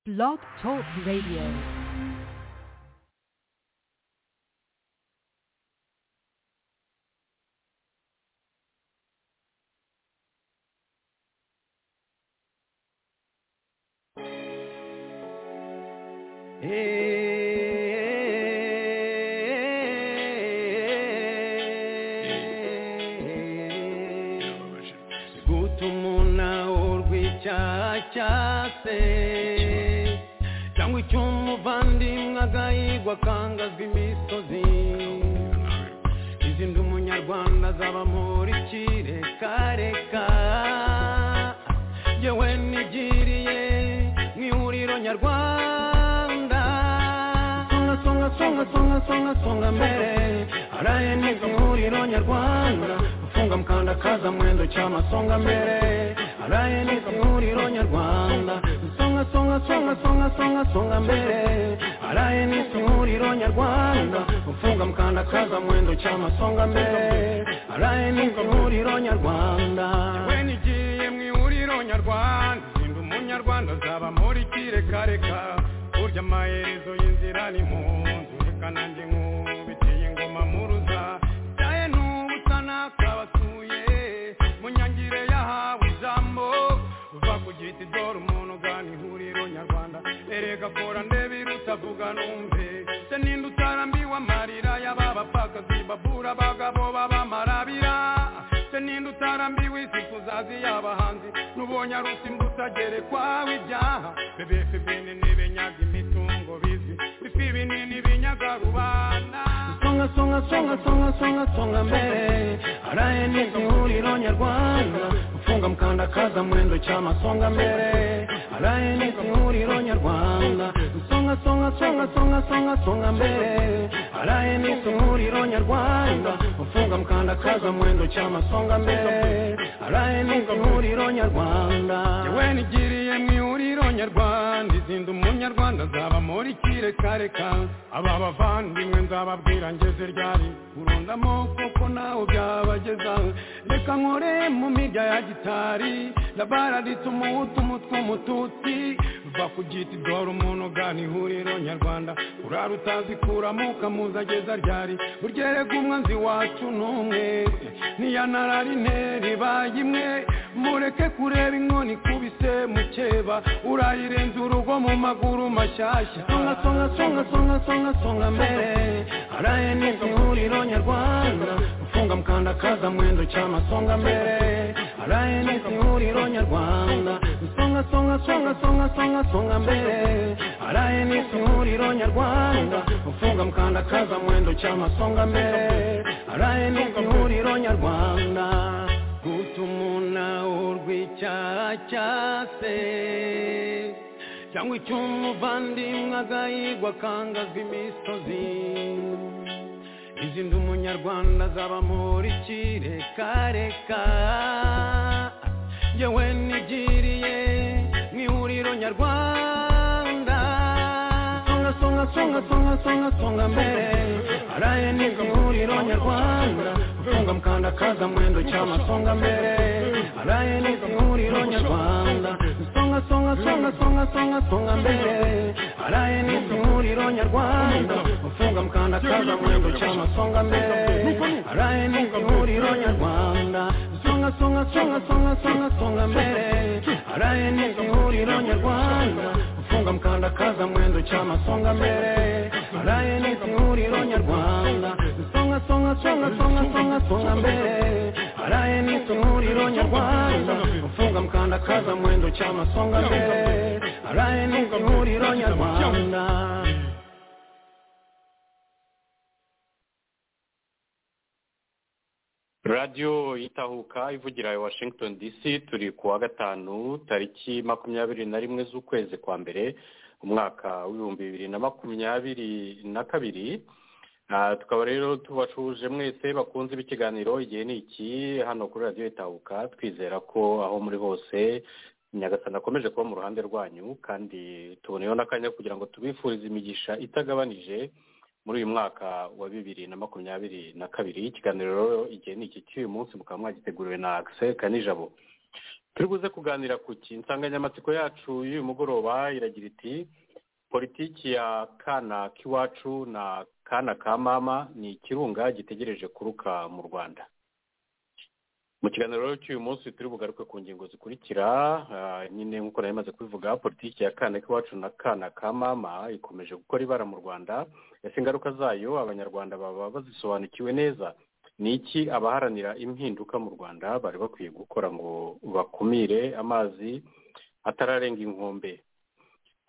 Blog Talk Radio. gutuma urw'icyaha cya se cyangwa icy'umuvandimwe agahigwa akangazwa imisozi izindi umunyarwanda azaba muri kireka yewe nigiriye mu ihuriro nyarwanda songa songa songa songa songa songa mbere araye neza ihuriro nyarwanda gufunga mukandakaza mwendo cyama songa mbere araye neza ihuriro nyarwanda songa songa songa songa songa songa mbere araye neza ihuriro nyarwanda gufunga mukandakaza mwendo cyama songa mbere araye neza ihuriro nyarwanda yewe nigiye mu ihuriro nyarwanda sinda umunyarwanda azaba muri kirekareka burya amaherezo y'inzira ni mu nzu reka nanjye nkubitiye ingoma muruza byaye n'ubusa nakabasuye mu nyangire yahawe ijambo uva ku giti dore umuntu ugana ihuriro nyarwanda erega kora ndebe irutavuga numve se ninde utarambiwe amarira y'ababapfakazi babura abagabo b'abamarabira se ninde utarambiwe isi kuzazi y'abahanzi n'ubonye arusimbuta gerekwaho ibyaha bebefe bene n'ibenyaga imitungo bizi bifi binini binyaga rubanda songa songa songa songa songa songa mbere araye neza ihuriro nyarwanda ufunga mukandakaza mwendo cyama songa mbere araye neza ihuriro nyarwanda songa songa songa songa songa songa mbere araye neza ihuriro nyarwanda ufunga mukandakaza mwendo cyama songa mbere araye neza ihuriro nyarwanda yewe nigiriye mu ihuriro nyarwanda izinda umunyarwanda azaba muri kirekareka aba bavandimwe nzababwira ngeze ryari urundamo kuko nawe byabageza reka nkore mu mirya ya gitari ndabaraditse umuhutu umutwe umututsi va ku giti dore umuntu ugana ihuriro nyarwanda urara utazikuramo ukamuza ageza ryari burya erega umwanzi wacu n'umwe ntiyanarari interi baye imwe mureke kureba inkoni ikubise mukeba urayirenza urugo mu maguru mashyashya songa songa songa songa songa songa mbere araye neza ihuriro nyarwanda ufunga mukandakaza mwendo cyama songa mbere araye neza ihuriro nyarwanda songa songa songa songa songa songa mbere araye neza ihuriro nyarwanda ufunga mukandakaza mwendo cyama songa mbere araye neza ihuriro nyarwanda gutumuna urw'icyaha cya se cyangwa icy'umuvandimwe agahigwa akangazwa imisozi izindi umunyarwanda azaba muri kirekareka yewe nigiriye mu ihuriro nyarwanda songa songa songa songa songa songa mbere araye neza ihuriro nyarwanda gufunga mukandakaza mwendo cyama songa mbere araye neza ihuriro nyarwanda songa songa songa songa songa songa mbere araye neza ihuriro nyarwanda gufunga mukandakaza mwendo cyama songa mbere araye neza ihuriro nyarwanda songa songa songa songa songa songa mbere araye neza ihuriro nyarwanda gufunga mukandakaza mwendo cyama songa mbere araye neza ihuriro nyarwanda songa songa songa songa songa songa mbere araye neza ihuriro nyarwanda gufunga mukandakaza mwendo cyama songa mbere araye neza ihuriro nyarwanda radiyo itahuka ivugira i washington dc turi ku wa gatanu tariki makumyabiri na rimwe z'ukwezi kwa mbere umwaka w'ibihumbi bibiri na makumyabiri na kabiri Ah, tukaba rero tubacuje mwese bakunze b'ikiganiro igihe ni iki hano kuri radiyo itahuka twizera ko aho muri hose nyagasana akomeje kuba mu ruhande rwanyu kandi tuboneyeho n'akanya kugira ngo tubifurize imigisha itagabanije muri uyu mwaka wa bibiri na makumyabiri na kabiri ikiganiro rero igihe ni iki cy'uyu munsi mukaba mwagiteguriwe na akise kanijabo turi buze kuganira ku ki insanganyamatsiko yacu y'uyu mugoroba iragira iti politiki ya kana k'iwacu na kana ka mama ni ikirunga gitegereje kuruka mu rwanda mu kiganiro rero cy'uyu munsi turi bugaruke ku ngingo zikurikira nyine nk'uko nari maze kubivuga politiki ya kana k'iwacu na kana ka mama ikomeje gukora ibara mu rwanda ese ingaruka zayo abanyarwanda baba bazisobanukiwe neza ni iki abaharanira impinduka mu rwanda bari bakwiye gukora ngo bakumire amazi atararenga inkombe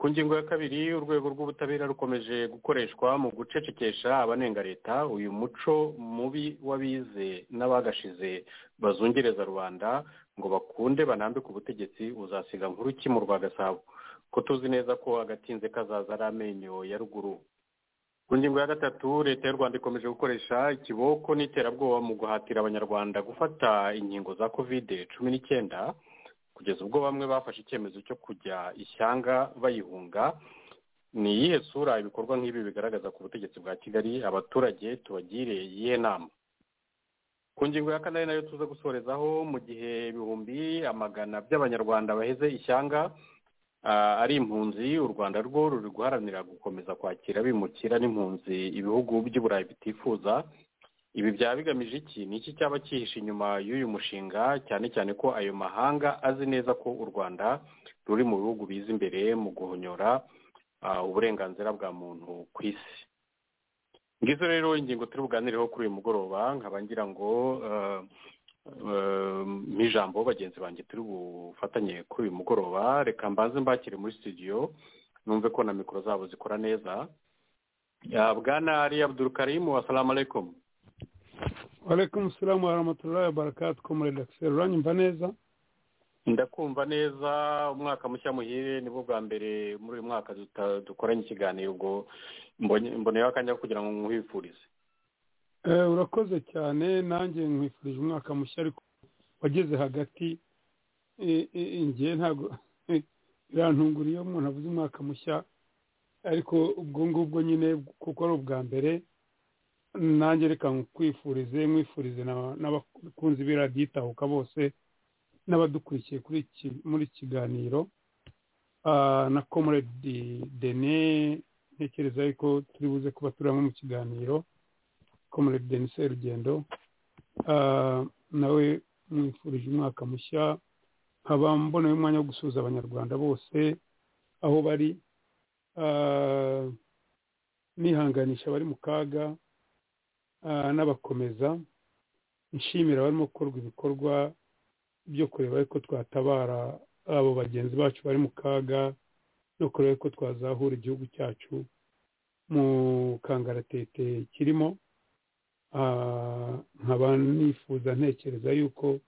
ku ngingo ya kabiri urwego rw'ubutabera rukomeje gukoreshwa mu gucecekesha abanenga leta uyu muco mubi w'abize n'abagashize bazungereza rubanda ngo bakunde banambike ubutegetsi uzasiga nkuru ki mu rwagasabo ko tuzi neza ko agatinze kazaza ari amenyo ya ruguru ku ngingo ya gatatu leta y'u rwanda ikomeje gukoresha ikiboko n'iterabwoba mu guhatira abanyarwanda gufata inkingo za kovide cumi n'icyenda kugeza ubwo bamwe bafashe icyemezo cyo kujya ishyanga bayihunga ni iyihe sura ibikorwa nk'ibi bigaragaza ku butegetsi bwa kigali abaturage tubagire iyihe nama ku ngingo ya kane nayo tuza gusorezaho mu gihe ibihumbi amagana by'abanyarwanda baheze ishyanga ah, ari impunzi u rwanda rwo ruri guharanira gukomeza kwakira bimukira n'impunzi ibihugu by'uburayi bitifuza ibi byaba bigamije iki ni iki cyaba cyihishe inyuma y'uyu mushinga cyane cyane ko ayo mahanga azi neza ko u rwanda ruri mu bihugu biza imbere mu guhonyora ah, uburenganzira bwa muntu ku isi ngizo rero ingingo turi buganireho kuri uyu mugoroba nkaba ngira ngo ah, ah, nk'ijambo bagenzi banjye turi bufatanye kuri uyu mugoroba reka mbanze mbakire muri studio numve ko na mikoro zabo zikora neza Ah, bwana ari abdul karimu assalamu alaikum walaikum salamu warahmatullahi wabarakatuh komurede akiseri uranyumva neza ndakumva neza umwaka mushya muhire nibwo bwa mbere muri uyu mwaka duta- dukoranye ikiganiro ubwo mbonye- mboneyeho akanya ko kugira ngo nkwifurize Eh, urakoze cyane nanjye nkwifurije umwaka mushya ariko wageze hagati eh, eh, njye ntabwo birantungura iyo umuntu avuze umwaka mushya ariko ubwo ngubwo nyine kuko ari ubwa mbere nanjye reka nkwifurize nkwifurize n'aba- n'abakunzi b'iradiyo bose n'abadukurikiye kuri iki muri iki kiganiro Ah, na komuredi dene ntekereza yuko turi buze kuba turi hamwe mu kiganiro komuredi denis rugendo Ah, nawe mwifurije umwaka mushya nkaba mbonaho umwanya wo gusuhuza abanyarwanda bose aho bari Ah, nihanganisha abari mu kaga ah, n'abakomeza nshimira abarimo gukorwa ibikorwa byo kureba yuko twatabara abo bagenzi bacu bari mu kaga no kureba yuko twazahura igihugu cyacu mu kangaratete kirimo Ah, nkaba nifuza ntekereza yuko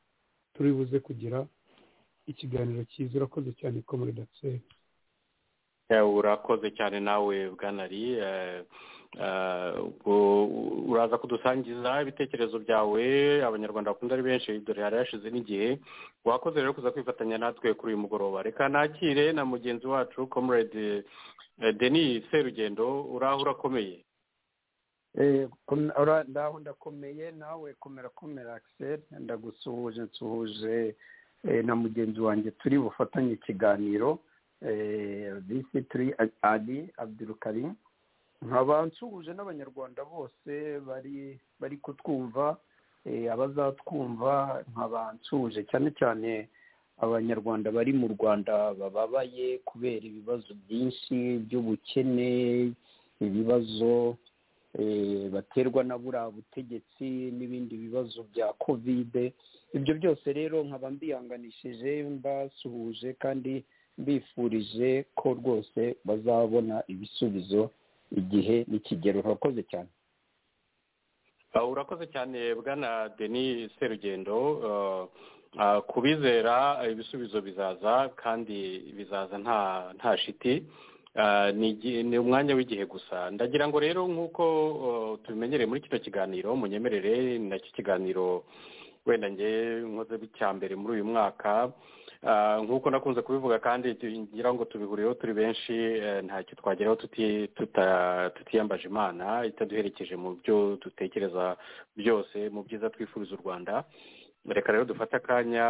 turi buze kugira ikiganiro cyiza urakoze cyane ko muri datseri Eh, urakoze cyane nawe bwanari eh, eh, ubwo- uraza kudusangiza ibitekerezo byawe abanyarwanda bakunda ari benshi dore hari hashize n'igihe wakoze rero kuza kwifatanya natwe kuri uyu mugoroba reka nakire na mugenzi wacu comrade eh, denis serugendo uraho urakomeye Eh, kom- ora- ndaho ndakomeye nawe komera komera Axel ndagusuhuje nsuhuje eh, na mugenzi wanjye turi bufatanye ikiganiro eh, disi turi ali abdurukarim nkaba nsuhuje n'abanyarwanda bose bari bari kutwumva eh, abazatwumva nkaba nsuhuje cyane cyane abanyarwanda bari mu rwanda bababaye kubera ibibazo byinshi by'ubukene ibibazo eh, baterwa na buriya butegetsi n'ibindi bibazo bya kovide ibyo byose rero nkaba mbihanganishije mbasuhuje kandi mbifurije ko rwose bazabona ibisubizo igihe nikigero urakoze cyane Ah, urakoze cyane bwana denis serugendo Ah, ah, ku bizera ah, ibisubizo bizaza kandi bizaza nta nta shiti Ah, ni igi- ni umwanya w'igihe gusa ndagira ngo rero nk'uko ah, tubimenyereye muri kino kiganiro munyemerere ni nacyo kiganiro wenda nge nkoze icya mbere muri uyu mwaka Ah, nk'uko nakunze kubivuga kandi tu- ngira ngo tubihuriyeho turi benshi eh, ntacyo twageraho tuti- tuta- tutiyambaje imana itaduherekeje mu byo dutekereza byose mu byiza twifuriza u rwanda reka rero dufate akanya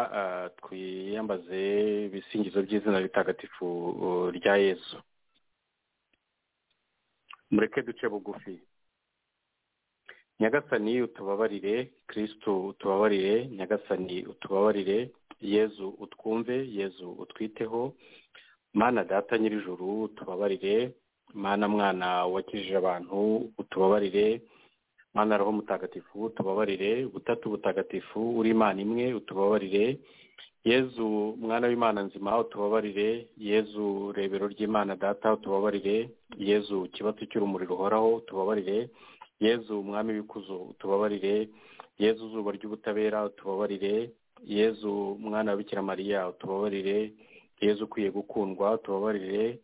twiyambaze ibisingizo by'izina ritagatifu rya yezu mureke duce bugufi nyagasani utubabarire kirisitu utubabarire nyagasani utubabarire yezu utwumve yezu utwiteho mana data nyir'ijuru utubabarire mana mwana wakijije abantu utubabarire mana roho mutagatifu utubabarire butatu butagatifu uri imana imwe utubabarire yezu mwana w'imana nzima utubabarire yezu rebero ry'imana data utubabarire yezu kibatsi cy'urumuri ruhoraho utubabarire yezu umwami w'ikuzo utubabarire yezu zuba ry'ubutabera utubabarire yezu mwana wa bikira mariya utubabarire yezu ukwiye gukundwa utubabarire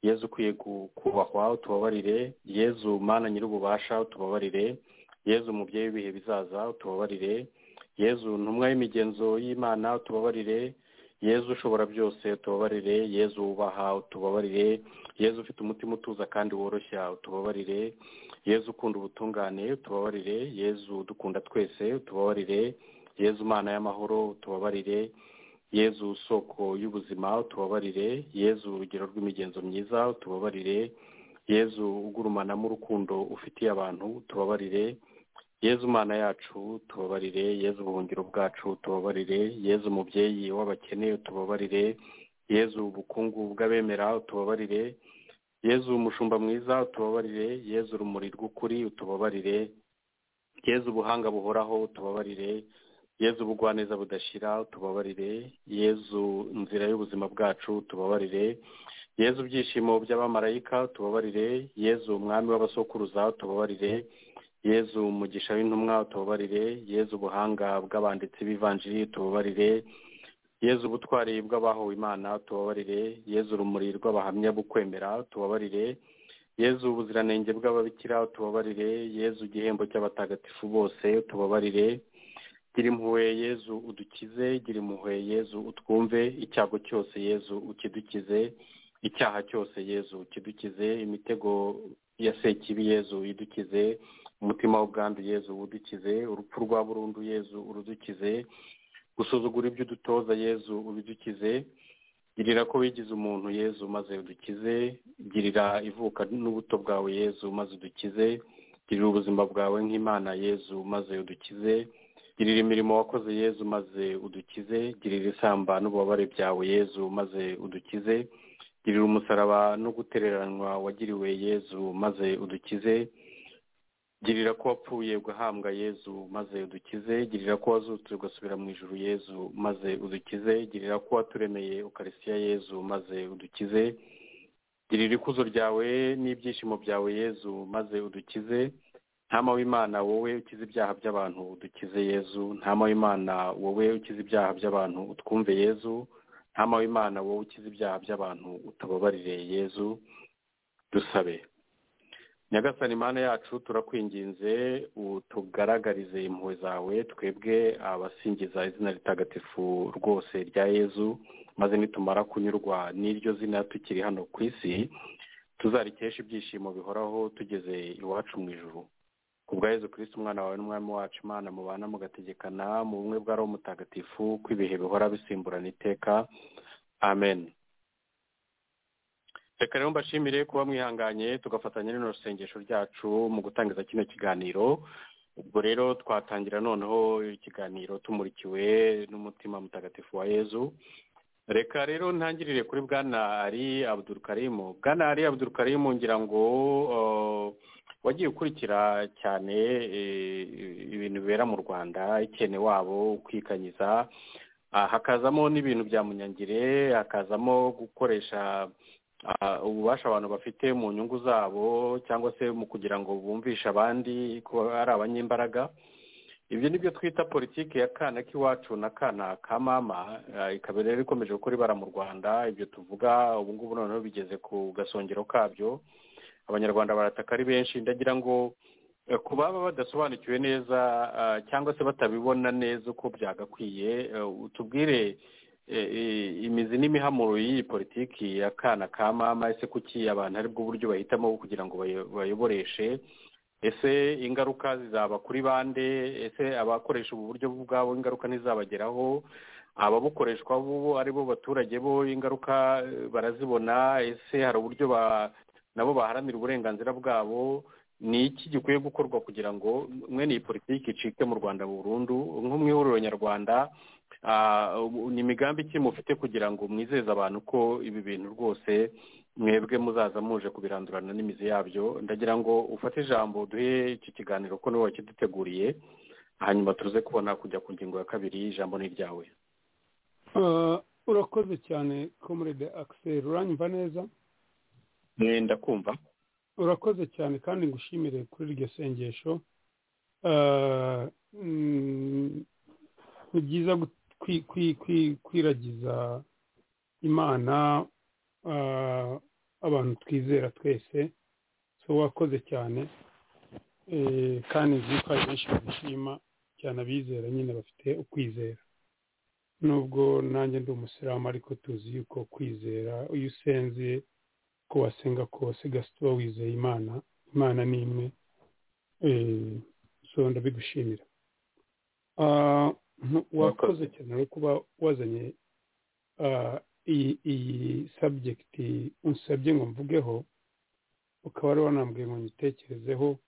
yezu ukwiye kubahwa utubabarire yezu mwana nyir'ububasha utubabarire yezu umubyeyi w'ibihe bizaza utubabarire yezu ntumwa y'imigenzo y'imana utubabarire yezu ushobora byose utubabarire yezu wubaha utubabarire yezu ufite umutima utuza kandi woroshya utubabarire yezu ukunda ubutungane utubabarire yezu dukunda twese utubabarire yezu umana y'amahoro utubabarire yezu soko y'ubuzima utubabarire yezu urugero rw'imigenzo myiza utubabarire yezu ugurumanamo urukundo ufitiye abantu utubabarire yezu mana yacu tubabarire yezu ubuhungiro bwacu tubabarire yezu umubyeyi w'abakene tubabarire yezu ubukungu bw'abemera tubabarire yezu umushumba mwiza tubabarire yezu urumuri rw'ukuri tubabarire yezu ubuhanga buhoraho tubabarire yezu ubugwaneza budashira tubabarire yezu inzira y'ubuzima bwacu tubabarire yezu ibyishimo by'abamarayika tubabarire yezu umwami w'abasokuruza tubabarire yezu umugisha w'intumwa utubabarire yezu ubuhanga bw'abanditsi b'ivanjiri tubabarire yezu ubutwari bw'abahowe imana tubabarire yezu urumuri rw'abahamya bukwemera tubabarire yezu ubuziranenge bw'ababikira tubabarire yezu igihembo cy'abatagatifu bose tubabarire gira impuhwe yezu udukize gira impuhwe yezu utwumve icyago cyose yezu ukidukize icyaha cyose yezu ukidukize imitego ya sekibi yezu idukize umutima w'ubwandu yezu udukize urupfu rwa burundu yezu urudukize gusuzugura ibyo udutoza yezu ubidukize girira ko wigize umuntu yezu maze udukize girira ivuka n'ubuto bwawe yezu maze udukize girira ubuzima bwawe nk'imana yezu maze udukize girira imirimo wakoze yezu maze udukize girira isamba n'ububabare byawe yezu maze udukize girira umusaraba no gutereranwa wagiriwe yezu maze udukize girira ko wapfuye ugahambwa yezu maze udukize girira ko wazutse ugasubira mu ijuru yezu maze udukize girira ko waturemeye ukarisiya yezu maze udukize girira ikuzo ryawe n'ibyishimo byawe yezu maze udukize ntama w'imana wowe ukize ibyaha by'abantu udukize yezu ntama w'imana wowe ukize ibyaha by'abantu utwumve yezu ntama w'imana wowe ukize ibyaha by'abantu utababarire yezu dusabe nyagasani imana yacu turakwinginze utugaragarize impuhwe zawe twebwe abasingiza izina ritagatifu rwose rya yezu maze nitumara kunyurwa n'iryo zina tukiri hano ku isi tuzarikesha ibyishimo bihoraho tugeze iwacu mu ijuru ku bwa yezu kirisiti umwana wawe n'umwami wacu imana mubana mugategekana mu bumwe bwa roho mutagatifu ko ibihe bihora bisimburana iteka amen reka rero mbashimire kuba mwihanganye tugafatanya n'ino sengesho ryacu mu gutangiza kino kiganiro ubwo rero twatangira noneho ikiganiro tumurikiwe n'umutima mutagatifu wa yezu reka rero ntangirire kuri bwana ari abudurukarimu bwana ari abudurukarimu ngira ngo wagiye ukurikira cyane ibintu bibera mu rwanda ikene wabo ukwikanyiza hakazamo n'ibintu bya munyangire hakazamo gukoresha ububasha abantu bafite mu nyungu zabo cyangwa se mu kugira ngo bumvishe abandi ko ari abanyembaraga ibyo ni byo twita politiki ya kana k'iwacu na kana ka mama ikaba rero ikomeje gukora ibara mu rwanda ibyo tuvuga ubu ngubu noneho bigeze ku gasongero kabyo abanyarwanda barataka ari benshi ndagira ngo ku baba badasobanukiwe neza cyangwa se batabibona neza uko byagakwiye utubwire imizi n'imihamuro y'iyi politiki ya kana ka mama ese kuki abantu aribwo buryo bahitamo kugira ngo bayoboreshe ese ingaruka zizaba kuri bande ese abakoresha ubu buryo bwabo ingaruka ntizabageraho ababukoreshwa bo ari bo baturage bo ingaruka barazibona ese hari uburyo nabo baharanira uburenganzira bwabo ni iki gikwiye gukorwa kugira ngo mwene iyi politiki icike mu rwanda burundu nko mu ihuriro nyarwanda ni imigambi iki mufite kugira ngo mwizeze abantu ko ibi bintu rwose mwebwe muzaza muje kubirandurana n'imizi yabyo ndagira ngo ufate ijambo duhe iki kiganiro ko niwe wakiduteguriye hanyuma tuze kubona kujya ku ngingo ya kabiri ijambo ni iryawe urakoze cyane komurede akiseri uranyumva neza ndakumva urakoze cyane kandi ngushimire kuri iryo sengesho ni byiza kwiragiza imana abantu twizera twese so wakoze cyane kandi nzi ko hari benshi babishima cyane abizera nyine bafite ukwizera nubwo nanjye ndi umusilamu ariko tuzi yuko kwizera iyo usenze ko wasenga kose gasita uba wizeye imana imana ni imwe so ndabigushimira wakoze cyane no kuba wazanye iyi sabjegiti unsabye ngo mvugeho ukaba wari wanambwiye ngo nyitekerezeho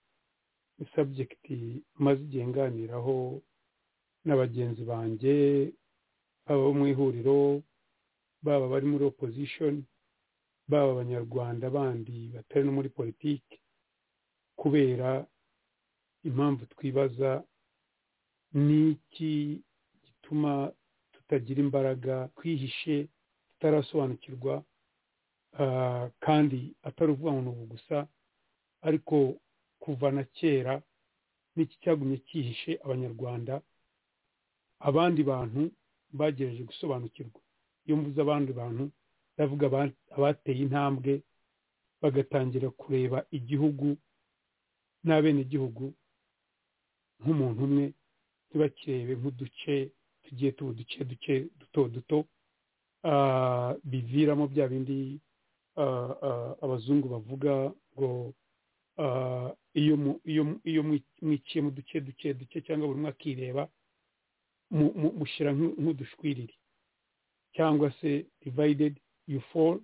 sabjegiti maze igihe nganiraho na bagenzi banjye abo mu ihuriro baba bari muri opozishoni baba abanyarwanda bandi batari no muri politiki kubera impamvu twibaza ni iki gituma tutagira imbaraga twihishe tutarasobanukirwa kandi atari ukuvuga ngo ni ubu gusa ariko kuva na kera n'iki cyagumye cyihishe abanyarwanda abandi bantu bagerageje gusobanukirwa iyo mvuze abandi bantu ndavuga abateye intambwe bagatangira kureba igihugu n'abenegihugu nk'umuntu umwe ntibakirebe nk'uduce tugiye tuba uduce duke duto duto biviramo bya bindi abazungu bavuga ngo iyo mwiciye mu duce duke duke cyangwa buri umwe akireba mushyira nk'udushwiriri cyangwa se divided you fall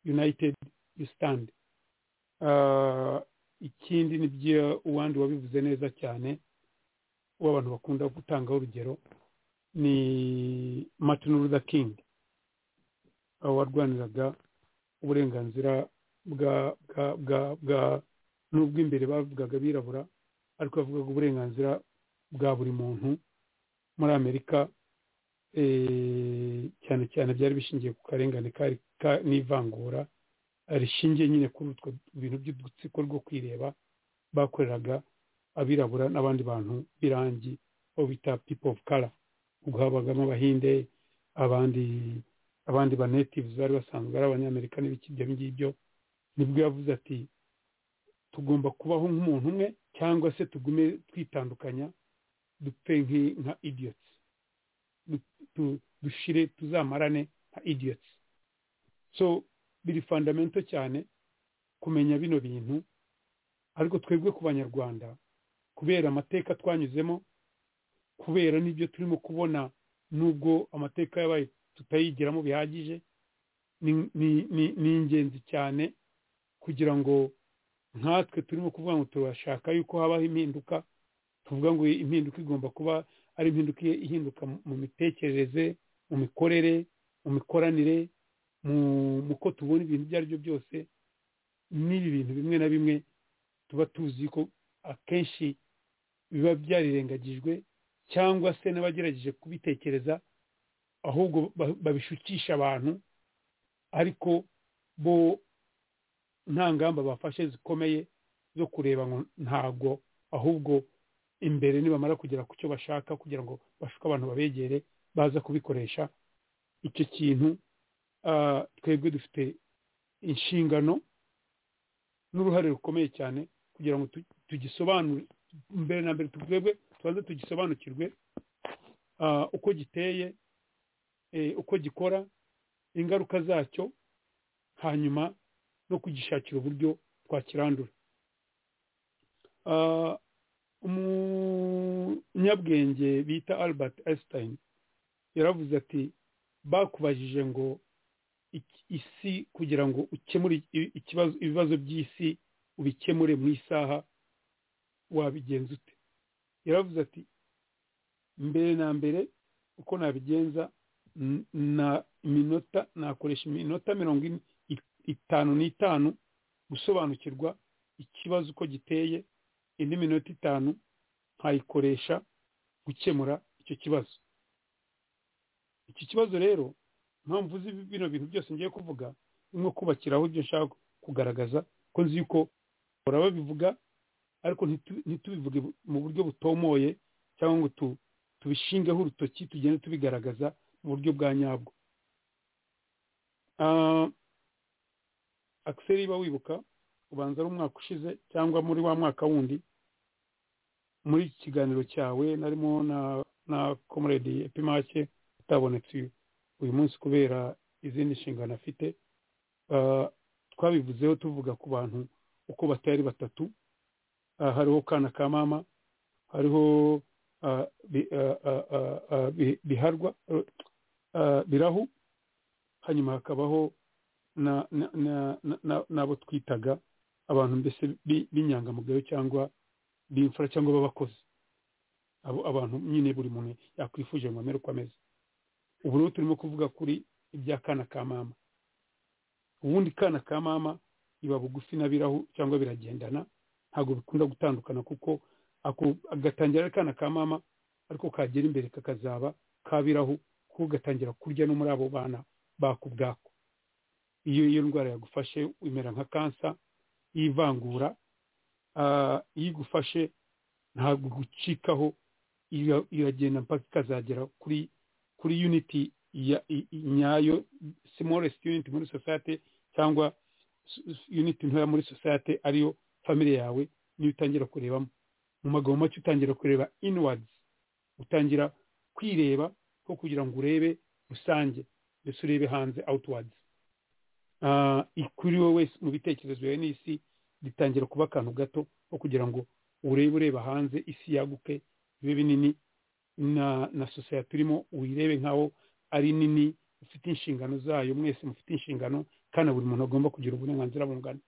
united you stand ikindi nibyo uwandi wabivuze neza cyane w'abantu bakunda gutangaho urugero ni martin luther king warwaniraga uburenganzira bwa bwa bwa n'ubwo imbere bavugaga abirabura ariko bavugaga uburenganzira bwa buri muntu muri amerika cyane cyane byari bishingiye ku karengane n'ivangura rishingiye nyine kuri utwo bintu by'udutsiko rwo kwireba bakoreraga abirabura n'abandi bantu b'irangi aho bita pipo ofu kara ubwo habagamo abahinde abandi abandi banetivuzi bari basanzwe ari abanyamerika n'ibiki ibyo ngibyo nibwo yavuze ati tugomba kubaho nk'umuntu umwe cyangwa se tugume twitandukanya dupfe nka idiyotsi dushire tuzamarane nka idiyotsi so biri fandamento cyane kumenya bino bintu ariko twebwe ku banyarwanda kubera amateka twanyuzemo kubera n'ibyo turimo kubona n'ubwo amateka yabaye tutayigiramo bihagije ni ingenzi cyane kugira ngo nkatwe turimo kuvuga ngo turashaka yuko habaho impinduka tuvuga ngo impinduka igomba kuba ari impinduka ihinduka mu mitekerereze mu mikorere mu mikoranire mu ko tubona ibintu ibyo ari byo byose n'ibi bintu bimwe na bimwe tuba tuzi ko akenshi biba byarirengagijwe cyangwa se n'abagerageje kubitekereza ahubwo babishukisha abantu ariko bo nta ngamba bafashe zikomeye zo kureba ngo ntabwo ahubwo imbere nibamara kugera ku cyo bashaka kugira ngo bashuke abantu babegere baza kubikoresha icyo kintu twebwe dufite inshingano n'uruhare rukomeye cyane kugira ngo tugisobanure mbere na mbere twebwe tubanze tugisobanukirwe uko giteye uko gikora ingaruka zacyo hanyuma no kugishakira uburyo twakirandura umunyabwenge bita albert einstein yaravuze ati bakubajije ngo isi kugira ngo ukemure ikibazo ibibazo by'isi ubikemure mu isaha wabigenza ute yaravuze ati mbere na mbere uko nabigenza na minota nakoresha iminota mirongo ine itanu n'itanu gusobanukirwa ikibazo uko giteye indi minota itanu nkayikoresha gukemura icyo kibazo iki kibazo rero mpamvu uzi bino bintu byose ngiye kuvuga nko kubakiraho ibyo nshaka kugaragaza ko nzi yuko bahora babivuga ariko ntitubivuge mu buryo butomoye cyangwa ngo tubishingeho urutoki tugende tubigaragaza mu buryo bwa nyabwo akiseri iba wibuka ubanza ari umwaka ushize cyangwa muri wa mwaka wundi muri iki kiganiro cyawe narimo na komuredi epimake utabonetse uyu munsi kubera izindi nshingano afite twabivuzeho tuvuga ku bantu uko batari batatu hariho kana ka mama hariho biharwa birahu hanyuma hakabaho n'abo twitaga abantu mbese b'inyangamugayo cyangwa b'imfura cyangwa b'abakozi abo abantu nyine buri muntu yakwifuje ngo amere uko ameze ubu rero turimo kuvuga kuri iby'akana ka mama ubundi kana ka mama iba bugufi na birahu cyangwa biragendana ntabwo bikunda gutandukana kuko agatangira ari kana ka mama ariko kagera imbere kakazaba kabirahu kuko gatangira kurya no muri abo bana bako ubwako iyo iyo ndwara yagufashe imera nka kansa y'ivangura iyo igufashe ntabwo gucikaho iragenda mpaka ikazagera kuri kuri uniti nyayo smallest unit muri society cyangwa uniti ntoya muri society ariyo family yawe niyo utangira kurebamo mu magambo make utangira kureba inwards utangira kwireba ko kugira ngo urebe rusange ndetse urebe hanze outwards kuri wowe wese mu bitekerezo yawe n'isi bitangira kuba akantu gato ko kugira ngo urebe ureba hanze isi yaguke bibe binini na na sosiyete urimo uyirebe nk'aho ari nini ifite inshingano zayo mwese mufite inshingano kandi buri muntu agomba kugira uburenganzira bungana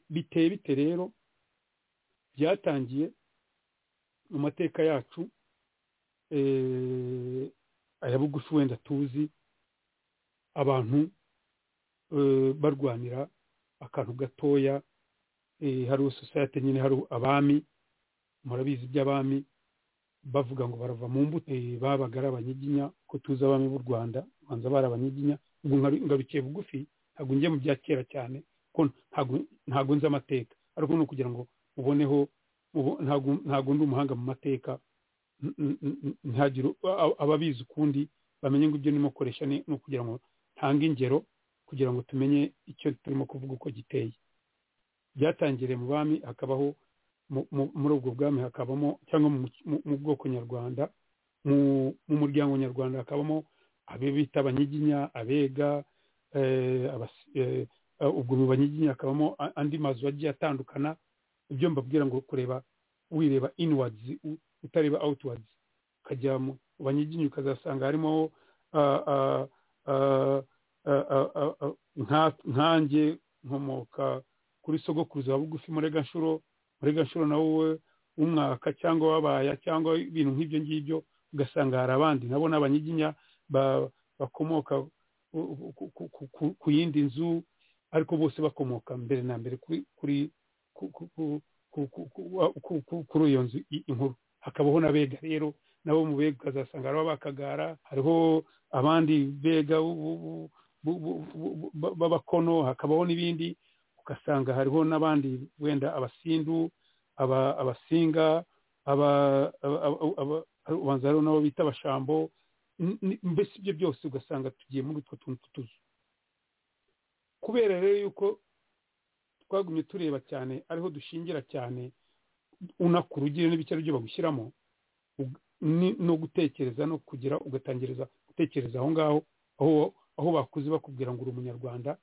biteye bite rero byatangiye mu mateka yacu aya bugufi wenda tuzi abantu barwanira akantu gatoya hari sosiyete nyine hari abami murabizi iby'abami bavuga ngo barava mu mbuto babaga ari abanyiginya ko tuzi abami b'u rwanda banza bari abanyiginya ubwo ngarukiye bugufi ntabwo njye mu bya kera cyane ko ntabwo nzi amateka ariko ni ukugira ngo uboneho ntabwo ndi umuhanga mu mateka ntagire ababizi ukundi bamenye ngo ibyo ndimo koresha ni ukugira ngo ntange ingero kugira ngo tumenye icyo turimo kuvuga uko giteye byatangiriye mu bami hakabaho muri ubwo bwami hakabamo cyangwa mu bwoko nyarwanda mu muryango nyarwanda hakabamo abe bita abanyiginya abega ubwo mu banyiginya hakabamo andi mazu agiye atandukana ibyo mbabwira ngo kureba wireba inwards utareba outwards ukajya mu banyiginya ukazasanga harimo nkanjye nkomoka kuri sogokuruza wa bugufi mureganshuro mureganshuro na wowe w'umwaka cyangwa wabaya cyangwa ibintu nk'ibyo ngibyo ugasanga hari abandi nabo ni abanyiginya bakomoka ku yindi nzu ariko bose bakomoka mbere na mbere kuri kuri iyo nzu inkuru hakabaho n'abega rero nabo mu bega ukazasanga hariho abakagara hariho abandi bega b'abakono hakabaho n'ibindi ugasanga hariho n'abandi wenda abasindu abasinga ubanza hariho n'abo bita abashambo mbese ibyo byose ugasanga tugiye muri utwo tuntu tw'utuzu kubera rero yuko twagumye tureba cyane ariho dushingira cyane unakura ugira n'ibice byo bagushyiramo no gutekereza no kugira ugatangiriza gutekereza aho ngaho aho bakuze bakubwira ngo uri umunyarwanda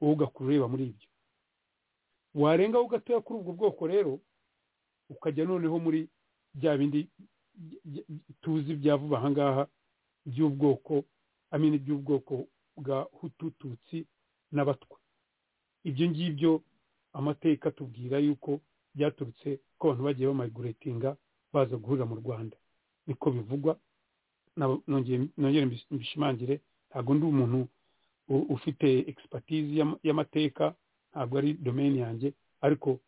wowe ugakura ureba muri ibyo warengaho gatoya kuri ubwo bwoko rero ukajya noneho muri bya bindi tuzi bya vuba aha ngaha by'ubwoko amini by'ubwoko bwa hutututsi n'abatwa ibyo ngibyo amateka atubwira yuko byaturutse ko abantu bagiye bamayigoretinga baza guhurira mu rwanda niko bivugwa nongere mbishimangire ntabwo ndi umuntu ufite egisipatizi y'amateka ntabwo ari domeni yanjye ariko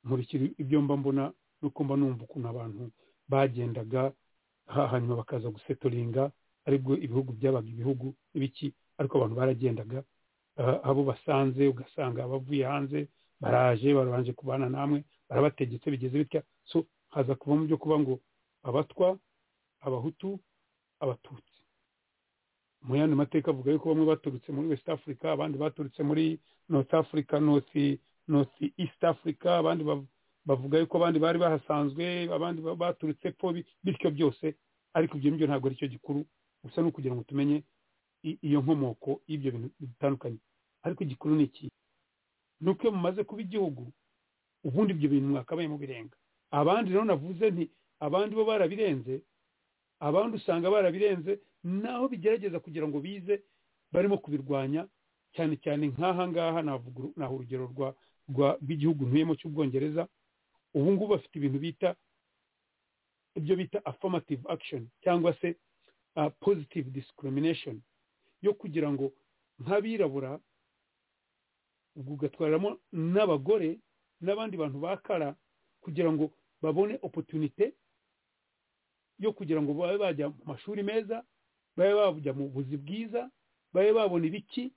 nkurikira ibyo mba mbona nuko mba numva ukuntu abantu bagendaga hanyuma bakaza gusetoringa aribwo ibihugu byabaga ibihugu ibiki ariko abantu baragendaga abo basanze ugasanga abavuye hanze baraje barabanje kubana namwe barabategetse bigeze bitya so haza kuvamo byo kuba ngo abatwa abahutu abatutsi mu yandi mateka avuga yuko bamwe baturutse muri west africa abandi baturutse muri north africa north north east africa abandi bavuga yuko abandi bari bahasanzwe abandi baturutse po bityo byose ariko ibyo ngibyo ntabwo aricyo gikuru gusa ni ukugira ngo tumenye iyo nkomoko y'ibyo bintu bitandukanye ariko igikuru ni iki ni uko iyo mumaze kuba igihugu ubundi ibyo bintu mwakabaye birenga abandi rero navuze nti abandi bo barabirenze abandi usanga barabirenze naho bigerageza kugira ngo bize barimo kubirwanya cyane cyane nk'aha ngaha naha urugero rw'igihugu ntuyemo cy'ubwongereza ubu ngubu bafite ibintu bita ibyo bita affirmative action cyangwa se positive discrimination yo kugira ngo nk'abirabura ubwo ugatwaramo n'abagore n'abandi bantu bakara kugira ngo babone opotunite yo kugira ngo babe bajya mu mashuri meza babe bajya mu buzi bwiza babe babona ibiki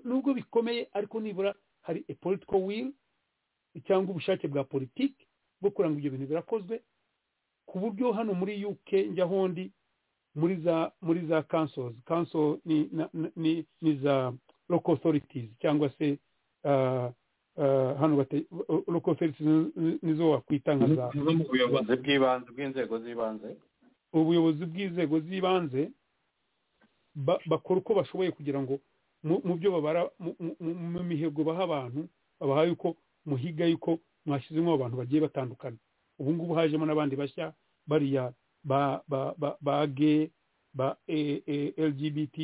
nubwo bikomeye ariko nibura hari a political will cyangwa ubushake bwa politiki bwo kuranga ibyo bintu birakozwe ku buryo hano muri UK njya hondi muri za muri za councils council ni ni ni za local authorities cyangwa se hano local authorities nizo wakwita nka za ubuyobozi bw'ibanze bw'inzego z'ibanze ubuyobozi bw'inzego z'ibanze bakora uko bashoboye kugira ngo mu byo babara mu mihigo baha abantu babaha yuko muhiga yuko mwashyizemo abantu bagiye batandukana ubu ngubu hajemo n'abandi bashya bariya ba ba ba ba ge ba lgbt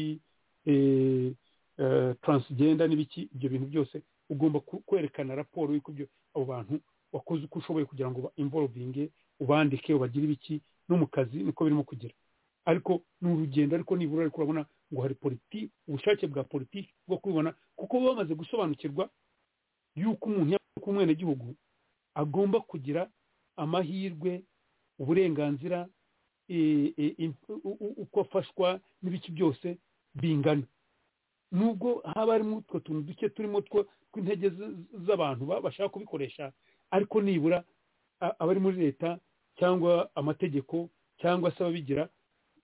transgenda n'ibiki ibyo bintu byose ugomba kwerekana raporo y'uko ibyo abo bantu wakoze uko ushoboye kugira ngo imvorovinge ubandike ubagire ibiki no mu kazi niko birimo kugira ariko ni urugendo ariko nibura ariko urabona ngo hari politiki ubushake bwa politiki bwo kubibona kuko baba bamaze gusobanukirwa y'uko umuntu y'uko umwenegihugu agomba kugira amahirwe uburenganzira uko afashwa n'ibiki byose bingana nubwo haba harimo utwo tuntu duke turimo two tw'intege z'abantu bashaka kubikoresha ariko nibura abari muri leta cyangwa amategeko cyangwa se ababigira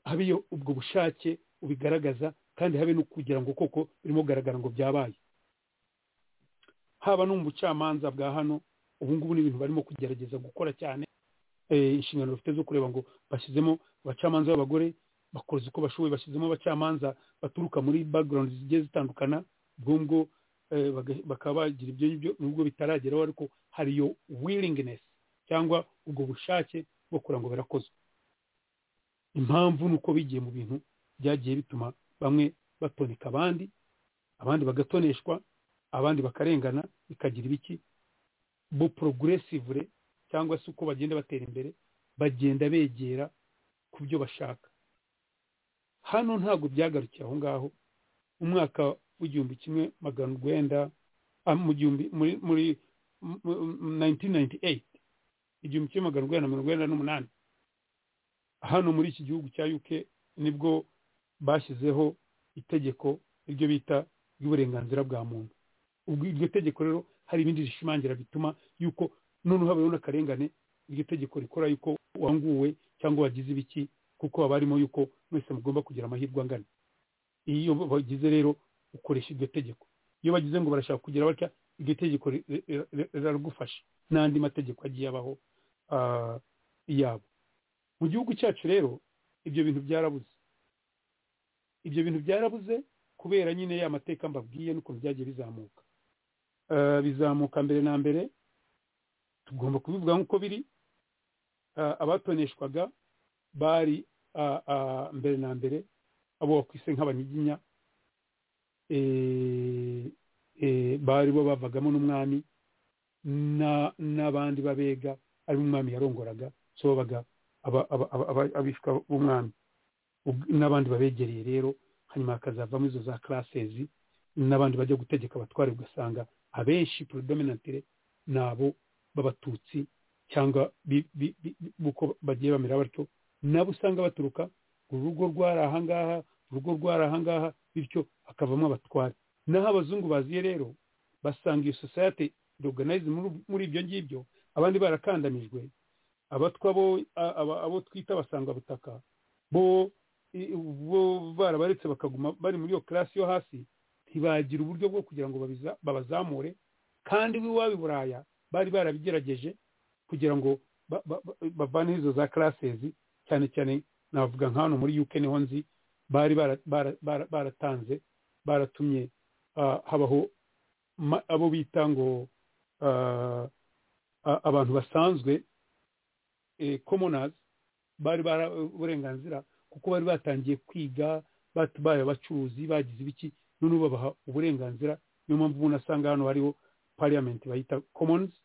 habeyo ubwo bushake ubigaragaza kandi habe no kugira ngo koko birimo kugaragara ngo byabaye haba no mu bucamanza bwa hano ubu ngubu ni ibintu barimo kugerageza gukora cyane inshingano bafite zo kureba ngo bashyizemo abacamanza b'abagore bakoze uko bashoboye bashyizemo abacamanza baturuka muri background zigiye zitandukana ubwo bakaba bagira ibyo ngibyo nubwo bitarageraho ariko hari iyo willingness cyangwa ubwo bushake bwo kugira ngo birakozwe impamvu ni uko bigiye mu bintu byagiye bituma bamwe batoneka abandi abandi bagatoneshwa abandi bakarengana bikagira ibiki bo progressively cyangwa se uko bagenda batera imbere bagenda begera ku byo bashaka hano ntabwo byagarukiye aho ngaho umwaka w'igihumbi kimwe magana urwenda mu gihumbi muri muri 1998 igihumbi kimwe magana urwenda mirongo urwenda n'umunani hano muri iki gihugu cya UK nibwo bashyizeho itegeko iryo bita ry'uburenganzira bwa muntu ubwo iryo tegeko rero hari ibindi rishimangira bituma yuko noneho habayeho n'akarengane iryo tegeko rikora yuko wanguwe cyangwa wagize ibiki kuko haba harimo yuko mwese mugomba kugira amahirwe angana iyo bagize rero ukoresha iryo tegeko iyo bagize ngo barashaka kugira batya iryo tegeko riragufasha n'andi mategeko agiye abaho yabo mu gihugu cyacu rero ibyo bintu byarabuze ibyo bintu byarabuze kubera nyine ya mateka mbabwiye n'ukuntu byagiye bizamuka bizamuka mbere na mbere tugomba kubivuga nk'uko biri abatoneshwaga bari mbere na mbere abo bakwise nk'abanyiginya bari bo bavagamo n'umwami n'abandi babega ari umwami yarongoraga so babaga abishwa b'umwami n'abandi babegereye rero hanyuma hakazavamo izo za karasezi n'abandi bajya gutegeka abatware ugasanga abenshi porodominantire ni abo b'abatutsi cyangwa uko bagiye bamera batyo nabo usanga baturuka urugo rwari ahangaha urugo rwari ahangaha bityo hakavamo abatware naho abazungu baziye rero basanga iyo sosiyete organize muri ibyo ngibyo abandi barakandanijwe abatwa bo abo twita basanga butaka bo bo barabaretse bakaguma bari muri iyo karasi yo hasi ntibagira uburyo bwo kugira ngo babazamure kandi w'iwabo i buraya bari barabigerageje kugira ngo bavaneho izo za karasezi cyane cyane navuga nka hano muri yuke niho nzi bari baratanze baratumye habaho abo bita ngo abantu basanzwe komonazi bari bara uburenganzira kuko bari batangiye kwiga babaye abacuruzi bagize ibiki none babaha uburenganzira niyo mpamvu umuntu asanga hano hariho pariyamenti bayita komonizi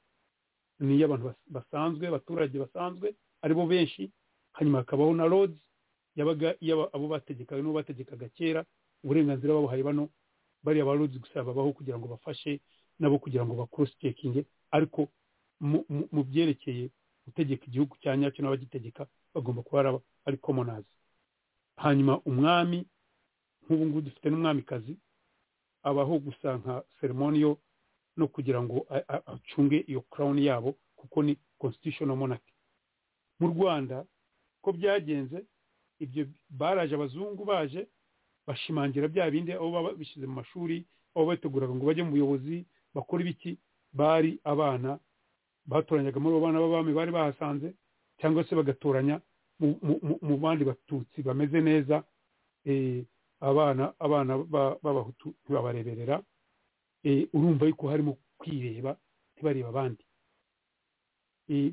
ni iy'abantu basanzwe abaturage basanzwe aribo benshi hanyuma hakabaho na rodi yabaga abo bategekaga n'uwo bategekaga kera uburenganzira babuhaye bano bariya ba rodi gusa babaho kugira ngo bafashe nabo kugira ngo bakurosipekinge ariko mu byerekeye gutegeka igihugu cya nyacyo n'abagitegeka bagomba kuba ari komonazi hanyuma umwami nk'ubu ngubu dufite n'umwamikazi abaho gusa nka seremoni yo no kugira ngo acunge iyo crown yabo kuko ni constitutional monarchy mu rwanda ko byagenze ibyo baraje abazungu baje bashimangira bya bindi aho baba bishyize mu mashuri aho bateguraga ngo bajye mu buyobozi bakora ibiki bari abana batoranyaga muri abo bana b'abami bari bahasanze cyangwa se bagatoranya mu bandi batutsi bameze neza abana abana b'abahutu ntibabareberera urumva yuko harimo kwireba ntibareba abandi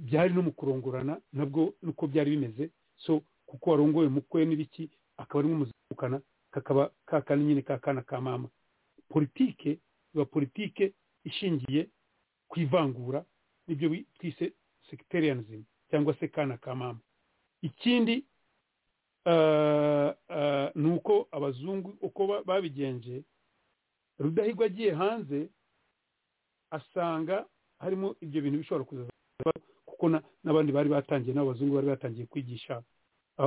byari no mu kurongorana nabwo nuko byari bimeze so kuko warongoye umukwe n'ibiki akaba ari nk'umuzamukana kakaba kakana nyine kakana ka mama politike iba politike ishingiye ku ivangura nibyo twise sekitariyanizimi cyangwa se kana ka mama ikindi ni uko abazungu uko babigenje rudahigwa agiye hanze asanga harimo ibyo bintu bishobora kuza kuko n'abandi bari batangiye n'abazungu bari batangiye kwigisha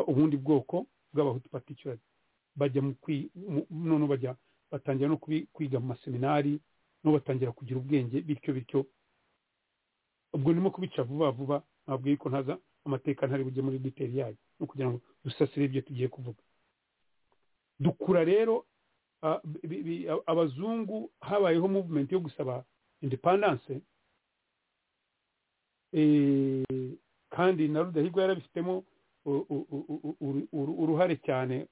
ubundi bwoko bw'abahutu patikirari bajya none bajya batangira no kwiga mu maseminari no batangira kugira ubwenge bityo bityo ubwo nimo kubica vuba vuba ntabwo yuko ntaza amateka ntari bujye muri diteri yayo no kugira ngo dusasire ibyo tugiye kuvuga dukura rero abazungu habayeho muvumenti yo gusaba indepandanse kandi na rudahigwa yarabifitemo uruhare cyane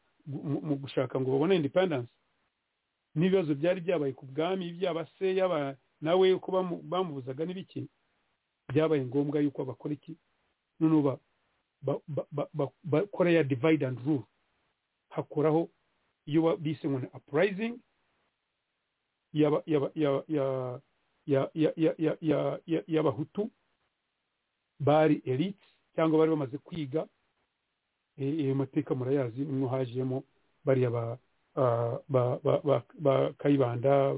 mu gushaka ngo babone indepandanse n'ibibazo byari byabaye ku bwami byaba se yaba nawe uko bamubuzaga n'ibiki byabaye ngombwa yuko bakora iki noneho bakora ya divide and rule hakuraho iyo bise ngo ni uprising y'abahutu bari elite cyangwa bari bamaze kwiga ayo mateka murayazi nimwo hajemo bariya ba kayibanda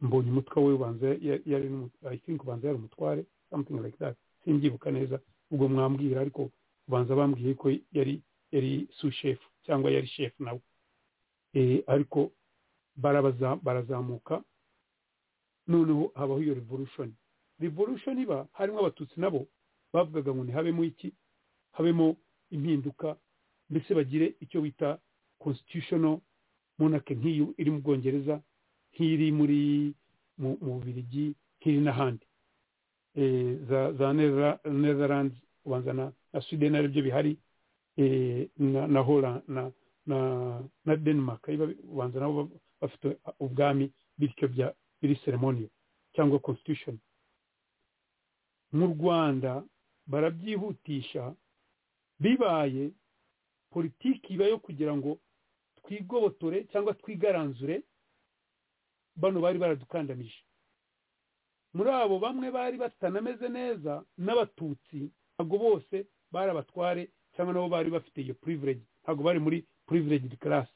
mbonye umutwe we ubanza yari i think ubanza yari umutware something like that simbyibuka neza ubwo mwambwira ariko ubanza bambwiye ko yari yari sushefu cyangwa yari shefu nawe ariko barazamuka noneho habaho iyo revolution revolution iba harimo abatutsi nabo bavugaga ngo ntihabemo iki habemo impinduka ndetse bagire icyo bita constitutional monarchy nk'iyo iri mu bwongereza nk'iri muri mu bubirigi nk'iri n'ahandi za netherlands ubanza na sweden aribyo bihari na hola na denmark ubanza nabo bafite ubwami bityo iri seremoniyo cyangwa constitution mu rwanda barabyihutisha bibaye politiki iba yo kugira ngo twigobotore cyangwa twigaranzure bano bari baradukandamije muri abo bamwe bari batanameze neza n'abatutsi ntabwo bose bari abatware cyangwa nabo bari bafite iyo purivilege ntabwo bari muri purivilege class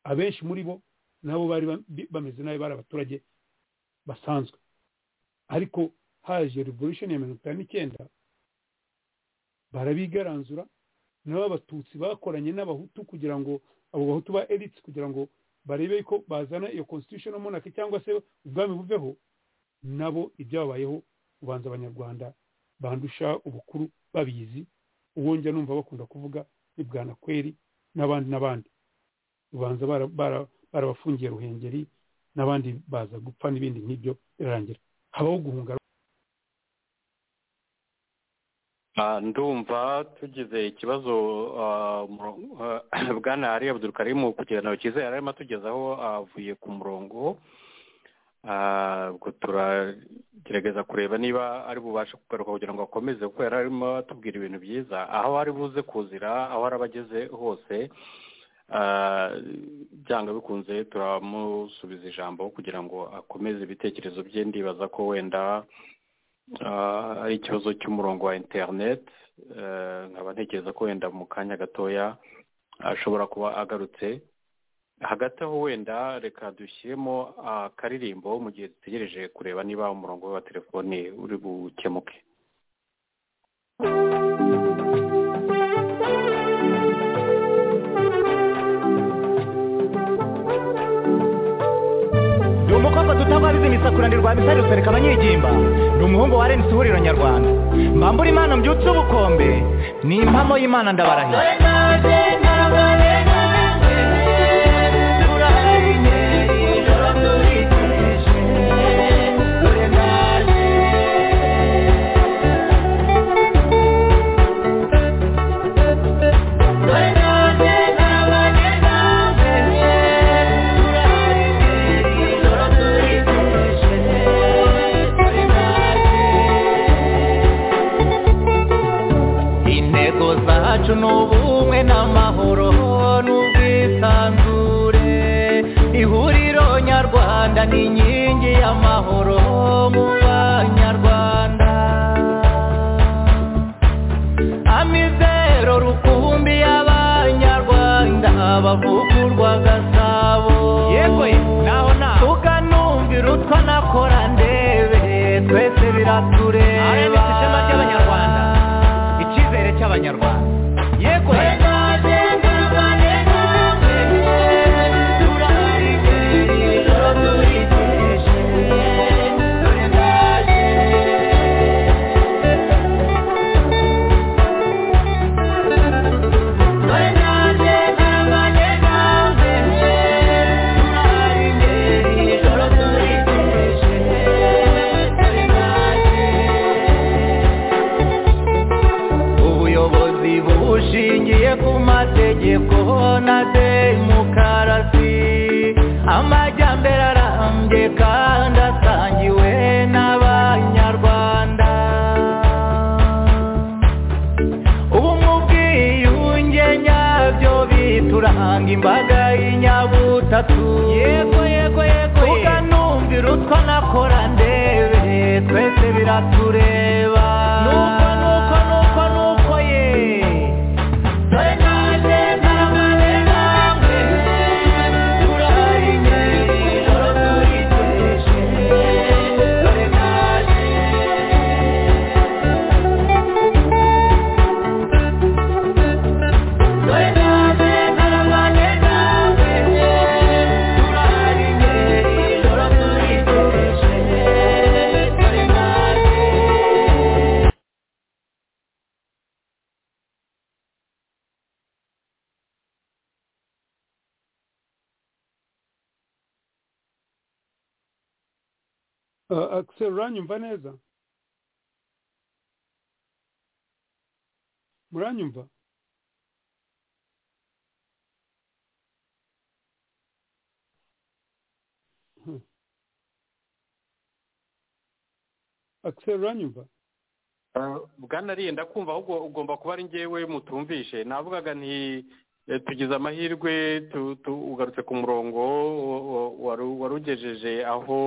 abenshi muri bo nabo bari bameze nabi bari abaturage basanzwe ariko haje revolution ya mirongo itanu n'icyenda barabigaranzura nabo abatutsi bakoranye n'abahutu kugira ngo abo bahutu ba elite kugira ngo barebe ko bazana iyo constitutional monarchy cyangwa se ubwami buveho nabo ibyababayeho ubanza abanyarwanda bandusha ubukuru babizi uwongera numva bakunda kuvuga ni bwanakweri n'abandi n'abandi ubanza barabafungiye ruhengeri n'abandi baza gupfa n'ibindi nk'ibyo birarangira habaho guhunga ndumva tugize ikibazo bwana ari abudurukarimu kugira ngo kize yari arimo atugezaho avuye ku murongo ubwo turagerageza kureba niba ari bubashe kugaruka kugira ngo akomeze kuko yari arimo atubwira ibintu byiza aho ari buze kuzira aho ari abageze hose byanga bikunze turamusubiza ijambo kugira ngo akomeze ibitekerezo bye ndibaza ko wenda ari ikibazo cy'umurongo wa interineti nkaba ntekereza ko wenda mu kanya gatoya ashobora kuba agarutse hagati aho wenda reka dushyiremo akaririmbo mu gihe dutegereje kureba niba umurongo we wa telefone uri bukemuke ni umukobwa dutababiza imisakura ndi rwabisari rusereka abanyigimba ni umuhungu wa renisi ihuriro nyarwanda mbambura imana mbyutse ubukombe ni impamo y'imana ndabarahiye intego zacu ni ubumwe n'amahoro n'ubwisanzure ihuriro nyarwanda ni inkingi y'amahoro mu banyarwanda amizero rukumbi y'abanyarwanda bavugurwa gasabo yego naho naho tukanumvira utwa nakora ndebe twese biratureba ishema ry'abanyarwanda icyizere cy'abanyarwanda yego ubuyobozi bushingiye ku mategeko na demokarasi amajyambere arambye kandi asangiwe n'abanyarwanda ubumwe ubwiyunge nyabyo bituranga imbaga y'inyabutatu yego yego yego tukanumvira utwo nakora ndebe twese biratureba nuko nuko nuko nuko ye dore naje ntaramaze namwe turahari ijoro turiteje dore naje dore naje ntaramaze namwe turahari ijoro turiteje dore naje akiseri uranyumva neza muranyumva akiseri uranyumva bwanariye ndakumva ahubwo ugomba kuba ari ngewe mutumvishe navugaga nti eh, tugize amahirwe tu- tu- ugarutse ku murongo waru- warugejeje aho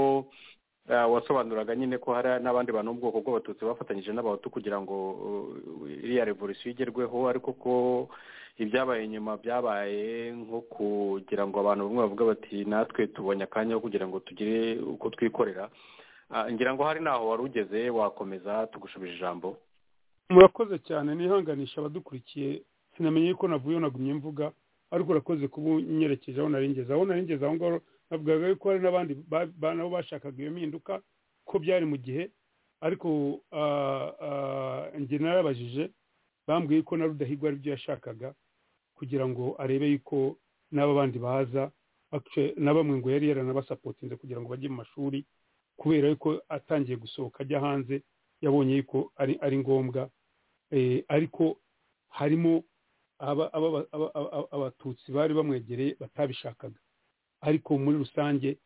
eh, wasobanuraga nyine ko hari n'abandi bantu bo mu bwoko bw'abatutsi bafatanyije n'abahutu kugira ngo eh, iriya revolisiyo igerweho ariko ko ibyabaye nyuma byabaye nko kugira ngo abantu bamwe bavuga bati natwe tubonye akanya ko kugira ngo tugire uko twikorera Ah, ngira ngo hari n'aho wari ugeze wakomeza tugushubije ijambo murakoze cyane nihanganisha abadukurikiye sinamenye yuko navuye nagumye mvuga ariko urakoze kuba unyerekeje aho naringeze aho naringeze aho ngaho navugaga yuko hari n'abandi ba- ba- nabo bashakaga iyo mpinduka ko byari mu gihe ariko ah, ah, njye narabajije bambwiye ko na rudahigwa aribyo yashakaga kugira ngo arebe yuko n'aba bandi baza Actually, na bamwe ngo yari yaranabasapotinze kugira ngo bajye mu mashuri kubera yuko atangiye gusohoka ajya hanze yabonye yuko ari ari ngombwa Eh, ariko harimo aba- aba- aba- aba- abatutsi bari bamwegereye batabishakaga ariko muri rusange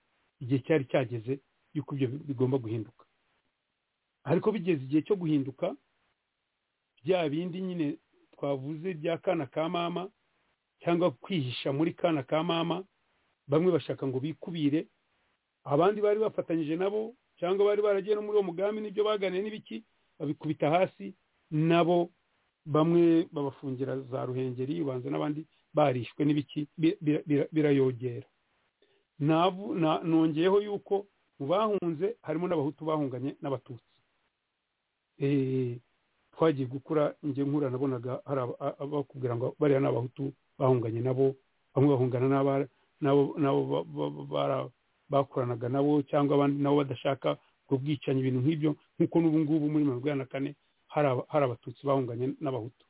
igihe cyari cyageze yuko ibyo bigomba guhinduka ariko bigeze igihe cyo guhinduka bya bindi nyine twavuze bya kana ka mama cyangwa kwihisha muri kana ka mama bamwe bashaka ngo bikubire abandi bari bafatanyije nabo cyangwa bari baragiye no muri uwo mugambi n'ibyo baganiye n'ibiki babikubita hasi nabo bamwe babafungira za ruhengeri ubanza n'abandi barishwe n'ibiki bi- bi- bi- birayogera Navu- na- nongeyeho yuko mu bahunze harimo n'abahutu bahunganye n'abatutsi Eh, twagiye gukura njye nkura nabonaga hari aba- a- abakubwira ngo bariya ni abahutu bahunganye nabo bamwe bahungana n'aba- n'abo n'abo ba- ba- bara- bakoranaga nabo cyangwa abandi nabo badashaka ubwo bwicanyi ibintu nk'ibyo nk'uko n'ubu ngubu muri mirongo inani na kane hari aba- hari abatutsi bahunganye n'abahutu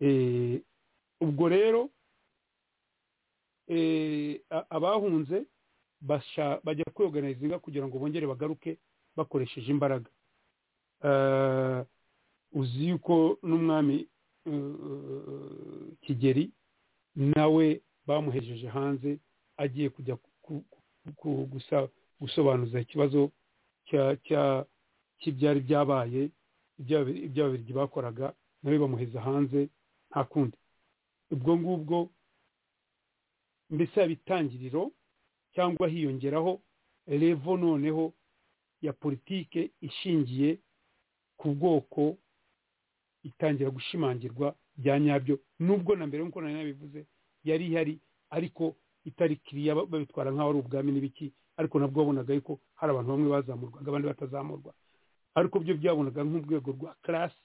Eh, ubwo rero eh, a- abahunze basha- bajya kwiyoganizinga kugira ngo bongere bagaruke bakoresheje imbaraga Eh, uzi yuko n'umwami eh, kigeri nawe bamuhejeje hanze agiye kujya ku- ku- ku- gusa- gusobanuza ikibazo cya- cya- cy'ibyari byabaye iby'ababirigi bakoraga nawe bamuheza hanze nta kundi ubwo ngubwo mbese yaba itangiriro cyangwa hiyongeraho revo noneho ya politike ishingiye ku bwoko itangira gushimangirwa bya nyabyo nubwo na mbere nk'uko nari nabivuze yari ihari ariko itari kiriya ba- babitwara nk'aho ari ubwami n'ibiki ariko nabwo wabonaga yuko hari abantu bamwe bazamurwaga abandi batazamurwa ariko byo byabonaga nk'urwego rwa karasi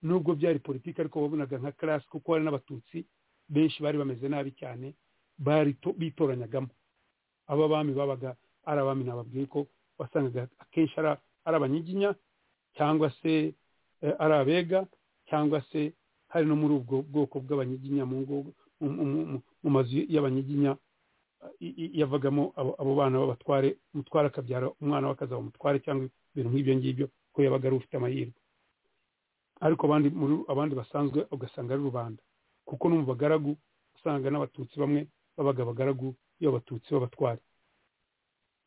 nubwo byari politiki ariko wabonaga nka karasi kuko hari n'abatutsi benshi bari bameze nabi cyane bari to- bitoranyagamo aba bami babaga ari abami nababwiye ko wasangaga akenshi ari- ari abanyiginya cyangwa se eh, ari abega cyangwa se hari no muri ubwo bwoko bw'abanyiginya mu ngo mu- mu- mu- mu mazu y'abanyiginya i- i- yavagamo abo abo bana b'abatware umutware akabyara umwana we akazaba umutware cyangwa ibintu nk'ibyo ngibyo ko yabaga ari ufite amahirwe ariko abandi muri abandi basanzwe ugasanga ari rubanda kuko no mu bagaragu usanga n'abatutsi bamwe babaga abagaragu iyo abatutsi b'abatware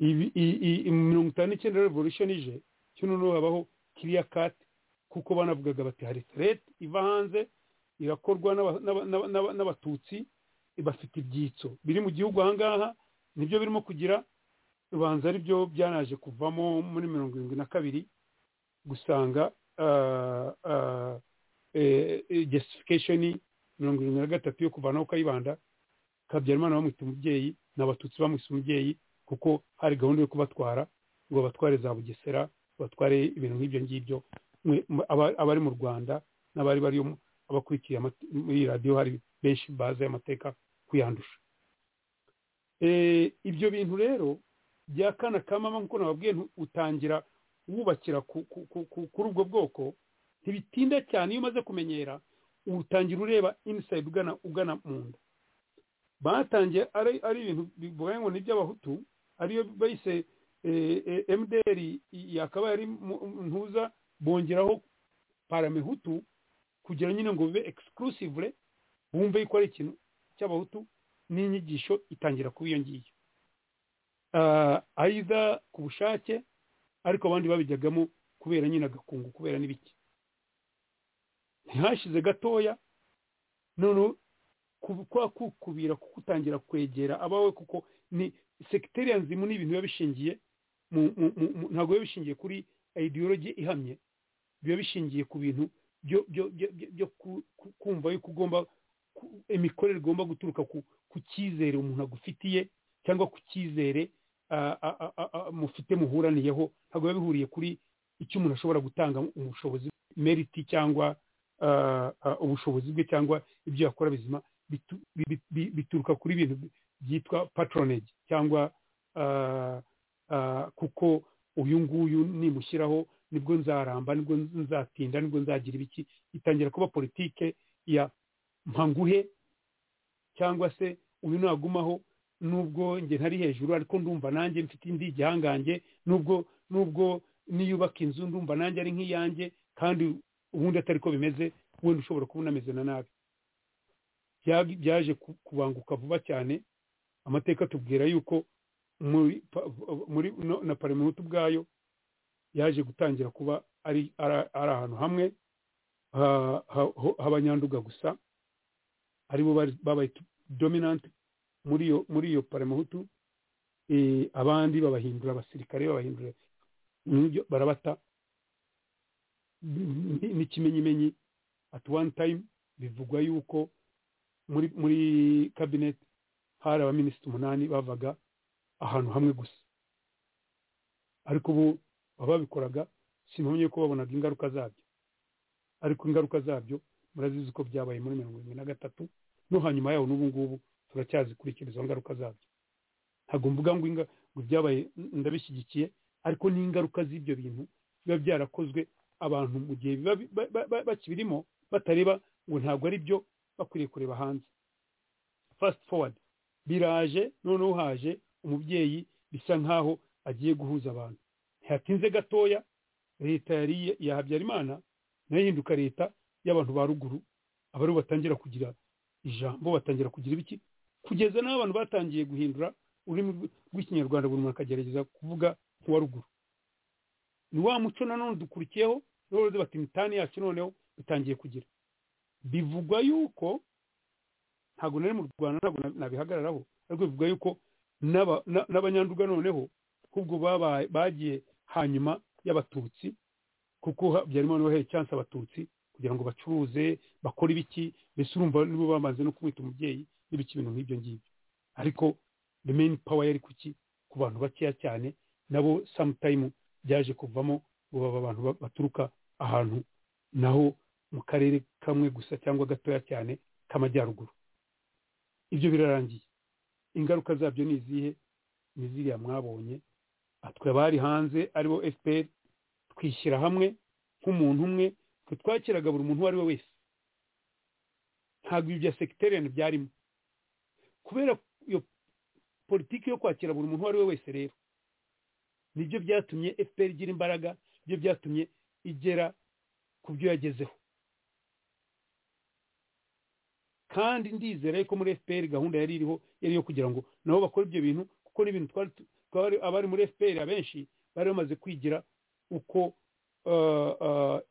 ibi i- i- i- mirongo itanu n'icyenda revolution ije kino n'ubu habaho kiriya kati kuko banavugaga bati hari threat iva hanze irakorwa n'aba- n'aba- n'aba- n'aba- n'abatutsi bafite ibyitso biri mu gihugu ahangaha nibyo birimo kugira ubanza ari byo byanaje kuvamo muri mirongo irindwi na kabiri gusanga ah, ah, eh, eh, justification mirongo irindwi na gatatu yo kuvanaho kayibanda habyarimana bamwita umubyeyi n'abatutsi bamwise umubyeyi kuko hari gahunda yo kubatwara ngo batware za bugesera batware ibintu nk'ibyo ngibyo mwe- mwe- aba- abari mu rwanda n'abari bari abakurikiye amate- muri radiyo hari benshi bazi amateka kuyandusha Eh, ibyo bintu rero bya kana ka mama nk'uko nababwiye ntu- utangira wubakira ku- ku- ku- ku- kuri ubwo bwoko ntibitinda cyane iyo umaze kumenyera utangira ureba inside ugana ugana mu nda batangiye ari ari ibintu bivuga ngo ni iby'abahutu ariyo bayise mdr yakabaye ari mu- ntuza bongeraho paramehutu kugira nyine ngo bibe exclusively bumve yuko ari ikintu cy'abahutu n'inyigisho itangira kuba iyo ngiyo Ah, either ku bushake ariko abandi babijyagamo kubera nyine agakungu kubera n'ibiki ntihashize gatoya noneho kwa kukubira kugutangira kwegera abawe kuko ni sekiteriyanzimu ni ibintu biba bishingiye ntabwo biba bishingiye kuri ideology ihamye biba bishingiye ku bintu byo kumva yuko ugomba imikorere igomba guturuka ku cyizere umuntu agufitiye cyangwa ku cyizere mufite muhuraniyeho ntabwo biba bihuriye kuri icyo umuntu ashobora gutanga ubushobozi meriti cyangwa ubushobozi bwe cyangwa ibyo yakora bizima bituruka kuri ibintu byitwa patronage cyangwa kuko uyu nguyu nimushyiraho nibwo nzaramba nibwo nzatinda nibwo nzagira ibiki itangira kuba politike ya mpanguhe cyangwa se uyu nagumaho nubwo njye ntari hejuru ariko ndumva nanjye mfite indi gihangange nubwo nubwo niyubaka inzu ndumva nanjye ari nk'iyanjye kandi ubundi atari ko bimeze wenda ushobora kuba unameze na nabi byaje kubanguka vuba cyane amateka atubwira yuko muri na paraminuti ubwayo yaje gutangira kuba ari ahantu hamwe h'abanyanduga gusa aribo babaye dominanti muri iyo paramuhutu abandi babahindura abasirikare babahindura barabata n'ikimenyimenyi at one time bivugwa yuko muri kabineti hari abaminisitiri umunani bavaga ahantu hamwe gusa ariko ubu ababikoraga sinumye ko babonaga ingaruka zabyo ariko ingaruka zabyo murazizi ko byabaye muri mirongo irindwi na gatatu no hanyuma yaho n'ubu ngubu turacyazikurikiza izo ngaruka zabyo ntabwo mvuga ngo ibyabaye ndabishyigikiye ariko n'ingaruka z'ibyo bintu biba byarakozwe abantu mu gihe bakibirimo batareba ngo ntabwo ari byo bakwiriye kureba hanze fasiti forward biraje noneho haje umubyeyi bisa nk'aho agiye guhuza abantu ntihatinze gatoya leta yari iya habyarimana nayo ihinduka leta y'abantu ba ruguru abaribo batangira kugira ijambo batangira kugira ibiki kugeza n'aho abantu batangiye guhindura ururimi rw'ikinyarwanda buri muntu akagerageza kuvuga nk'uwa ruguru ni wa muco nanone dukurikiyeho n'uruzi bati imitani yacu noneho itangiye kugira bivugwa yuko ntabwo nari mu rwanda ntabwo nabihagararaho ariko bivugwa yuko n'abanyanduga noneho ahubwo bagiye hanyuma y'abatutsi kuko byarimo noheye cyanse abatutsi kugira ngo bacuruze bakore ibiki mbese urumva nibo bamaze no kumwita umubyeyi n'ibiki ibintu nk'ibyo ngibyo ariko the main power yari kuki ku bantu bakeya cyane nabo sometime byaje kuvamo ubu aba bantu baturuka ahantu naho mu karere kamwe gusa cyangwa gatoya cyane k'amajyaruguru ibyo birarangiye ingaruka zabyo ni izihe ni ziriya mwabonye twe abari hanze aribo fpr twishyira hamwe nk'umuntu umwe twe twakiraga buri muntu uwo ari we wese ntabwo ibyo bya sekiteriya byarimo kubera iyo politiki yo kwakira buri muntu uwo ari we wese rero nibyo byatumye fpr igira imbaraga nibyo byatumye igera ku byo yagezeho kandi ndizera ko muri fpr gahunda yari iriho yari iyo kugira ngo nabo bakore ibyo bintu kuko n'ibintu twari abari muri fpr abenshi bari bamaze kwigira uko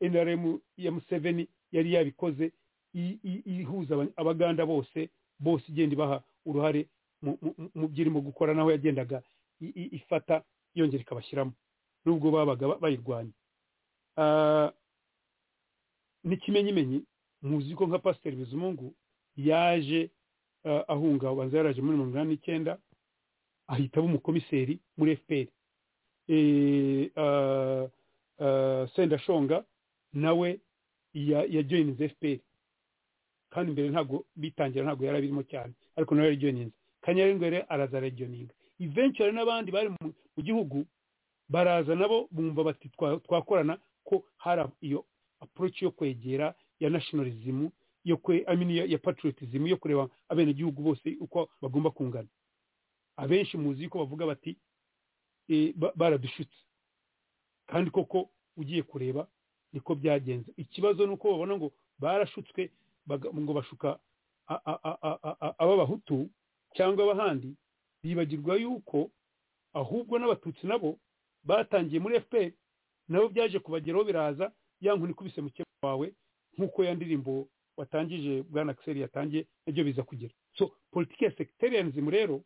nrm ya museveni yari yabikoze ihuza abaganda bose bose igenda ibaha uruhare mu byirimo gukora naho yagendaga ifata yongera ikabashyiramo nubwo babaga bayirwanya n'ikimenyimenyi muzi ko nka pasiteri bizimungu yaje ahunga abanza yaraje muri mirongo inani n'icyenda ahita aba umukomiseri muri fpr sendashonga nawe yajoyininze fpr kandi mbere ntabwo bitangira ntabwo yari abirimo cyane ariko nawe yarijoyininze kanyarengwere araza arajoyininga iventure n'abandi bari mu gihugu baraza nabo bumva bati twakorana ko hari iyo approach yo kwegera ya nationalism yo kwe amini ya patriotism yo kureba abenegihugu bose uko bagomba kungana abenshi muzi ko bavuga bati baradushutse kandi koko ugiye kureba niko byagenze ikibazo ni uko babona ngo barashutswe ngo bashuka ab'abahutu cyangwa ab'ahandi bibagirwa yuko ahubwo n'abatutsi nabo batangiye muri fpr nabo byaje kubageraho biraza ya nkoni ikubise mukeba wawe nk'uko ya ndirimbo watangije bwana akiseri yatangiye nabyo biza kugera so politiki ya sekiteriyanizmu rero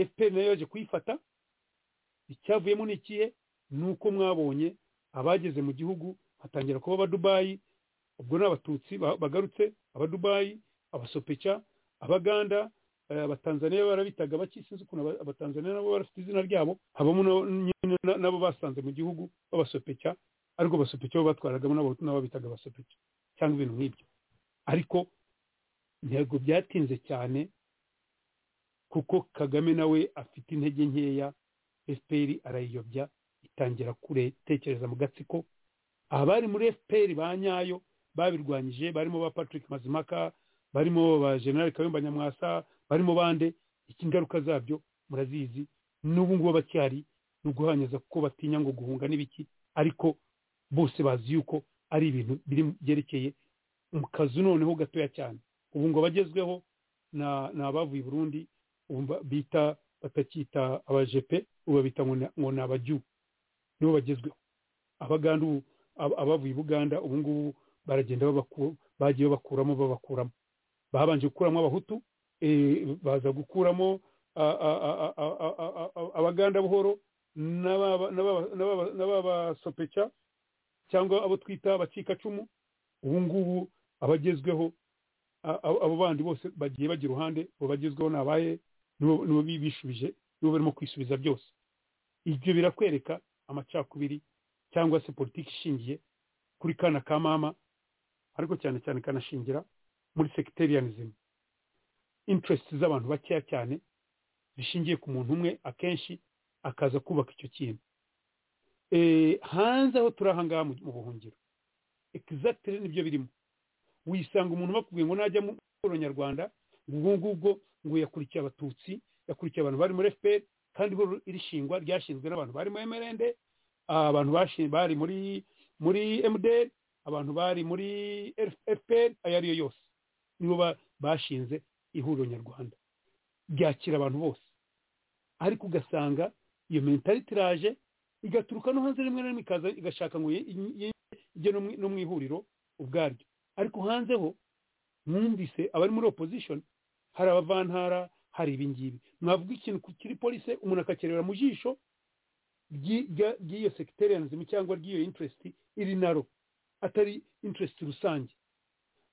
fpr nayo yaje kuyifata icyavuyemo ni ikihe ni uko mwabonye abageze mu gihugu hatangira kuba abadubayi ubwo ni abatutsi ba- bagarutse abadubayi abasopeca abaganda eh, abatanzaniya barabitaga baki sinzi ukuntu aba- abatanzaniya nabo barafite izina ryabo habamo na- nyine na- nabo basanze mu gihugu babasopeca ariko basopeca bo batwaragamo n'abo nabo bitaga abasopeca cyangwa ibintu nk'ibyo ariko intego byatinze cyane kuko kagame nawe afite intege nkeya fpr arayiyobya itangira kuretekereza mu gatsiko abari muri fpr ba nyayo babirwanyije barimo ba patrick mazimaka barimo ba general kayumba nyamwasa barimo bande ingaruka zabyo murazizi n'ubu ngubu abacyari ni uguhanyaza kuko batinya ngo guhunga n'ibiki ariko bose bazi yuko ari ibintu biri mu- byerekeye mu kazu noneho gatoya cyane ubu ngo abagezweho na- ni abavuye i burundi ubu mba- bita batacyita abajepe ubu babita ngo ni- ngo ni abajyu nibo bagezweho abaganda ubu ab- abavuye i buganda ubu ngubu baragenda babaku- bagiye babakuramo babakuramo babanje gukuramo abahutu eh, baza gukuramo a- a- a- a- a- a- a- a- abaganda buhoro n'ababa- n'ababa- n'ababa- n'ababasopeca cyangwa abo twita abacikacumu ubu ngubu abagezweho a- a- abo bandi bose bagiye bajya iruhande abo bagezweho ni abahe nibo nibo bi- bishubije nibo barimo kwisubiza byose ibyo birakwereka amacakubiri cyangwa se politiki ishingiye kuri kana ka mama ariko cyane cyane kanashingira muri sectarianism interest z'abantu bakeya cyane zishingiye ku muntu umwe akenshi akaza kubaka icyo kintu Eh, hanze aho turi aha ngaha mu- mu buhungiro exactly nibyo birimo wisanga umuntu bakubwiye ngo najya mu bworo nyarwanda ngo ubwo ngubwo ngo yakurikiye abatutsi yakurikiye abantu bari muri fpr kandi ihuriro irishingwa ryashinzwe n'abantu bari muri mrnd abantu bashi- bari muri muri mdr abantu bari muri fpr ayo ariyo yose nibo ba- bashinze ihuriro nyarwanda ryakira abantu bose ariko ugasanga iyo mentality iraje igaturuka no hanze rimwe na rimwe ikaza igashaka ngo ye- ye- ijye no mu- no mu ihuriro ubwaryo ariko hanze ho mwumvise abari muri opposition hari abavantara hari ibingibi mwavuga ikintu ku- kiri polise umuntu akakirebera mu jisho ry'i- rya- ry'iyo sectarianism cyangwa ry'iyo interest iri naro atari interest rusange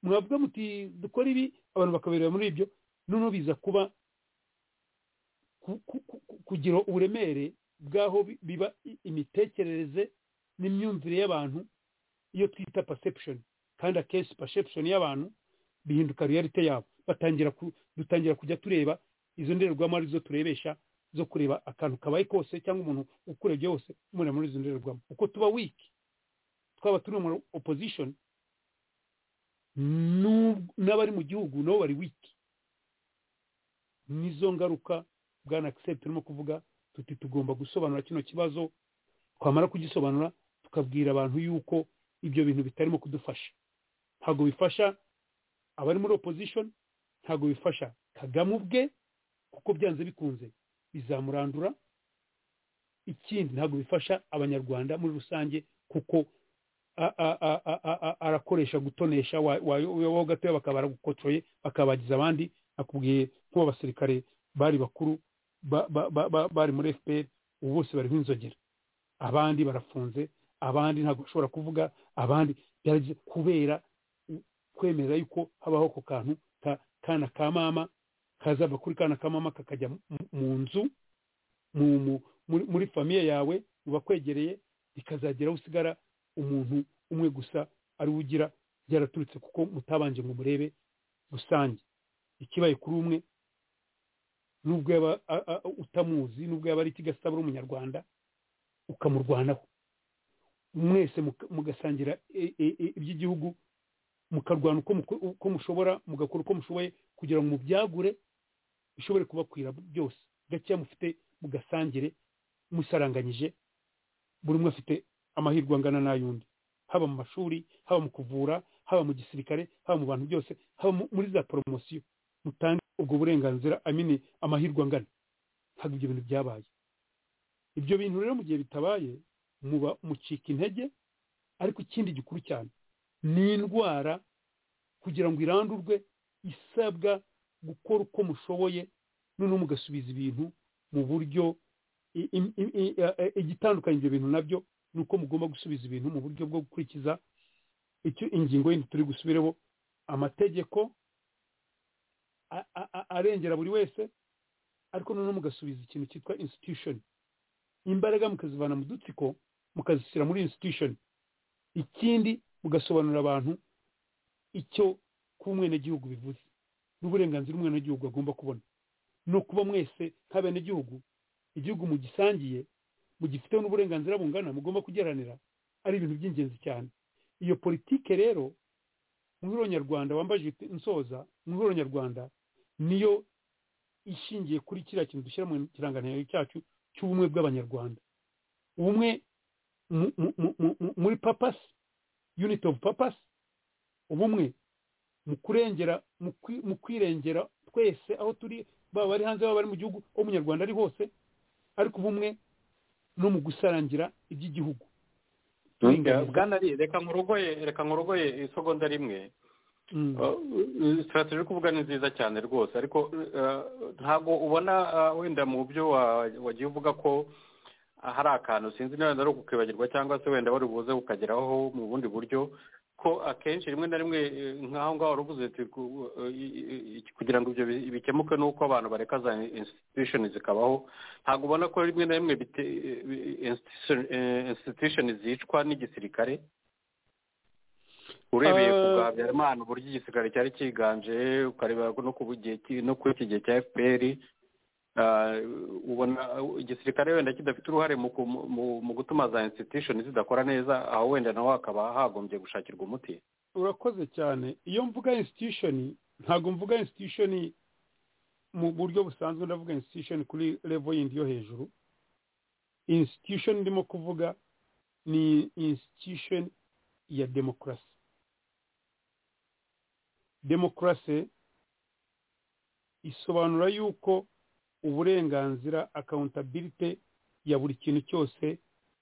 mwavuga muti dukora ibi abantu bakaberera muri ibyo noneho biza kuba ku- ku- ku- ku- kugira uburemere bw'aho bi- biba i- imitekerereze n'imyumvire y'abantu iyo twita perception kandi akenshi perception y'abantu bihinduka reality yabo batangira ku- dutangira kujya tureba izo ndorerwamo arizo turebesha zo kureba akantu kabaye kose cyangwa umuntu ukurebye wose umureba muri izo ndorerwamo uko tuba weak twaba turi mu opposition n'ub- n'abari mu gihugu nabo bari wiki nizo ngaruka bwana akiseri turimo kuvuga tuti tugomba gusobanura kino kibazo twamara kugisobanura tukabwira abantu yuko ibyo bintu bitarimo kudufasha ntabwo bifasha abari muri opposition ntabwo bifasha kagame ubwe kuko byanze bikunze bizamurandura ikindi ntabwo bifasha abanyarwanda muri rusange kuko a- a- a- a- a- a- arakoresha gutonesha wa- wa- wowe gatoya bakaba baragukocoye bakabagiza abandi akubwiye nk'ubu abasirikare bari bakuru ba- ba- ba- ba- bari muri fpr ubu bose bariho inzogera abandi barafunze abandi ntabwo bashobora kuvuga abandi byaragize kubera u- kwemera yuko habaho ako kantu ka- kana ka mama kazava kuri kana ka mama kakajya mu- mu- mu nzu mu- mu- muri- muri famiye yawe mu bakwegereye bikazagera aho usigara umuntu umwe gusa ari we ugira byaraturutse kuko mutabanje ngo murebe rusange ikibaye kuri umwe nubwo yaba a- a- utamuzi nubwo yaba ari ikigasaba ari umunyarwanda ukamurwanaho mwese muka- mugasangira e- e- e- iby'igihugu mukarwana uko muko- uko mushobora mugakora uko mushoboye kugira ngo mubyagure bishobore kubakwira byose gakeya mufite mugasangire musaranganyije buri umwe afite amahirwe angana n'ay'undi haba mu mashuri haba mu kuvura haba mu gisirikare haba mu bantu byose haba mu- muri za poromosiyo mutange ubwo burenganzira amini amahirwe angana ntabwo ibyo bintu byabaye ibyo bintu rero mu gihe bitabaye muba mucika intege ariko ikindi gikuru cyane ni indwara kugira ngo irandurwe isabwa gukora uko mushoboye noneho mugasubiza ibintu mu buryo i- i- i- i- eh, igitandukanye ibyo bintu nabyo ni uko mugomba gusubiza ibintu mu buryo bwo gukurikiza icyo ingingo yindi turi gusubireho amategeko a- a- a- arengera buri wese ariko noneho mugasubiza ikintu cyitwa institution imbaraga mukazivana mu dutsiko mukazishyira muri institution ikindi mugasobanurira abantu icyo kuba umwenegihugu bivuze n'uburenganzira umwenegihugu agomba kubona ni ukuba mwese nk'abenegihugu igihugu mugisangiye mugifiteho n'uburenganzira bungana mugomba kugeranira ari ibintu by'ingenzi cyane iyo politike rero muhuro nyarwanda wambajije iti- nsoza muhuro nyarwanda niyo ishingiye kuri kiriya kintu dushyira mu kirangantego cyacu cy'ubumwe bw'abanyarwanda ubumwe mu- mu- mu- mu- mu- muri papasi unity of papasi ubumwe mu kurengera mu kwi- mu kwirengera twese aho turi baba bari hanze baba bari mu gihugu aho umunyarwanda ari hose ariko ubumwe no mu gusarangira iby'igihugu Kuringaniza. bwana ari reka nkurogoye reka nkurogoye isegonda rimwe Mm. sitarateji yo kuvuga ni nziza cyane rwose ariko eh, ntabwo ubona eh, wenda mu byo wa- wagiye uvuga ko ah, hari akantu sinzi niba ari ukukibagirwa cyangwa se wenda wari buze ukageraho mu bundi buryo ko akenshi rimwe na rimwe eh, nk'aho ngaho wari uvuze uti, ku- eh, i- i- kugira ngo ibyo bi- bikemuke nuko abantu bareka za institution zikabaho ntabwo ubona ko rimwe na rimwe bite- eh, bi- institution eh, institution zicwa n'igisirikare urebeye ku Eh, bwa habyarimana uburyo igisirikare cyari cyiganje ukareba no ku gihe cy- no ku iki gihe cya fpr ah, ubona igisirikare wenda kidafite uruhare mu ku- mu- mu- mu gutuma za institution zidakora neza aho wenda naho hakaba hagombye gushakirwa umuti urakoze cyane iyo mvuga institution ntabwo mvuga institution mu buryo busanzwe ndavuga institution kuri level yindi yo hejuru institution ndimo kuvuga ni institution ya demokarasi demokarasi isobanura yuko uburenganzira accountability ya buri kintu cyose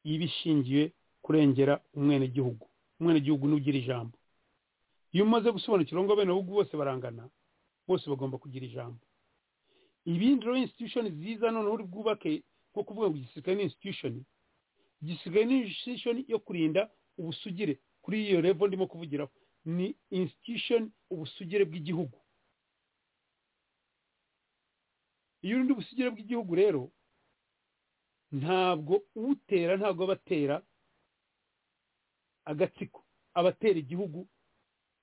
iba ishingiye kurengera umwenegihugu umwenegihugu n'ugira ijambo iyo umaze gusobanukirwa ngo abenegihugu bose barangana bose bagomba kugira ijambo ibindi rero institution ziza noneho uri bwubake nko kuvuga ngo igisirikare ni institution igisirikare ni institution yo kurinda ubusugire kuri iyo level ndimo kuvugiraho ni institution ubusugire bw'igihugu iyo urinda ubusugire bw'igihugu rero ntabwo utera ntabwo aba atera agatsiko aba atera igihugu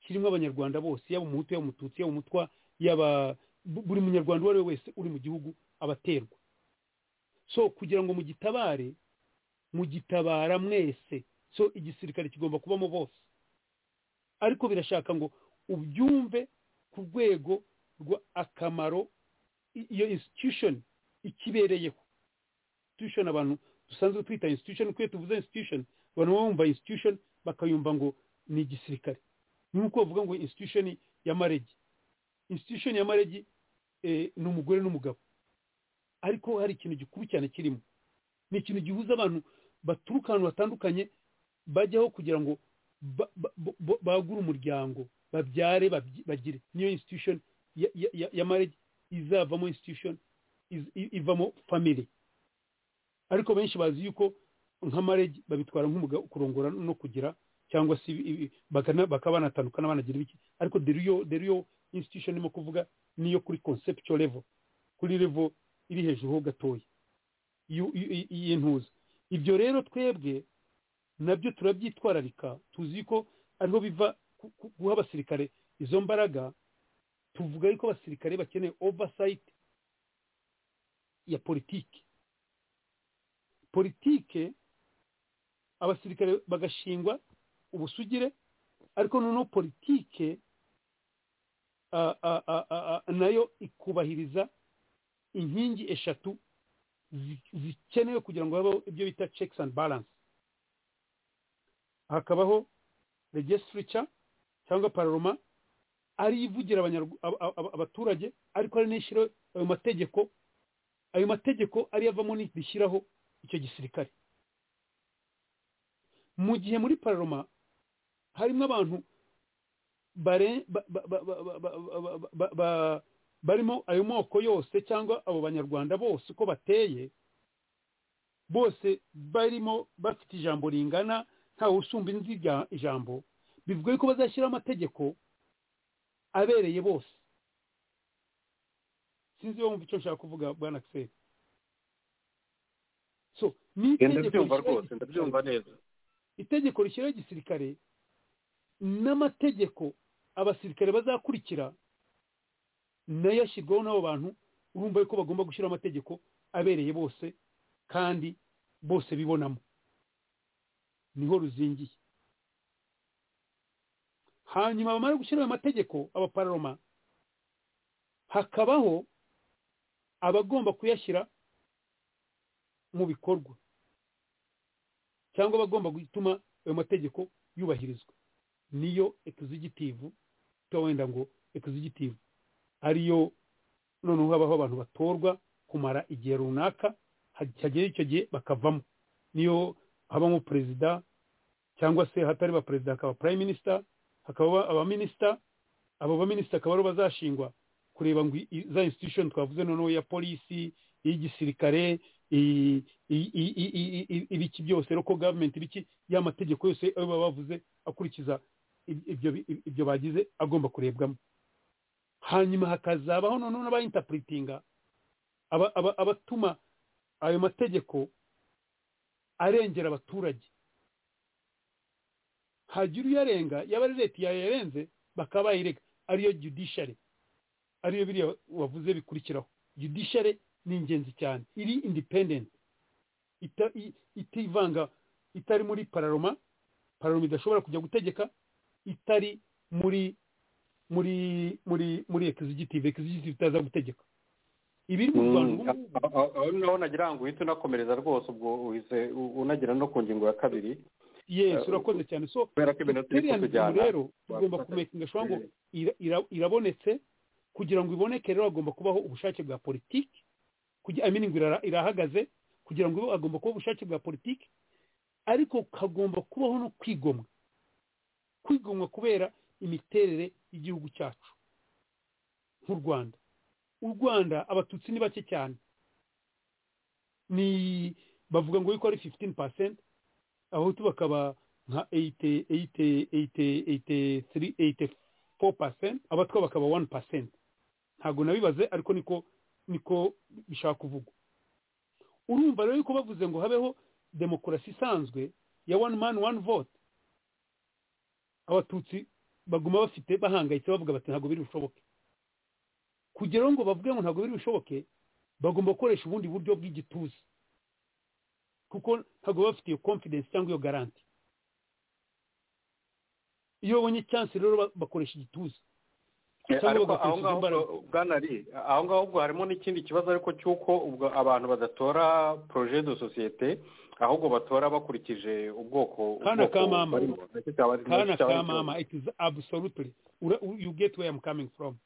kirimo abanyarwanda bose yaba umuhutu yaba umututsi yaba umutwa yaba bu- buri munyarwanda uwo ari we wese uri mu gihugu abaterwa so kugira ngo mugitabare mugitabara mwese so igisirikare kigomba kubamo bose ariko birashaka ngo ubyumve ku rwego rwa akamaro i- iyo institution ikibereyeho institution abantu dusanzwe twita institution kuko iyo tuvuze institution abantu baba bumva institution bakayumva ngo ni igisirikare nk'uko bavuga ngo institution ya maregi institution ya maregi eh, ni umugore n'umugabo ariko hari ikintu gikuru cyane kirimo ni ikintu gihuza abantu baturuka ahantu hatandukanye bajyaho kugira ngo ba- ba- bo- bo- bagure umuryango babyare babyi- bagire niyo institution ya, ya, ya, ya maregi izavamo institution iz- i- ivamo family ariko benshi bazi yuko nka maregi babitwara nk'umugabo kurongora no kugira cyangwa se ibi- ibi- bakana- bakaba banatandukana banagira ibiki ariko deriyo deriyo institution irimo kuvuga niyo kuri conceptual level kuri level iri hejuru ho gatoya y'u- y'u- y'intuza ibyo rero twebwe nabyo turabyitwararika tuzi ko ariho biva ku- ku- guha abasirikare izo mbaraga tuvuga yuko abasirikare bakeneye oversight ya politiki politike abasirikare bagashingwa ubusugire ariko noneho politike ah, ah, ah, ah, ah, nayo ikubahiriza inkingi eshatu zi- zikenewe kugira ngo habeho ibyo bita checks and balance hakabaho legislature cyangwa paroma ari ivugira abanyarw- ab- ab- ab- abaturage ariko ari n'ishyiraho ayo mategeko ayo mategeko ariyo avamo n'ishyiraho icyo gisirikare mu gihe muri pararoma harimo abantu bare- ba- ba- ba- ba- ba- ba- ba- ba- ba- barimo ayo moko yose cyangwa abo banyarwanda bose uko bateye bose barimo bafite ijambo ringana ntawe usumba inzi ijya- ijambo bivuga yuko bazashyiraho amategeko abereye bose sinzi iyo wumva icyo nshaka kuvuga bwana akiseri so ni itegeko ndabyumva rishyiraho rwose igisirikare. ndabyumva neza itegeko rishyiraho igisirikare n'amategeko abasirikare bazakurikira nayo ashyirwaho n'abo bantu urumva yuko bagomba gushyiraho amategeko abereye bose kandi bose bibonamo niho ruzingiye hanyuma bamara gushyiraho ayo mategeko abapararoma hakabaho abagomba kuyashyira mu bikorwa cyangwa abagomba gutuma ayo mategeko yubahirizwa niyo ekizigitivu cyangwa wenda ngo ekizigitivu ariyo noneho habaho abantu batorwa kumara igihe runaka hagera icyo gihe bakavamo niyo habamo perezida cyangwa se hatari ba perezida hakaba prime minister hakaba abaminisita abo baminisita akaba aribo bazashingwa kureba ngo i- i- za institution twavuze noneho ya polisi iy'igisirikare i- i- i- i- i- i- ibiki byose local government ibiki ya mategeko yose ayo baba bavuze akurikiza ib- ibyo bi- ibyo bagize agomba kurebwamo hanyuma hakazabaho noneho n'abayintapuritinga aba- aba- abatuma ayo mategeko arengera abaturage hagira uyarenga yaba ari leta yayarenze bakaba bayirega ariyo judiciary ariyo biriya wavuze bikurikiraho judiciary ni ingenzi cyane iri independent ita- i- itivanga itari muri pararoma pararoma idashobora kujya gutegeka itari muri muri muri muri ekizigitive ekizigitive itaza gutegeka ibiri mu rwanda ubu ngubu Mm, aho- aho naho nagira ngo uhite unakomereza rwose ubwo uhise u- unagera no ku ngingo ya kabiri yes urakoze cyane so kubera ko ibintu turi iriya ngingo kutujyana rero tugomba kumekinga shobora ngo ira- ira- irabonetse kugira ngo iboneke rero hagomba kubaho ubushake bwa politiki kugira amini ngo irara- irahagaze kugira ngo hagomba kubaho ubushake bwa politiki ariko hagomba kubaho no kwigomwa kwigomwa kubera imiterere y'igihugu cyacu nk'u rwanda u rwanda abatutsi ni bake cyane ni bavuga ngo yuko ari 15 percent abahutu bakaba nka 80 80 80 83 84 percent abatwa bakaba 1 percent ntabwo nabibaze ariko niko niko bishaka kuvugwa urumva rero yuko bavuze ngo habeho demokarasi isanzwe ya one man one vote abatutsi baguma bafite bahangayitse bavuga bati ntabwo biri bushoboke kugeraho ngo bavuge ngo ntabwo biri bushoboke bagomba gukoresha ubundi buryo bw'igituza kuko ntabwo baba bafite iyo confidence cyangwa iyo garanti iyo babonye chance rero ba- bakoresha igituza Eh, cyangwa ariko aho bagakoresha ngaho imbaraga ubwo- bwana ari aho ngaho ubwo harimo n'ikindi kibazo ariko cy'uko ubwo abantu badatora projet de societe ahubwo batora bakurikije ubwoko Kana ubwoko ka mama. barimo. Nacyo cyaba- kana nacyo cyaba ari ikibazo. kamama it is absolutely Ura- you get where I'm coming from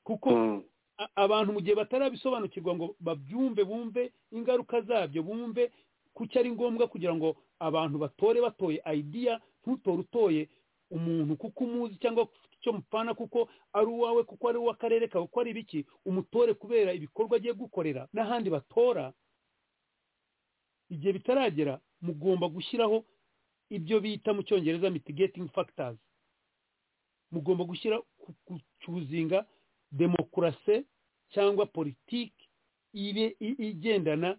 kuko Mm. a- abantu mu gihe batarabisobanukirwa ngo babyumve bumve ingaruka zabyo bumve kuki ari ngombwa kugira ngo abantu batore batoye idea ntutore utoye umuntu kuko umuzi cyangwa ufite icyo mupfana kuko ari uwawe kuko ari uw'akarere kawe kuko ari ibiki umutore kubera ibikorwa agiye gukorera n'ahandi batora igihe bitaragera mugomba gushyiraho ibyo bita mu cyongereza mitigating factors mugomba gushyira gucuzinga demokarasi cyangwa politiki ibe i- igendana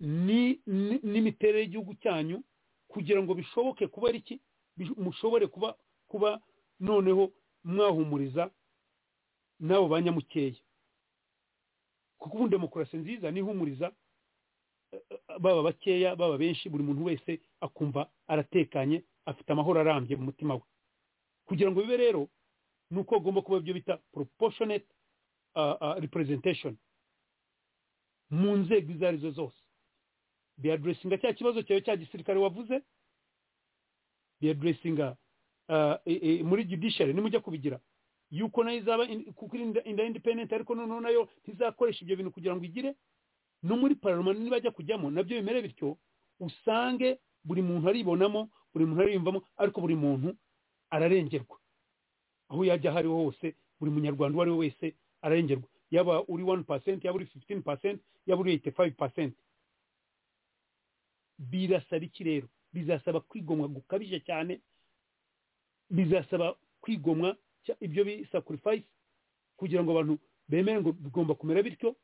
ni- ni- n'imiterere y'igihugu cyanyu kugira ngo bishoboke kuba ari iki Bish- mushobore kuba kuba noneho mwahumuriza n'abo banyamukeya kuko ubundi demokarasi nziza nihumuriza eh, eh, baba bakeya baba benshi buri muntu wese akumva aratekanye afite amahoro arambye mu mutima we kugira ngo bibe rero ni uko hagomba kuba ibyo bita proportionate uh, uh, representation mu nzego izo ari zo zose biyaduresinga cya kibazo cyawe cya gisirikare wavuze biyaduresinga uh, e, e, muri judiciary nimujya kubigira yuko nayo izaba in- kuko iri inda independent ariko noneho nayo ntizakoresha ibyo bintu kugira ngo igire no muri pararoma nibajya kujyamo nabyo bimere bityo usange buri muntu aribonamo buri muntu ariyumvamo ariko buri muntu ararengerwa aho yajya aho ari ho hose buri munyarwanda uwo ari we wese ararengerwa yaba uri wani pasenti yaba uri fifitini pasenti yaba uri eyiti fayive pasenti birasaba iki rero bizasaba kwigomwa gukabije cyane bizasaba kwigomwa cya- ibyo bisakurifayisi kugira ngo abantu bemere ngo bigomba kumera bityo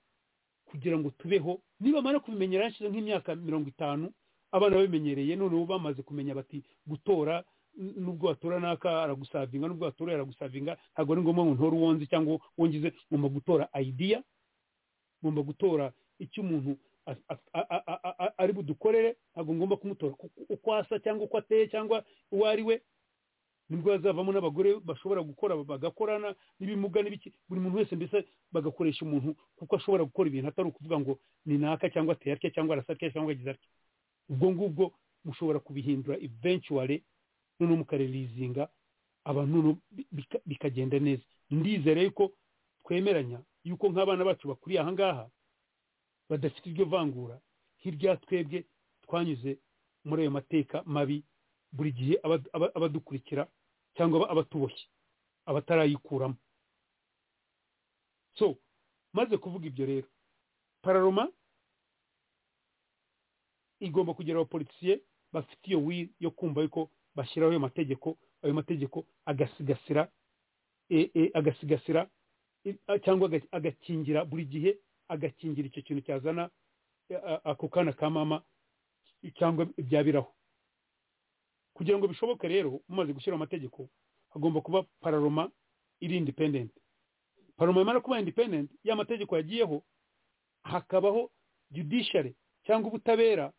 kugira ngo tubeho nibamara kubimenyera yarashize nk'imyaka mirongo itanu abana babimenyereye noneho bamaze kumenya bati gutora n- nubwo watora naka aragusavinga nubwo watora aragusavinga ntabwo ari ngombwa ngo ntore uwonzi cyangwa wongize ngomba gutora idea ngomba gutora icyo umuntu a- a- a- a- a- ari budukorere ntabwo ngomba kumutora ku- uko asa cyangwa uko ateye cyangwa uwo ari we nibwo hazavamo n'abagore bashobora gukora bagakorana n'ibimuga n'ibiki buri muntu wese mbese bagakoresha umuntu kuko ashobora gukora ibintu atari ukuvuga ngo ni naka cyangwa ateye atya cyangwa arasa atya cyangwa agize atya ubwo ngubwo mushobora kubihindura eventually noneho mukarelizinga abantu noneho bi- bika- bikagenda neza ndizere yuko twemeranya yuko nk'abana bacu bakuriye aha ngaha badafite iryo vangura hirya twebwe twanyuze muri ayo mateka mabi buri gihe aba- aba- abadukurikira cyangwa aba- abatuboshye abatarayikuramo so maze kuvuga ibyo rero pararoma igomba kugira abapolisiye bafite iyo wiri yo kumva yuko bashyiraho ayo mategeko ayo mategeko agasigasira e- e, agasigasira i- a- cyangwa aga- agakingira buri gihe agakingira icyo kintu cyazana e, a- ako kana ka mama cyangwa byabiraho kugira ngo bishoboke rero mumaze gushyira amategeko hagomba kuba pararoma iri independent pararoma yamara kuba independent ya mategeko yagiyeho hakabaho judiciary cyangwa ubutabera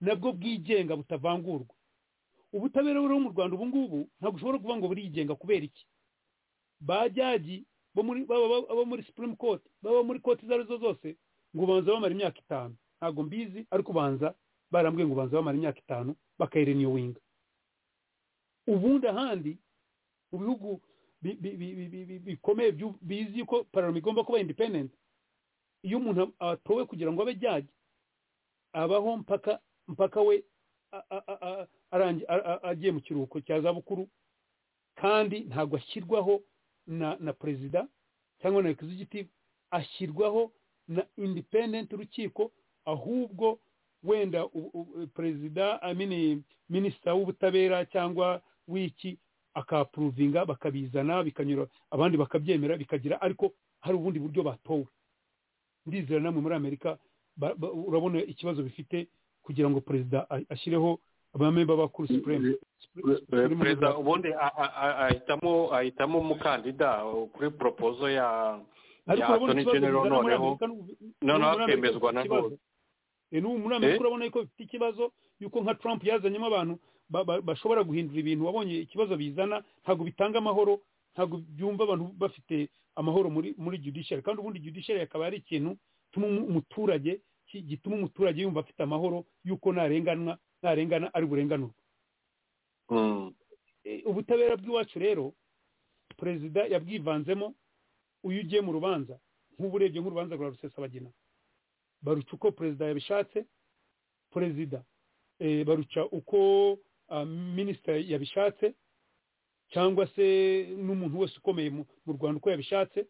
nabwo bwigenga butavangurwa ubutabera buriho mu rwanda ubu ngubu ntabwo ushobora kuvuga ngo burigenga kubera iki ba jyaji bo muri baba baba- abo muri supreme court baba muri koti izo arizo zose ngo banza bamara imyaka itanu ntabwo mbizi ariko banza barambwiye ngo banza bamara imyaka itanu bakayireniyowinga ubundi ahandi mu bihugu bi- bi- bi- bi- bi- bi- bikomeye byu- bizi ko pararama igomba kuba independent iyo umuntu atowe kugira ngo abe jyaji abaho mpaka mpaka we a- a- a- a- arangi- a- a- agiye mu kiruhuko cya zabukuru kandi ntabwo ashyirwaho na na perezida cyangwa na executive ashyirwaho na independent urukiko ahubwo wenda u- u- perezida amini minisita w'ubutabera cyangwa w'iki akapuruvinga bakabizana bikanyura abandi bakabyemera bikagira ariko hari ubundi buryo batowe ndizera namwe muri amerika ba- ba- urabona ikibazo bifite kugira ngo perezida a- ashyireho abamemba ba kuru supreme Supreme perezida Leader. ubundi a- a- a- ahitamo ahitamo umukandida kuri propozo ya ya ariko urabona attorney ikibazo general bizana muri noneho amerika n'ubu- noneho muri Amerika akemezwa bifite na ikibazo. hose E, n'ubu muri amerika Eh? urabona ko bifite ikibazo yuko nka trump yazanyemo abantu ba- ba- bashobora guhindura ibintu wabonye ikibazo bizana ntabwo bitanga amahoro ntabwo byumva abantu bafite amahoro muri muri judiciary kandi ubundi judiciary akaba ari ikintu gituma umu- umuturage ki- gituma umuturage yumva afite amahoro yuko ntarenganwa ntarengana ari burenganurwe Mm. E, ubutabera bw'iwacu rero perezida yabwivanzemo uyu ugiye mu rubanza nk'ubu urebye nk'urubanza rwa rusesabagina baruca uko perezida yabishatse perezida eh, baruca uko ah, minisitiri yabishatse cyangwa se n'umuntu wese ukomeye mu mu rwanda uko yabishatse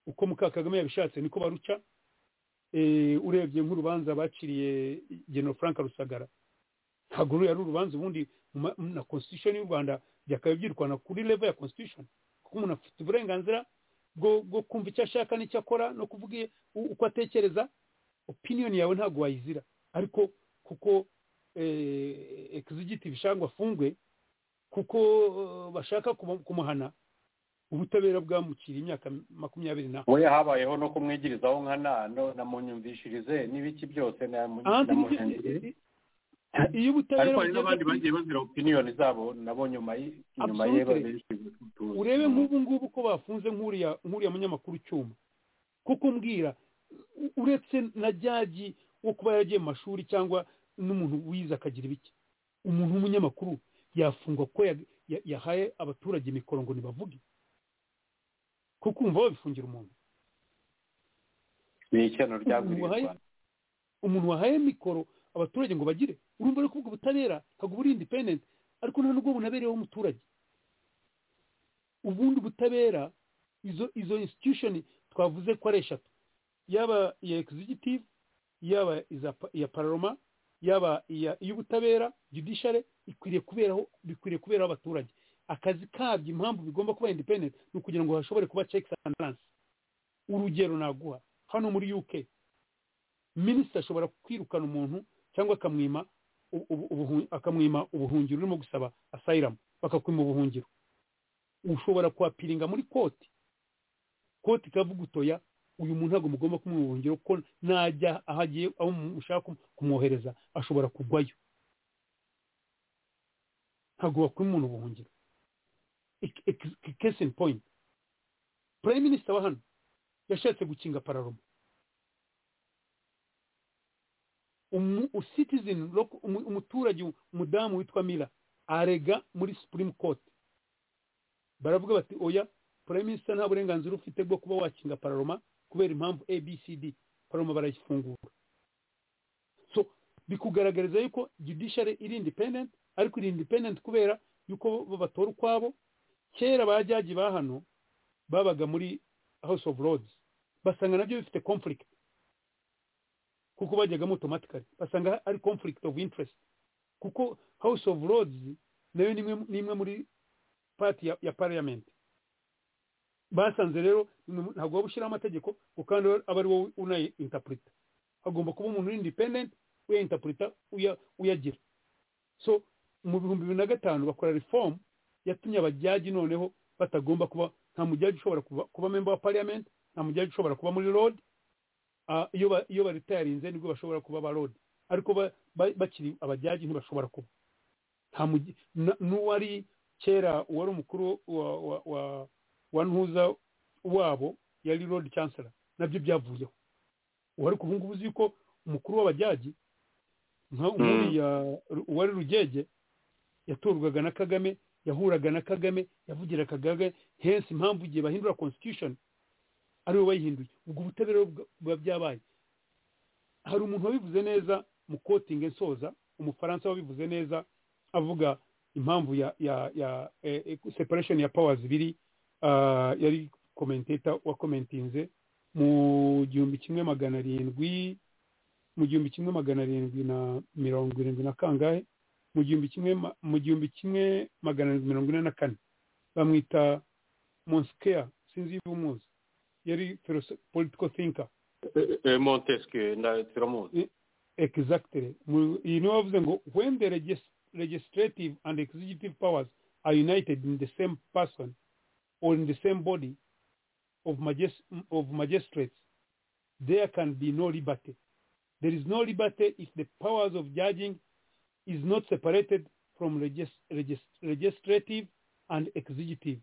uko muka kagame yabishatse niko baruca Eh, urebye nk'urubanza baciriye general frank rusagara ntabwo ruya ari urubanza ubundi mu ma- na constitution y'u rwanda byakaba byirwana kuri level ya constitution kuko umuntu afite uburenganzira bwo bwo kumva icyo ashaka n'icyo akora no kuvuga i- u- uko atekereza opinion yawe ntabwo wayizira ariko kuko eh, executive ishangwa afungwe kuko eh, bashaka kumu- kumuhana ubutabera bwamukiriye imyaka makumyabiri na we habayeho no kumwigirizaho nka nano namunyumvishirize n'ibiki byose ahandi nibyo- namunyumvishirize iyo ubutabera ariko hari bugeze n'abandi kuri- bagiye bazira opiniyoni zabo nabo nyuma y- inyuma ye Absolutely. benshi tuzi. urebe nk'ubu ngubu ko bafunze nk'uriya nk'uriya munyamakuru cyuma kuko mbwira u- uretse na jyaji wo kuba yaragiye mu mashuri cyangwa n'umuntu wize akagira ibiki umuntu w'umunyamakuru yafungwa ko ya- ya- yahaye abaturage mikoro ngo ntibavuge kuko umva babifungira umuntu ni ishyano ryagwiriye Wahaye- u Rwanda. umuntu wahaye mikoro abaturage ngo bagire urumva ari kuvuga ubutabera ntabwo buri independent ariko nta nubwo bunabereyeho umuturage ubundi ubutabera izo izo institution twavuze ko ari eshatu yaba iya executive yaba iza pa- iya paroma yaba iya iy'ubutabera judiciary ikwiriye kuberaho bikwiriye kuberaho abaturage akazi kabyo impamvu bigomba kuba independent ni ukugira ngo hashobore kuba checks and balance urugero naguha hano muri UK minisita ashobora kwirukana umuntu cyangwa akamwima ubu- ubu- ubuhu- akamwima ubuhungiro urimo gusaba asayiramu bakakwima ubuhungiro ushobora kuhapiringa muri koti koti ikavuga utoya uyu muntu ntabwo mugomba kumwima ubuhungiro kuko najya aho agiye aho mushaka kum- kumwohereza ashobora kugwayo ntabwo wakwima umuntu ubuhungiro Ik- ik- ik- case in point prime minister wa hano yashatse gukinga pararoma umu citizen local- umu- umuturage umudamu witwa mira arega muri supreme court baravuga bati oya prime minister nta burenganzira ufite bwo kuba wakinga pararoma kubera impamvu abcd pararoma barayifungura so bikugaragariza yuko judiciary iri independent ariko iri independent kubera yuko bo batora ukwabo kera ba jyaji ba hano babaga muri house of lords basanga nabyo bifite conflict kuko bajyagamo automatically basanga ari conflict of interest kuko house of lords nayo ni imwe ni imwe muri party ya, ya parliament basanze rero ni- ntabwo waba ushyiraho amategeko ngo kandi aba ari wowe unayi interpreta hagomba kuba umuntu uri independent uya interpreta uya, uyagira so mu bihumbi bibiri na gatanu bakora reform yatumye abajyaji noneho batagomba kuba nta mujyaji ushobora kuba, kuba member wa parliament nta mujyaji ushobora kuba muri road Ah, iyo ba- iyo baritayarinze nibwo bashobora kuba ba road ariko ba- ba- bakiri abajyaji ntibashobora kuba nta mugi- na- n'uwari kera uwari umukuru wa wa- wa- wa ntuza wabo yari road chancellor nabyo byavuyeho ubu ariko ubu ngubu uzi yuko umukuru w'abajyaji nka uriya uwari rugege yatorwaga na kagame yahuraga na kagame yavugira kagame hensi impamvu igihe bahindura constitution ari we wayihinduye ubwo ubutabera bwa- buba byabaye hari umuntu wabivuze neza mu kotingi nsoza umufaransa wabivuze neza avuga impamvu ya ya ya eh, eh, separation ya powers biri ah, yari commentator wa commentinze mu gihumbi kimwe magana arindwi mu gihumbi kimwe magana arindwi na mirongo irindwi na kangahe mu gihumbi kimwe ma- mu gihumbi kimwe magana arindwi mirongo ine na kane bamwita monsikea sinzi iyo umuzi yari philosoph- political thinker montesquieu na turamuzi exactly Mu- iyi niyo bavuze ngo when the regis- legislative and executive powers are united in the same person or in the same body of, magis- of magistrates there can be no liberty there is no liberty if the powers of judging is not separated from legis- legis- legislative and executive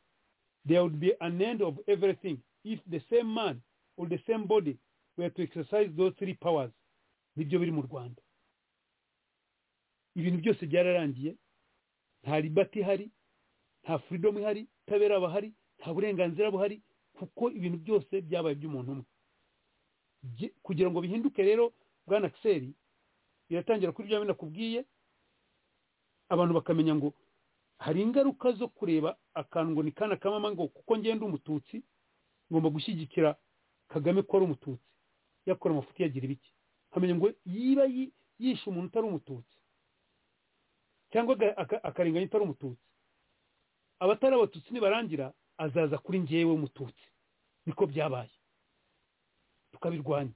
there would be an end of everything if the same man or the same body were to exercise those three powers nibyo biri mu rwanda ibintu byose byararangiye nta ribati ihari nta furidomu ihari itabera bahari nta burenganzira buhari kuko ibintu byose byabaye iby'umuntu umwe Bye- kugira ngo bihinduke rero bwana akiseri biratangira kuri bya bindi nakubwiye abantu bakamenya ngo hari ingaruka zo kureba akantu ngo ni kana kamama ngo kuko ngenda umututsi ngomba gushyigikira kagame ko ari umututsi yakora amafuti yagira ibiki nkamenya ngo yiba yi- yishe umuntu utari umututsi cyangwa aga- aka- akarenganya utari umututsi abatari abatutsi nibarangira azaza kuri njyewe umututsi niko byabaye tukabirwanya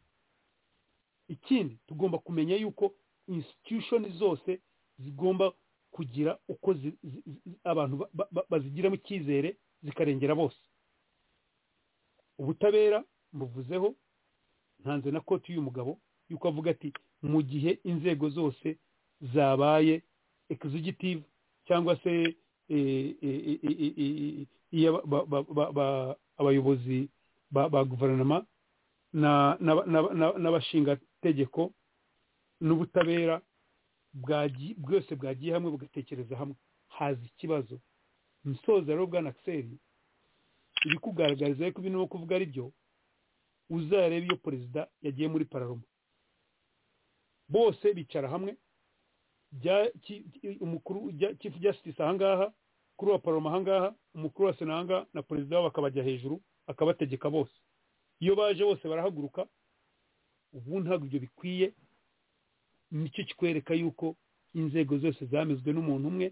ikindi tugomba kumenya yuko institution zose zigomba kugira uko zi- zi- zi- abantu ba- ba- ba- bazigiramo icyizere zikarengera bose ubutabera mbuvuzeho ntanze na koti y'uyu mugabo yuko avuga ati mu gihe inzego zose zabaye executive cyangwa se eh, eh, eh, eh, eh, eh, iya ba- ba- ba- ba- abayobozi ba ba guverinoma na- na- na- na- n'abashingategeko n'ubutabera bwagiye- bwose bwagiye hamwe bugatekereza hamwe haza ikibazo musoza rero bwana akiseri ibikugaragariza yuko ibintu kuvuga ari byo uzarebe iyo perezida yagiye muri pararoma bose bicara hamwe umukuru chief justice ahangaha kuri wa paroma ahangaha umukuru wa sena ahangaha na perezida wabo akabajya hejuru akabategeka bose iyo baje bose barahaguruka ubu ntabwo ibyo bikwiye nicyo kikwereka yuko inzego zose zamezwe n'umuntu umwe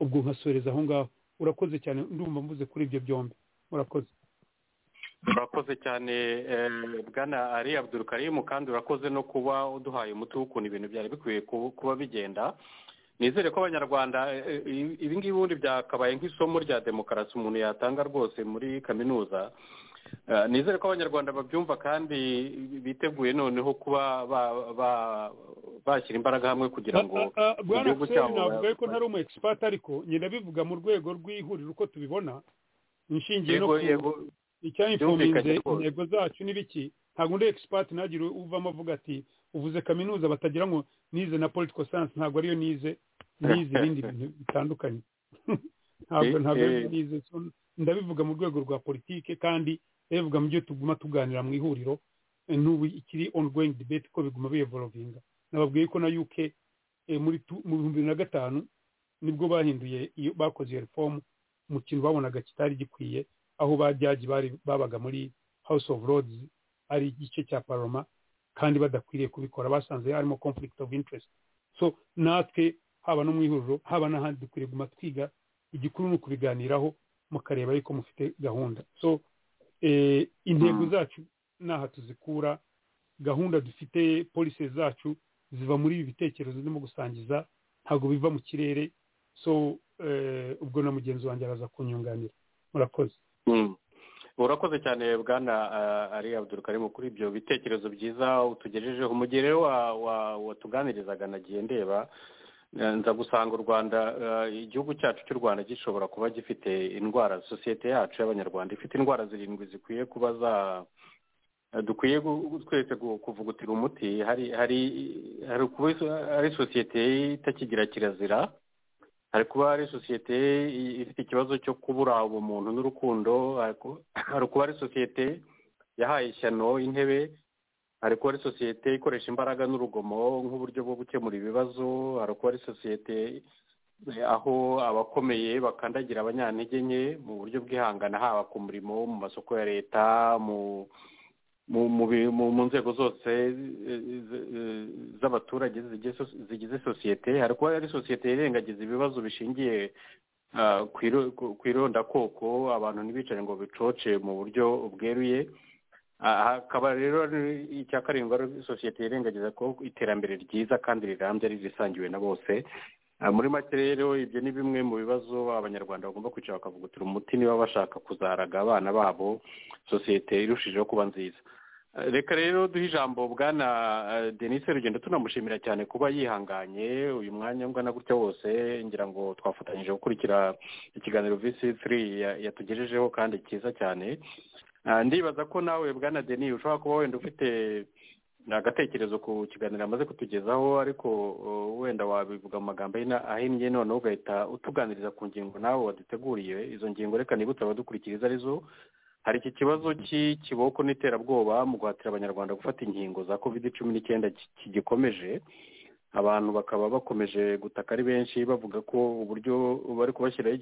ubwo nkasoreza aho ngaho urakoze cyane ndumva mvuze kuri ibyo byombi urakoze urakoze cyane bwana ari abdurukarimu kandi urakoze no kuba uduhaye umuti w'ukuntu ibintu byari bikwiye kuba bigenda nizere ko abanyarwanda ibi ngibi ubundi byakabaye nk'isomo rya demokarasi umuntu yatanga rwose muri kaminuza nizere ko abanyarwanda babyumva kandi biteguye noneho kuba bashyira imbaraga hamwe kugira ngo igihugu cyabo navuga yuko ntari umu egisipati ariko nyine bivuga mu rwego rw'ihuriro uko tubibona inshingiye no ku icyayifuminze intego zacu n'ibiki ntabwo undi egisipati ntagire uvamo avuga ati uvuze kaminuza batagira ngo nize na politiko sayansi ntabwo ariyo nize nize ibindi bintu bitandukanye ntabwo ntabwo nize ndabivuga mu rwego rwa politiki kandi bivuga mu byo tuguma tuganira mu ihuriro n'ubu ikiri ongoyingi dibeti ko biguma biyevorovinga nababwiye ko na yuke muri bibiri na gatanu nibwo bahinduye iyo bakoze iyo reformu mu kintu babonaga kitari gikwiye aho bajyaji babaga muri house of lords ari igice cya paroma kandi badakwiriye kubikora basanze harimo conflict of interest so natwe haba no mu ihuriro haba n'ahandi dukwiriye guma twiga igikuru ni ukubiganiraho mukareba yuko mufite gahunda so intego zacu n'aha tuzikura gahunda dufite polisi zacu ziva muri ibi bitekerezo zirimo gusangiza ntabwo biva mu kirere so ubwo na mugenzi wanjye araza kunyunganira murakoze urakoze cyane bwana ari abdurukarimu kuri ibyo bitekerezo byiza utugejejeho umugere watuganirizaga nagiye ndeba nza gusanga u rwanda igihugu cyacu cy'u rwanda gishobora kuba gifite indwara sosiyete yacu y'abanyarwanda ifite indwara zirindwi zikwiye kuba za dukwiye twese kuvugutira umuti hari hari hari kuba ari sosiyete itakigira kirazira hari kuba ari sosiyete ifite ikibazo cyo kubura ubumuntu n'urukundo hari kuba ari sosiyete yahaye ishyano intebe hari kuba ari sosiyete ikoresha imbaraga n'urugomo nk'uburyo bwo gukemura ibibazo hari kuba ari sosiyete aho abakomeye bakandagira abanyantege nke mu buryo bwihangana haba ku murimo mu masoko ya leta mu nzego zose z'abaturage zigize sosiyete hari kuba ari sosiyete yirengagiza ibibazo bishingiye ku irondakoko abantu ntibicare ngo bicoce mu buryo bweruye hakaba rero icya karindwi ari sosiyete yirengagiza ko iterambere ryiza kandi rirambye ari irisangiwe na bose muri make rero ibyo ni bimwe mu bibazo abanyarwanda bagomba kwicara bakavugutira umuti niba bashaka kuzaraga abana babo sosiyete irushijeho kuba nziza reka rero duhe ijambo bwana denise rugendo tunamushimira cyane kuba yihanganye uyu mwanya ungana gutya wose ngira ngo twafatanyije gukurikira ikiganiro visi turi yatugejejeho kandi cyiza cyane ndibaza ko nawe bwana deni ushobora kuba wenda ufite agatekerezo ku kiganiro amaze kutugezaho ariko wenda wabivuga mu magambo ahinnye noneho ugahita utuganiriza ku ngingo nawe waduteguriye izo ngingo reka nibutse abadukurikiriza arizo hari iki kibazo cy'ikiboko n'iterabwoba mu guhatira abanyarwanda gufata inkingo za kovide cumi n'icyenda kigikomeje abantu bakaba bakomeje gutaka ari benshi bavuga ko uburyo bari kubashyiraho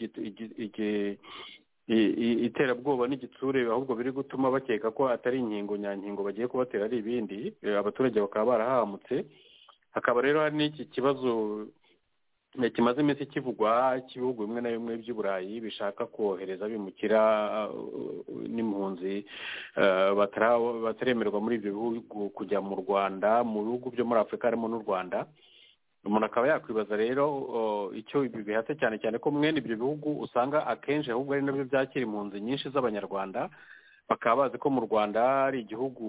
iterabwoba n'igitsure ahubwo biri gutuma bakeka ko atari inkingo nyankingo bagiye kubatera ari ibindi abaturage bakaba barahamutse hakaba rero hari n'iki kibazo kimaze iminsi kivugwa cy'ibihugu bimwe na bimwe by'uburayi bishaka kohereza bimukira n'impunzi bataremerwa muri ibyo bihugu kujya mu rwanda mu bihugu byo muri afurika harimo n'u rwanda umuntu akaba yakwibaza rero icyo ibi bihatse cyane cyane ko mwene ibyo bihugu usanga akenshi ahubwo ari nabyo byakira impunzi nyinshi z'abanyarwanda bakaba bazi ko mu rwanda ari igihugu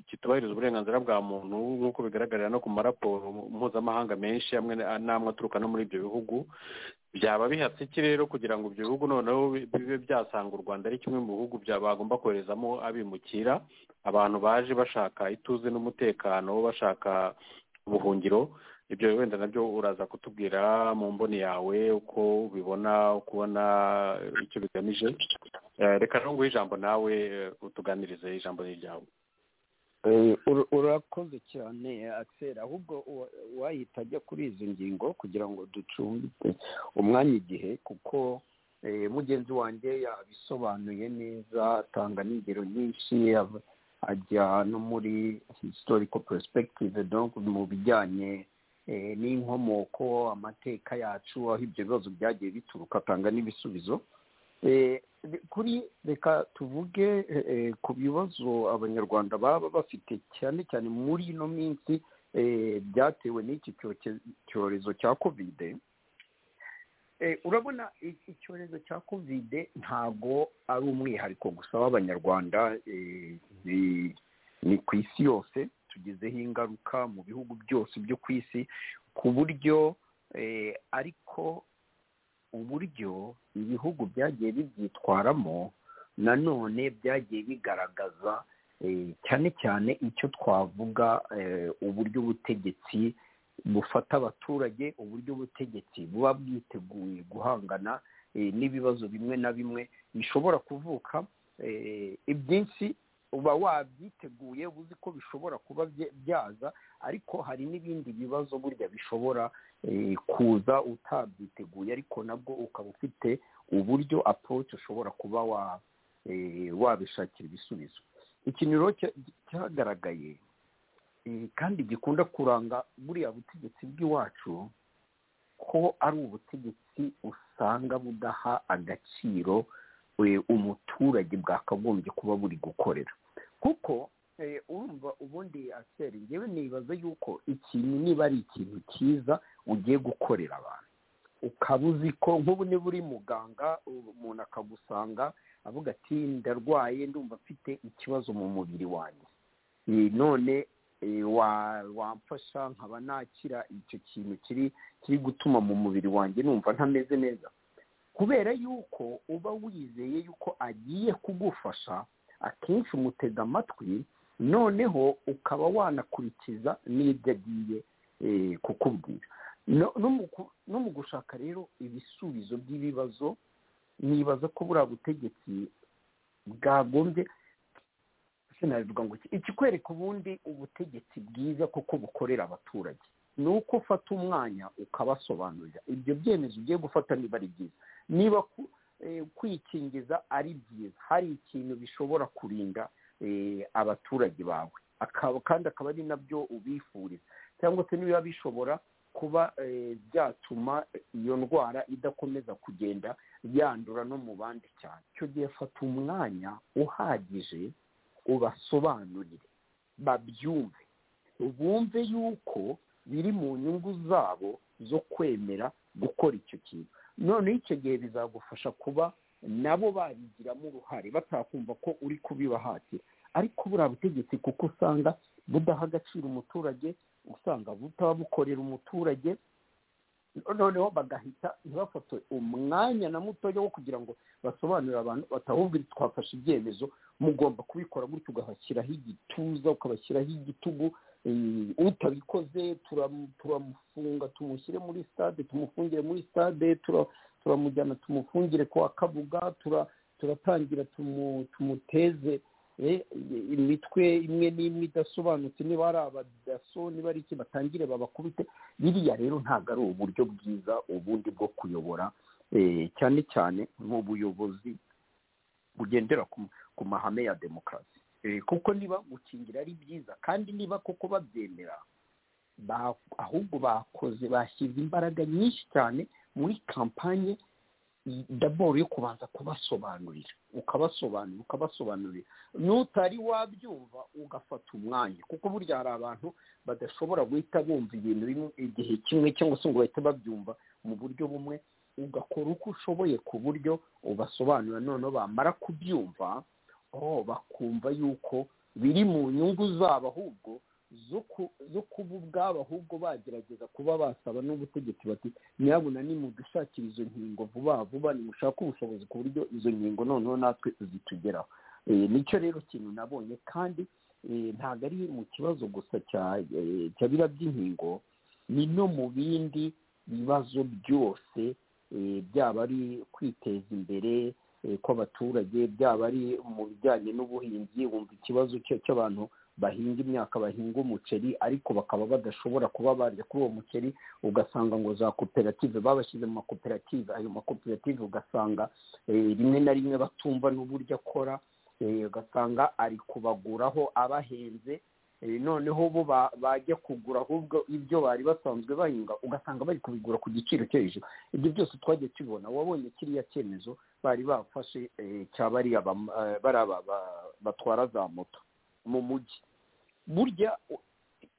kitubahiriza uburenganzira bwa muntu nk'uko bigaragarira no ku maraporo mpuzamahanga menshi amwe n'amwe aturuka no muri ibyo bihugu byaba bihatse iki rero kugira ngo ibyo bihugu noneho bibe byasanga u rwanda ari kimwe mu bihugu bagomba koherezamo abimukira abantu baje bashaka ituze n'umutekano bashaka ubuhungiro ibyo wenda nabyo uraza kutubwira mu mboni yawe uko ubibona ukubona icyo bigamije reka ntunguhe ijambo nawe utuganirize ijambo ryawe urakoze cyane akisera ahubwo wahita ajya kuri izi ngingo kugira ngo ducumbike umwanya igihe kuko mugenzi wanjye yabisobanuye neza atanga n'ingero nyinshi ajya no muri historical perspective mu bijyanye n'inkomoko amateka yacu aho ibyo bibazo byagiye bituruka atanga n'ibisubizo kuri reka tuvuge ku bibazo abanyarwanda baba bafite cyane cyane muri ino minsi byatewe n'iki cyorezo cya kovide urabona icyorezo cya kovide ntabwo ari umwihariko gusa w'abanyarwanda ni ku isi yose tugezeho ingaruka mu bihugu byose byo ku isi ku buryo ariko uburyo ibihugu byagiye bibyitwaramo nanone byagiye bigaragaza cyane cyane icyo twavuga uburyo ubutegetsi bufata abaturage uburyo ubutegetsi buba bwiteguye guhangana n'ibibazo bimwe na bimwe bishobora kuvuka ibyinshi uba wabyiteguye uzi ko bishobora kuba byaza ariko hari n'ibindi bibazo burya bishobora kuza utabyiteguye ariko nabwo ukaba ufite uburyo aporoci ushobora kuba wabishakira ibisubizo ikintu rero cyagaragaye kandi gikunda kuranga buriya butegetsi bw'iwacu ko ari ubutegetsi usanga budaha agaciro umuturage bwakagombye kuba buri gukorera kuko urumva ubundi aseri ngewe nibaza yuko ikintu niba ari ikintu cyiza ugiye gukorera abantu ukaba uzi ko nk'ubu niba uri muganga umuntu akagusanga avuga ati ndarwaye ndumva mfite ikibazo mu mubiri wanjye none wamfasha nkaba nakira icyo kintu kiri kiri gutuma mu mubiri wanjye numva ntameze neza kubera yuko uba wizeye yuko agiye kugufasha akenshi umutega amatwi noneho ukaba wanakurikiza n'ibyo agiye kukubwira no mu gushaka rero ibisubizo by'ibibazo nibaza ko buriya butegetsi bwagombye ngo ikikwereka ubundi ubutegetsi bwiza kuko bukorera abaturage ni uko ufata umwanya ukabasobanurira ibyo byemezo ugiye gufata niba ari byiza niba kwikingiza ari byiza hari ikintu bishobora kurinda abaturage bawe kandi akaba ari nabyo ubifuriza cyangwa se niba bishobora kuba byatuma iyo ndwara idakomeza kugenda yandura no mu bandi cyane icyo gihe fata umwanya uhagije ubasobanurire babyumve bumve yuko biri mu nyungu zabo zo kwemera gukora icyo kintu noneho icyo gihe bizagufasha kuba nabo babigiramo uruhare batakumva ko uri kubibahatira ariko buriya butegetsi kuko usanga budaha agaciro umuturage usanga butabukorera umuturage noneho bagahita ntibafate umwanya na mutoya wo kugira ngo basobanurire abantu batahubwo twafashe ibyemezo mugomba kubikora gutyo ugahashyiraho igituza ukabashyiraho igitugu utabikoze turamufunga tumushyire muri stade tumufungire muri stade turamujyana tumufungire kwa kabuga turatangira tumuteze imitwe imwe n'imwe idasobanutse niba ari abadaso niba ari iki batangire babakubite biriya rero ntabwo ari uburyo bwiza ubundi bwo kuyobora cyane cyane mu buyobozi bugendera ku mahame ya demokarasi kuko niba gukingira ari byiza kandi niba koko babyemera ahubwo bakoze bashyize imbaraga nyinshi cyane muri kampanye daboro yo kubanza kubasobanurira ukabasobanurira ukabasobanurira n'utari wabyumva ugafata umwanya kuko burya hari abantu badashobora guhita bumva ibintu igihe kimwe cyangwa se ngo bahite babyumva mu buryo bumwe ugakora uko ushoboye ku buryo ubasobanurira noneho bamara kubyumva bakumva yuko biri mu nyungu zabo ahubwo zo kuba ubwabo ahubwo bagerageza kuba basaba n'ubutegetsi bati nyabuna nimudushakira izo nkingo vuba vuba nimushake ubushobozi ku buryo izo nkingo noneho natwe zitugeraho nicyo rero kintu nabonye kandi ntabwo ari mu kibazo gusa cya biriya by'inkingo ni no mu bindi bibazo byose byaba ari kwiteza imbere kw'abaturage byaba ari mu bijyanye n'ubuhinzi wumva ikibazo cy'abantu bahinga imyaka bahinga umuceri ariko bakaba badashobora kuba barya kuri uwo muceri ugasanga ngo za koperative babashyize mu makoperative ayo makoperative ugasanga eh, rimwe na rimwe batumva n'uburyo akora eh, ugasanga ari kubaguraho abahenze Eh, noneho bo ba- bajya kugura ahubwo ibyo bari basanzwe bahinga ugasanga bari kubigura ku giciro cyo hejuru ibyo byose twagiye tubibona wabonye kiriya cyemezo bari bafashe eh, cya bariya bam- eh, bariya ba- ba- batwara za moto mu mujyi burya u-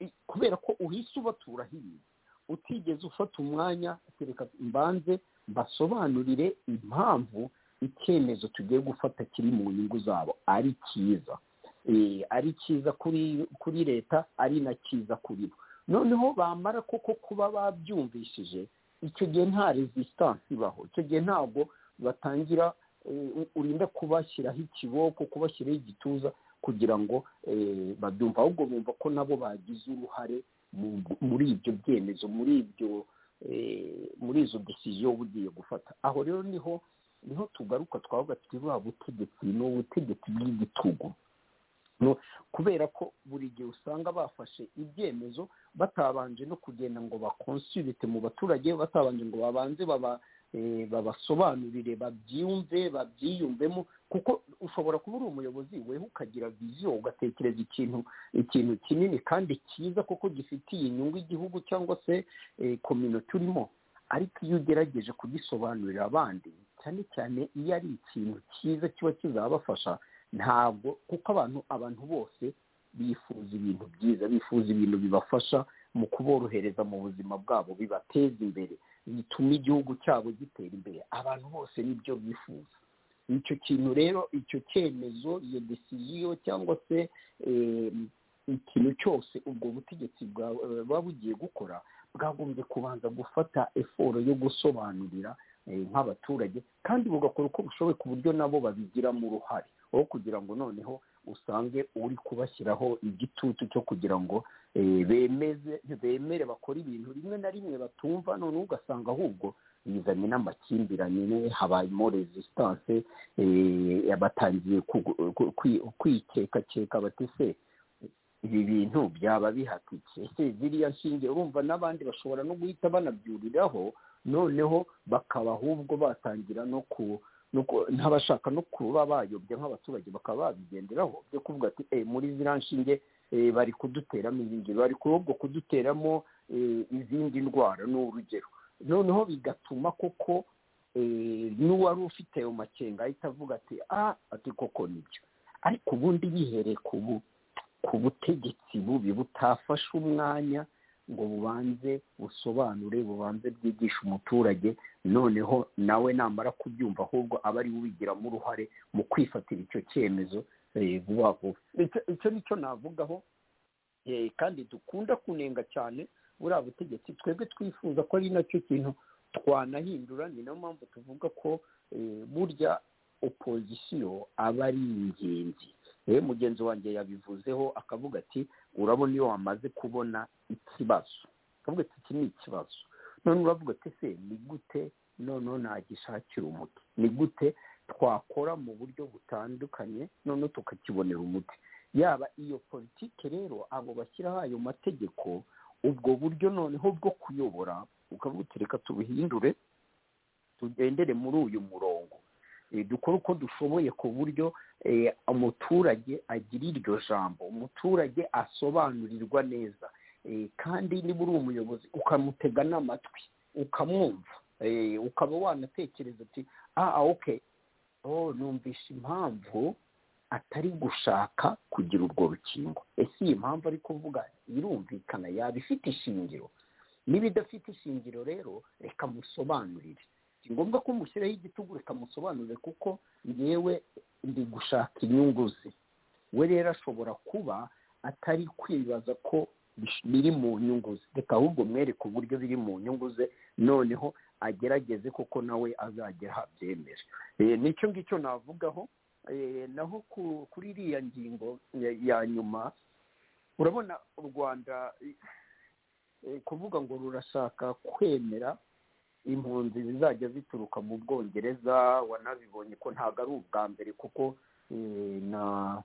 i- kubera ko uhise ubatura hirya utigeze ufata umwanya ati reka mbanze mbasobanurire impamvu icyemezo tugiye gufata kiri mu nyungu zabo ari cyiza Eh, ari cyiza kuri kuri leta ari na cyiza kuri bo noneho bamara koko kuba babyumvishije icyo gihe nta resistance ibaho icyo gihe ntabwo batangira eh, u- urinda kubashyiraho ikiboko kubashyiraho igituza kugira ngo eh, babyumve ahubwo bumva ko nabo bagize uruhare mu- muri ibyo byemezo muri ibyo eh, muri izo desiziyo uba ugiye gufata aho rero niho niho tugaruka twavuga tuti buriya butegetsi ni ubutegetsi bw'igitugu No, kubera ko buri gihe usanga bafashe ibyemezo batabanje no kugenda ngo bakonsulite mu baturage batabanje ngo babanze baba eh, babasobanurire babyumve babyiyumvemo kuko ushobora kuba uri umuyobozi weho ukagira viziyo ugatekereza ikintu ikintu kinini kandi cyiza kuko gifitiye inyungu igihugu cyangwa se kominote urimo ariko iyo ugerageje kugisobanurira abandi cyane cyane iyo ari ikintu cyiza kiba kizabafasha ntabwo kuko abantu abantu bose bifuza ibintu byiza bifuza ibintu bibafasha mu kuborohereza mu buzima bwabo bibateza imbere bituma igihugu cyabo gitera imbere abantu bose nibyo bifuza icyo kintu rero icyo cyemezo iyo desiziyo cyangwa se eh, ikintu cyose ubwo butegetsi bwa- eh, buba bugiye gukora bwagombye kubanza gufata eforo yo gusobanurira eh, nk'abaturage kandi bugakora uko bushoboye ku buryo nabo babigiramo uruhare aho kugira ngo noneho usange uri kubashyiraho igitutu cyo kugira ngo eh, bemeze bemere bakore ibintu rimwe na rimwe batumva noneho ugasanga ahubwo bizanye n'amakimbirane habayemo resistance eh, batangiye kugu- ku- kwi- kwikekakeka bati se ibi bintu byaba bihatutse ese ziriya nshinge urumva n'abandi bashobora no guhita banabyuriraho noneho bakaba ahubwo batangira no ku no ku- n'abashaka no kuba bayobya nk'abaturage bakaba babigenderaho byo kuvuga ati "Eh, muri ziriya nshinge eh, bari kuduteramo izindi bari ahubwo kuduteramo eh, izindi ndwara ni urugero noneho bigatuma koko eh, n'uwari ufite ayo makenga ahita avuga ati ah ati koko nibyo ariko ubundi yihereye ku bu ku butegetsi bubi butafashe umwanya ngo bubanze busobanure bubanze bwigishe umuturage noneho nawe namara kubyumva ahubwo aba ari we ubigiramo uruhare mu kwifatira icyo cyemezo eh, vuba vuba Icyo- icyo ni cyo navugaho eh, kandi dukunda kunenga cyane buriya butegetsi twebwe twifuza ko ari nacyo kintu twanahindura ni nayo mpamvu tuvuga ko eh, burya opozisiyo aba ari ingenzi yewe mugenzi wanjye yabivuzeho akavuga ati urabona iyo wamaze kubona ikibazo akavuga ati iki ni ikibazo none uravuga ati se ni gute noneho nagishakira umuti ni gute twakora mu buryo butandukanye noneho tukakibonera umuti yaba iyo politike rero abo bashyiraho ayo mategeko ubwo buryo noneho bwo kuyobora ukavuga uti reka tubuhindure tugendere muri uyu murongo Eh, dukore uko dushoboye ku buryo eh, umuturage agira iryo jambo umuturage asobanurirwa neza Eh, kandi niba uri umuyobozi ukamutega n'amatwi ukamwumva Eh, ukaba wanatekereza ati ah ah, okay oh numvishe impamvu atari gushaka kugira urwo rukingo ese iyi mpamvu ari kuvuga irumvikana yaba ifite ishingiro niba idafite ishingiro rero reka musobanurire si ngombwa ko mushyiraho igitugu reka musobanurire kuko ngewe ndi gushaka inyungu ze we rero ashobora kuba atari kwibaza ko bish- biri mu nyungu ze reka ahubwo mwereke uburyo biri mu nyungu ze noneho agerageze kuko nawe azagera ahabyemeje Eh, nicyo ngicyo navugaho Eh, naho ku- kuri iriya ngingo ya- ya nyuma urabona u rwanda eh, kuvuga ngo rurashaka kwemera impunzi zizajya zituruka mu bwongereza wanabibonye ko ntabwo ari ubwa mbere kuko eh, na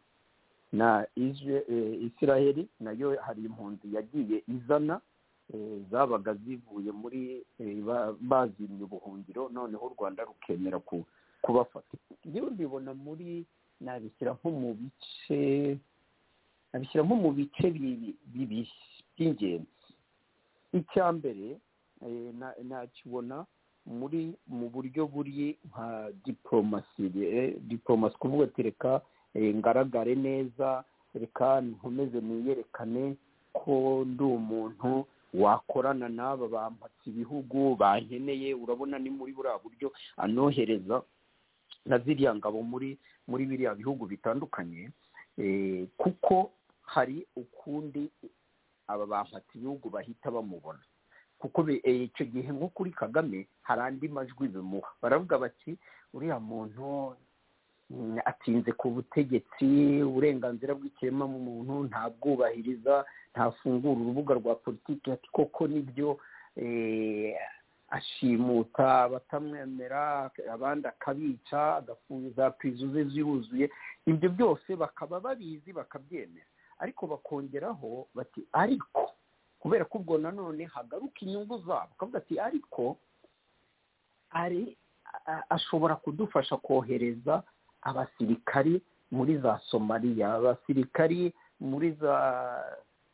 na Isra- eh, israheli nayo hari impunzi yagiye izana eh, zabaga zivuye muri eh, ba- bazimye ubuhungiro noneho u rwanda rukemera ku- kubafata yewe mbibona muri nabishyira nko mu bice nabishyira nko mu bice bibi- bibi- by'ingenzi icya mbere eh, na- nakibona muri mu buryo buri nka diporomasi eh, diporomasi kuvuga ati reka eh, ngaragare neza reka nkomeze niyerekane ko ndi umuntu wakorana n'aba bampatse ibihugu bankeneye urabona ni muri buriya buryo anohereza na ziriya ngabo muri muri biriya bihugu bitandukanye eh, kuko hari ukundi aba bampatse ibihugu bahita bamubona kuko be- eh, icyo gihe nko kuri kagame hari andi majwi bimuha baravuga bati uriya muntu mm, atinze ku butegetsi uburenganzira bw'ikiremwamuntu ntabwubahiriza ntafungura urubuga rwa politiki ati koko nibyo eh, ashimuta abatamwemera abandi akabica agafuza pizo ze ziruzuye ibyo byose bakaba babizi bakabyemera ariko bakongeraho bati ariko kubera ko ubwo nanone hagaruka inyungu zabo bakavuga ati ariko ari a- ashobora kudufasha kohereza abasirikari muri za somaliya abasirikari muri za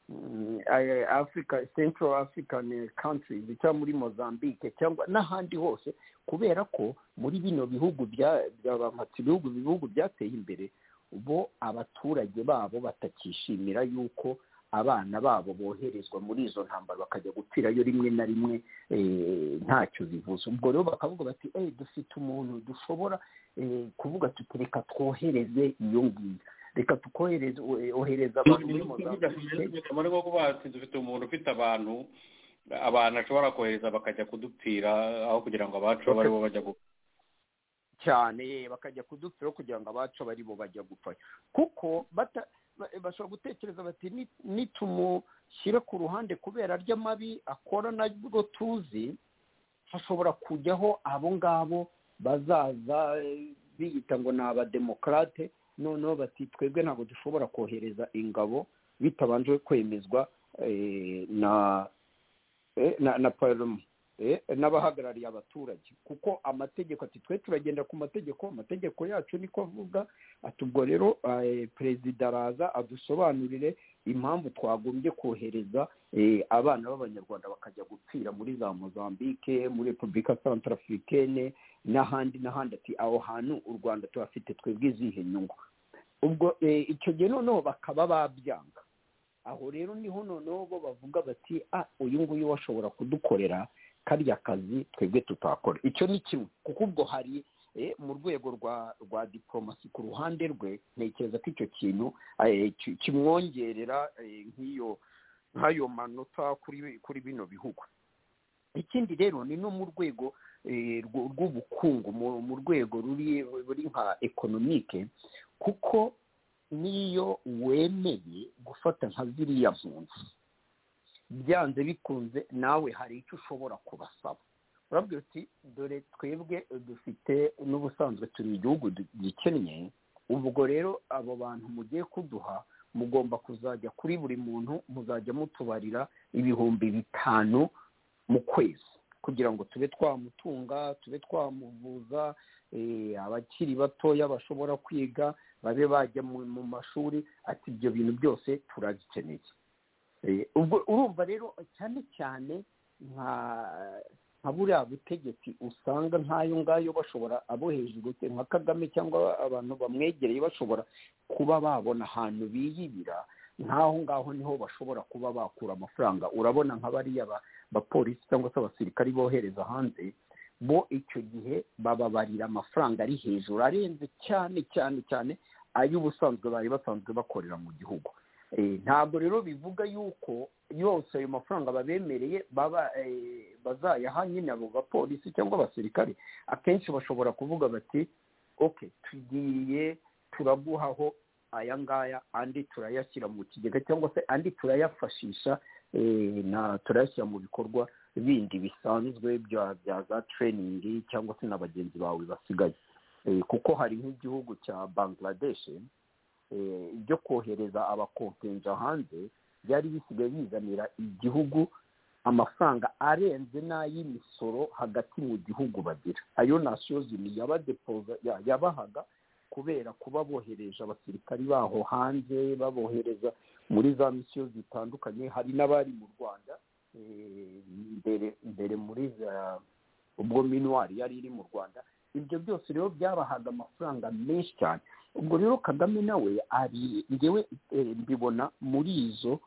mm, eh, africa central african countries cyangwa muri mozambique cyangwa n'ahandi hose kubera ko muri bino bihugu bya byabamhatse ibihugu ibihugu byateye imbere bo abaturage babo batakishimira yuko abana babo boherezwa muri izo ntambara bakajya gupfirayo rimwe na rimwe eh, ntacyo bivuze ubwo rero bakavuga bati "Eh, dufite umuntu dushobora eh, kuvuga tuti reka twohereze iyo ngiyo reka tukohereze eh, ohereza abantu muri mozambique muri nko kuba dufite umuntu ufite abantu abantu ashobora kohereza bakajya kudupfira aho kugira ngo abacu babe ari bo bajya gupfa cyane bakajya kudupfiraho kugira ngo abacu aba aribo bajya gupfayo kuko bata- ba- bashobora gutekereza bati "Ni- nitumushyire ku ruhande kubera arya mabi akora nabwo tuzi hashobora kujyaho abo ngabo bazaza eh, biyita ngo ni abademokarate noneho bati twebwe ntabwo dushobora kohereza ingabo bitabanje kwemezwa eh, na eh, na na paroma eh, n'abahagarariye abaturage kuko amategeko ati twe turagenda ku mategeko amategeko yacu niko avuga ati ubwo rero eh, perezida araza adusobanurire impamvu twagombye kohereza eh, abana b'abanyarwanda bakajya gupfira muri za mozambique muri repubulika centrafricaine n'ahandi n'ahandi ati aho hantu u rwanda tuhafite twebwe izihe nyungu ubwo eh, icyo gihe noneho bakaba babyanga aho rero niho noneho bo bavuga bati ah uyu nguyu washobora kudukorera karya kazi twebwe tutakora icyo ni kimwe kuko ubwo hari eh, mu rwego rwa rwa diporomasi ku ruhande rwe ntekereza ko icyo kintu eh, ki- kimwongerera eh, nk'iyo nk'ayo manota kuri kuri bino bihugu ikindi rero ni no mu rwego eh, rw- rw'ubukungu mu- mu rwego ruri ruri nka ekonomike kuko niyo wemeye gufata nka ziriya mpunzi byanze bikunze nawe hari icyo ushobora kubasaba urabwira uti dore twebwe dufite n'ubusanzwe turi igihugu du- gikennye ubwo rero abo bantu mugiye kuduha mugomba kuzajya kuri buri muntu muzajya mutubarira ibihumbi bitanu mu kwezi kugira ngo tube twamutunga tube twamuvuza eh, abakiri batoya bashobora kwiga babe bajya mu mu mashuri ati ibyo bintu byose turabikeneye Eh, ubwo urumva rero cyane cyane nka nka buriya butegetsi usanga nk'ayo ngayo bashobora abo hejuru se nka kagame cyangwa abantu bamwegereye bashobora kuba babona ahantu biyibira nk'aho ngaho niho bashobora kuba bakura amafaranga urabona nka bariya ba- bapolisi cyangwa se abasirikari bohereza hanze bo icyo gihe bababarira amafaranga ari hejuru arenze cyane cyane cyane ay'ubusanzwe bari basanzwe bakorera mu gihugu Eh, ntabwo rero bivuga yuko yose ayo mafaranga babemereye baba eh, bazayaha nyine abo bapolisi cyangwa abasirikare akenshi bashobora kuvuga bati ok tugiye turaguhaho aya ngaya andi turayashyira mu kigega cyangwa se andi turayafashisha eh, na turayashyira mu bikorwa bindi bisanzwe bya bya za tereyiningi cyangwa se na bagenzi bawe basigaye Eh, kuko hari nk'igihugu cya bangladesh ibyo kohereza abakompenja hanze byari bisigaye bizanira igihugu amafaranga arenze n'ay'imisoro hagati mu gihugu bagira ayo nasiyo zimwe yabadepoza ya- yabahaga kubera kuba bohereje abasirikari baho hanze babohereza muri za misiyo zitandukanye hari n'abari mu rwanda eh, mbere mbere muri za ubwo minuwari yari iri mu rwanda ibyo byose rero byabahaga amafaranga menshi cyane ubwo rero kagame nawe ari ngewe eh, mbibona muri izo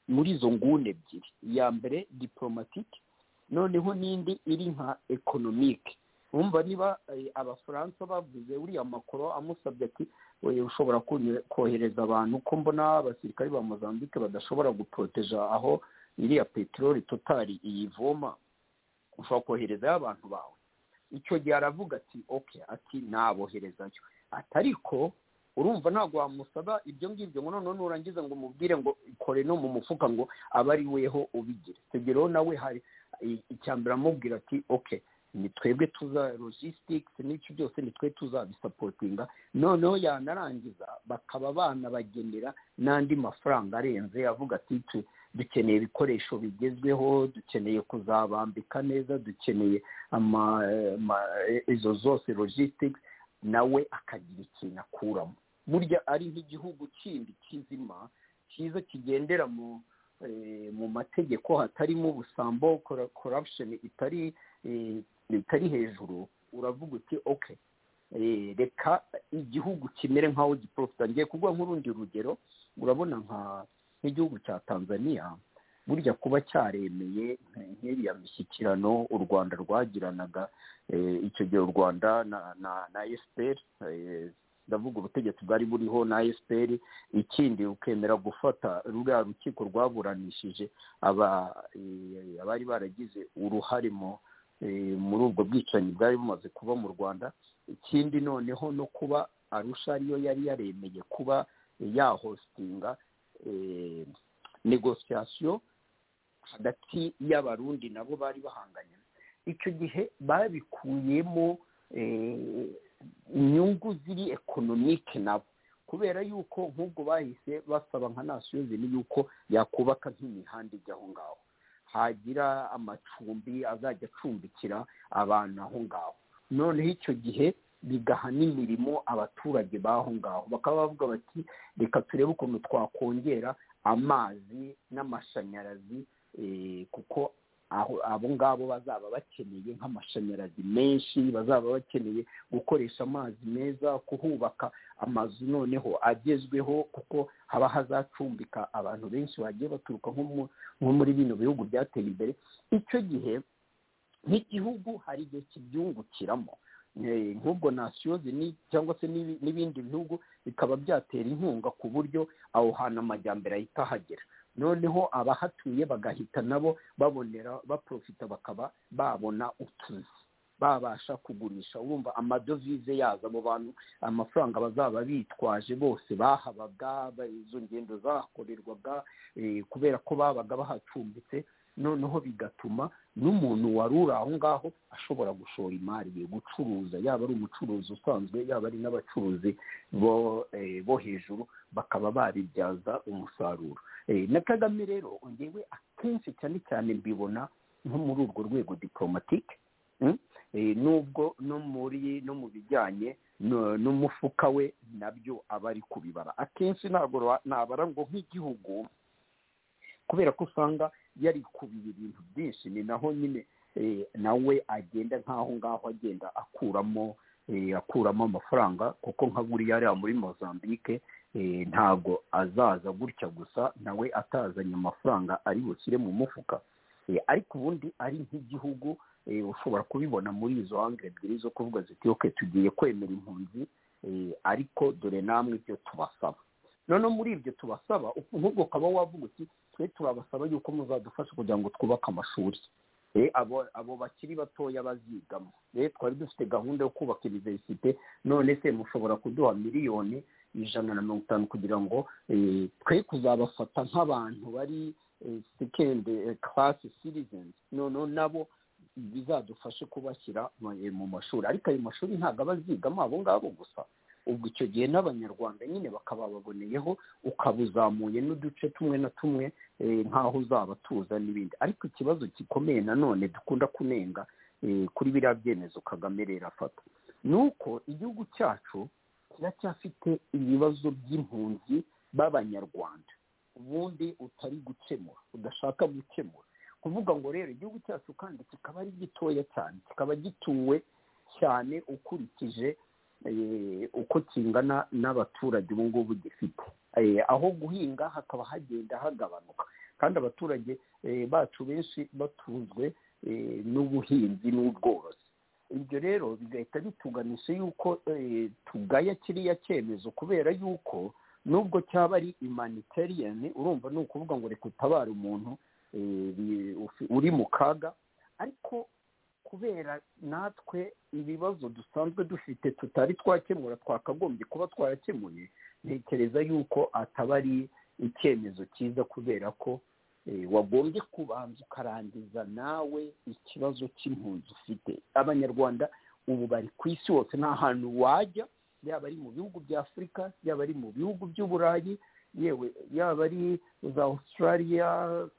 muri izo nguni ebyiri iya mbere diporomatike noneho n'indi iri nka ekonomike wumva niba eh, abafaransa bavuze uriya makoro amusabye ati "Oye, ushobora kunyo- kohereza abantu ko mbona abasirikari ba mozambique badashobora guporoteja aho iriya peteroli totari iyivoma ushobora koherezayo abantu bawe icyo gihe aravuga ati oke ati naboherezayo ati ariko urumva ntabwo wamusaba ibyo ngibyo ngo noneho nurangiza ngo umubwire ngo ikore no mu mufuka ngo abe ari weho ubigire tegereho nawe hari i- icya mbere amubwira ati oke ni twebwe tuza logistics n'icyo byose ni twe tuzabisapotinga noneho yanarangiza bakaba banabagenera n'andi mafaranga arenze avuga ati "Tu- dukeneye ibikoresho bigezweho dukeneye kuzabambika neza dukeneye ama, ama- izo zose logistics nawe akagira ikintu akuramo burya ari nk'igihugu kindi kizima cyiza kigendera mu eh, mu mategeko hatarimo ubusambo cor- corruption itari eh, itari hejuru uravuga uti okay eh, reka igihugu kimere nk'aho giporofita ngiye kuguha nk'urundi rugero urabona nka nk'igihugu cya tanzania burya kuba cyaremeye nk- nk'iriya mishyikirano u rwanda rwagiranaga eh, icyo gihe u rwanda na na na fpr eh, ndavuga ubutegetsi bwari buriho na fpr ikindi ukemera gufata ruriya rukiko rwaburanishije aba eh, abari baragize uruhare mu eh, muri ubwo bwicanyi bwari bumaze kuba mu rwanda ikindi noneho no kuba arusha ariyo yari yaremeye kuba yahostinga eh, negosiyasiyo hagati y'abarundi nabo bari bahanganye icyo gihe babikuyemo eh, inyungu ziri ekonomike nabo kubera yuko nk'ubwo bahise basaba nka nasiyo zini yuko yakubaka nk'imihanda ijya aho ngaho hagira amacumbi azajya acumbikira abantu aho ngaho noneho icyo gihe bigaha n'imirimo abaturage b'aho ngaho bakaba bavuga bati reka turebe ukuntu twakongera amazi n'amashanyarazi eh, kuko aho abo ngabo bazaba bakeneye nk'amashanyarazi menshi bazaba bakeneye gukoresha amazi meza kuhubaka amazu noneho agezweho kuko haba hazacumbika abantu benshi bagiye baturuka nko mu- nko muri bino bihugu byateye imbere icyo gihe nk'igihugu hari igihe kibyungukiramo Eh, nk'ubwo nasiyo zini cyangwa se n'ibi- n'ibindi bihugu bikaba byatera inkunga ku buryo aho hantu amajyambere ahita ahagera noneho abahatuye bagahita nabo babonera baprofita bakaba babona utuzi babasha kugurisha urumva amadovize yaza abo bantu amafaranga bazaba bitwaje bose bahabaga ba- izo ngendo zahakorerwaga eh, kubera ko babaga bahacumbitse noneho bigatuma n'umuntu wari uri aho ngaho ashobora gushora imari ye gucuruza yaba ari umucuruzi usanzwe yaba ari n'abacuruzi bo eh, bo hejuru bakaba babibyaza umusaruro Eh, na kagame rero ngewe akenshi cyane cyane mbibona nko muri urwo rwego diporomatike Mm? Eh, nubwo no muri no mu bijyanye no- n'umufuka we nabyo aba ari kubibara akenshi ntabwo ra- nabara ngo nk'igihugu kubera ko usanga yari kubiba ibintu byinshi ni naho nyine eh, nawe agenda nk'aho ngaho agenda akuramo eh, akuramo amafaranga kuko nka buriya ariya muri mozambique eh, ntabwo azaza gutya gusa nawe atazanye amafaranga ari bushyire mu mufuka Eh, ariko ubundi ari nk'igihugu eh, ushobora kubibona muri izo hangire ebyiri zo kuvuga ziti oke tugiye kwemera impunzi eh, ariko dore namwe ibyo tubasaba noneho muri ibyo tubasaba nk'ubwo ukaba wavuga uti twe turabasaba yuko muzadufasha kugira ngo twubake amashuri Eh, abo abo bakiri batoya bazigamo Eh, twari dufite gahunda yo kubaka iniverisite none se mushobora kuduha miliyoni ijana na mirongo itanu kugira ngo eh, twe kuzabafata nk'abantu bari eh, second eh, class citizens noneho nabo bizadufashe kubashyira mu eh, mu mashuri ariko ayo mashuri ntabwo aba azigamo abo ngabo gusa ubwo icyo gihe n'abanyarwanda nyine bakaba baboneyeho ukaba uzamuye n'uduce tumwe na tumwe eh, nk'aho uzaba tuza n'ibindi ariko ikibazo gikomeye nanone dukunda kunenga eh, kuri biriya byemezo kagame rero afata ni uko igihugu cyacu kiracyafite ibibazo by'impunzi b'abanyarwanda ubundi utari gukemura udashaka gukemura kuvuga ngo rero igihugu cyacu kandi kikaba ari gitoya cyane kikaba gituwe cyane ukurikije eh, uko kingana n'abaturage ubu ngubu gifite Eh, aho guhinga hakaba hagenda hagabanuka kandi abaturage eh, bacu benshi batunzwe eh, n'ubuhinzi n'ubworozi ibyo rero bigahita bituganisha yuko eh, tugaya kiriya cyemezo kubera yuko nubwo cyaba ari imaniteriyani urumva ni ukuvuga ngo reka utabare umuntu eh, bi- ufi- uri mu kaga ariko kubera natwe ibibazo dusanzwe dufite tutari twakemura twakagombye kuba twarakemuye ntekereza yuko ataba ari icyemezo cyiza kubera ko eh, wagombye kubanza ukarangiza nawe ikibazo cy'impunzi ufite abanyarwanda ubu bari ku isi hose nta hantu wajya yaba ari mu bihugu bya afurika yaba ari mu bihugu by'uburayi yewe yaba ari za australia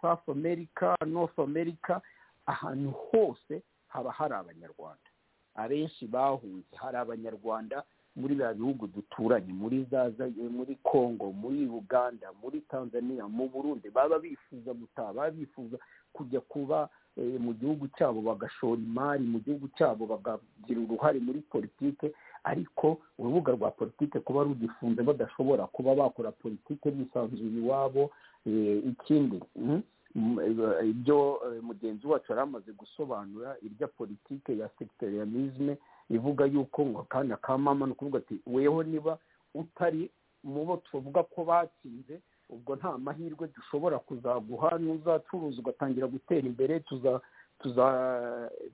south america north america ahantu hose haba hari abanyarwanda abenshi bahunze hari abanyarwanda muri biriya bihugu duturanye muri za za- muri congo muri uganda muri tanzania mu burundi baba bifuza gutaha baba bifuza kujya kuba eh, mu gihugu cyabo bagashora imari mu gihugu cyabo bakagira uruhare muri politike ariko urubuga rwa politike kuba rugifunze badashobora kuba bakora politike bisanzuye iwabo eh, ikindi mm, m- eh, ibyo eh, mugenzi wacu yari amaze gusobanura irya politike ya sectarianisme ivuga yuko ngo akanya ka mama ni ukuvuga ati weho niba utari mu bo tuvuga ko batsinze ubwo nta mahirwe dushobora kuzaguha n'uzacuruza ugatangira gutera imbere tuza tuza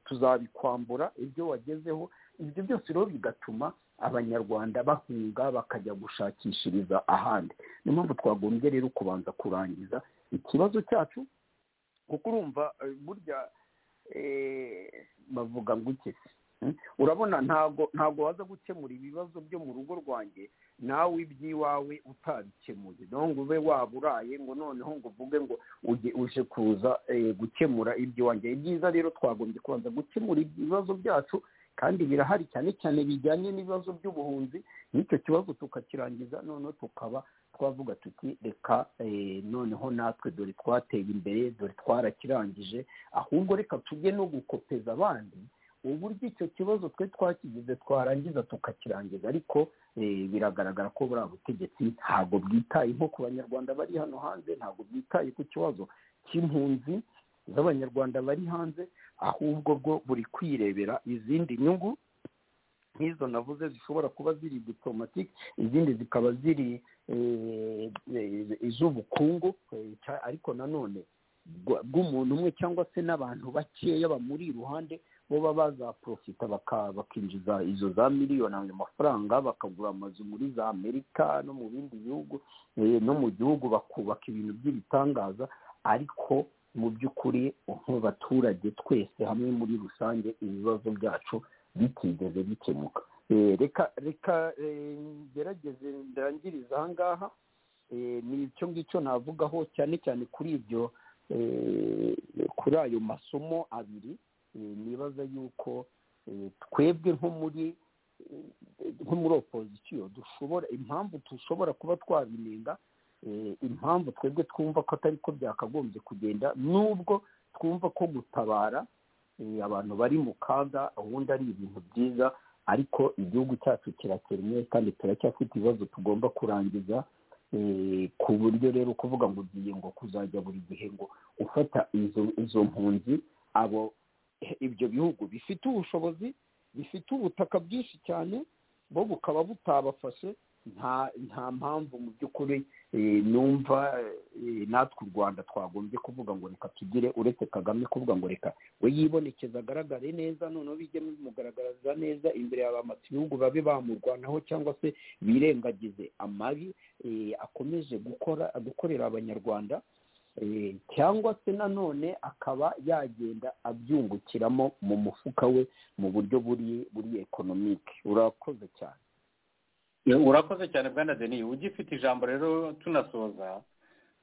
tuzabikwambura ibyo wagezeho ibyo byose rero bigatuma abanyarwanda bahunga bakajya gushakishiriza ahandi niyo mpamvu twagombye rero kubanza kurangiza ikibazo cyacu kuko urumva eh, burya eh, bavuga ngo iki Mm. urabona ntago ntago waza gukemura ibibazo byo mu rugo rwanjye nawe iby'iwawe utabikemuye naho ngo ube waburaye ngo noneho ngo uvuge ngo ujye uje kuza eh, gukemura iby'iwanjye ibyiza rero twagombye kubanza gukemura ibibazo byacu kandi birahari cyane cyane bijyanye n'ibibazo by'ubuhunzi n'icyo kibazo tukakirangiza noneho tukaba twavuga tuti reka eh, noneho natwe dore twateye imbere dore twarakirangije ahubwo reka tujye no gukopeza abandi uburyo icyo kibazo twe twakigize twarangiza tukakirangiza ariko eh, biragaragara ko buriya butegetsi ntabwo bwitaye nko ku banyarwanda bari hano hanze ntabwo bwitaye ku kibazo cy'impunzi z'abanyarwanda bari hanze ahubwo bwo buri kwirebera izindi nyungu nk'izo navuze zishobora kuba ziri diplomatike izindi zikaba ziri eh, eh, iz'ubukungu eh, cya- ariko nanone bwa- bw'umuntu umwe cyangwa se n'abantu bakeya bamuri iruhande bo baba bazaprofita baka- bakinjiza izo za miliyoni ayo mafaranga bakagura amazu muri za amerika no mu bindi bihugu eh, no mu gihugu bakubaka ibintu by'ibitangaza ariko mu by'ukuri nk'abaturage twese hamwe muri rusange ibibazo byacu bitigeze bikemuka Eh, reka reka eh, ngerageze ndangiriza aha ngaha Eh, ni icyo ngicyo navugaho cyane cyane kuri ibyo eh, kuri ayo masomo abiri Eh, nibaza yuko eh, twebwe nko muri eh, nko muri opozisiyo dushobora impamvu dushobora kuba twabinenga eh, impamvu twebwe twumva ko atari ko byakagombye kugenda nubwo twumva ko gutabara eh, abantu bari mu kaga ubundi ari ibintu byiza ariko igihugu cyacu kirakennye kandi turacyafite ibibazo tugomba kurangiza eh, ku buryo rero kuvuga ngo ugiye ngo kuzajya buri gihe ngo ufata izo izo mpunzi abo ibyo bihugu bifite ubushobozi bifite ubutaka bwinshi cyane bo bukaba butabafashe nta nta mpamvu mu by'ukuri eh, numva eh, natwe u rwanda twagombye kuvuga ngo reka tugire uretse kagame kuvuga ngo reka we yibonekeza agaragare neza noneho bijye bimugaragariza neza imbere ya ba mata ibihugu babe bamurwanaho cyangwa se birengagize amabi eh, akomeje gukora gukorera abanyarwanda Eh, cyangwa se nanone akaba yagenda abyungukiramo mu mufuka we mu buryo buri buri ekonomike urakoze cyane urakoze cyane bwana deni ugifite ijambo rero tunasoza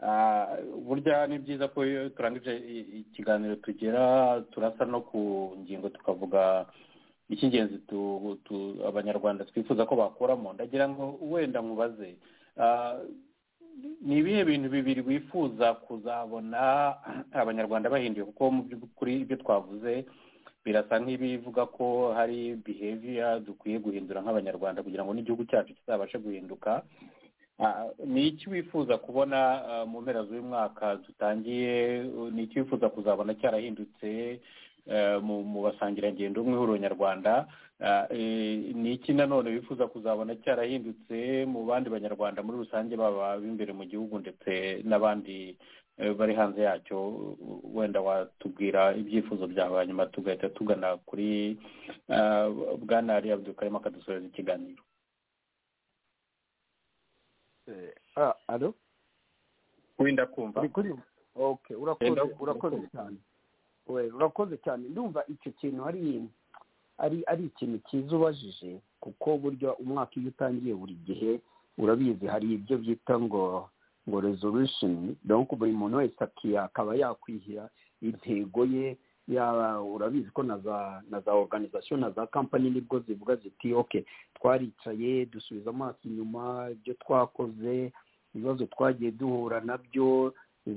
burya ni byiza ko iyo turangije ikiganiro tugera turasa no ku ngingo tukavuga icy'ingenzi abanyarwanda twifuza ko bakuramo ndagira ngo wenda nkubaze ni ibihe bintu bibiri wifuza kuzabona abanyarwanda bahinduye kuko mu by'ukuri ibyo twavuze birasa nk'ibivuga ko hari biheviya dukwiye guhindura nk'abanyarwanda kugira ngo n'igihugu cyacu kizabashe guhinduka ni iki wifuza kubona mu mpera z'uyu mwaka dutangiye ni iki wifuza kuzabona cyarahindutse mu basangirangendo mw'ihuriro nyarwanda ni iki nanone wifuza kuzabona cyarahindutse mu bandi banyarwanda muri rusange baba b'imbere mu gihugu ndetse n'abandi bari hanze yacyo wenda watubwira ibyifuzo byawe hanyuma tugahita tugana kuri bwana ari abdukarima akadusoreza ikiganiro wenda kumva urakoze cyane urakoze cyane ndumva icyo kintu ari ari ikintu cyiza ubajije kuko burya umwaka iyo utangiye buri gihe urabizi hari ibyo byita ngo ngo rezorusheni donko buri muntu wese akaba yakwihira intego ye urabizi ko na za oruganizasiyo na za kampani nibwo zivuga ziti oke twaricaye dusubiza amaso inyuma ibyo twakoze ibibazo twagiye duhura nabyo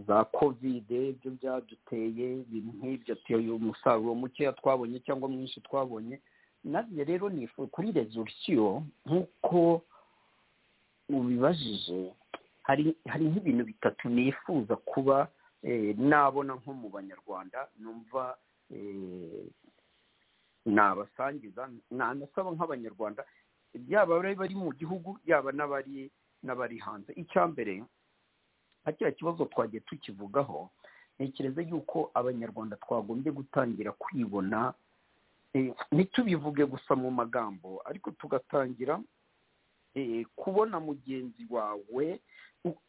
za kovide ibyo byaduteye ibintu nk'ibyo umusaruro mukeya twabonye cyangwa mwinshi twabonye nanjye rero ni kuri rezorusiyo nk'uko ubibajije hari nk'ibintu bitatu nifuza kuba nabona nko mu banyarwanda numva nabasangiza nanasaba nk'abanyarwanda yaba abari bari mu gihugu yaba n'abari n'abari hanze icya mbere nka kiriya kibazo twagiye tukivugaho ntekereza yuko abanyarwanda twagombye gutangira kwibona ntitubivuge gusa mu magambo ariko tugatangira kubona mugenzi wawe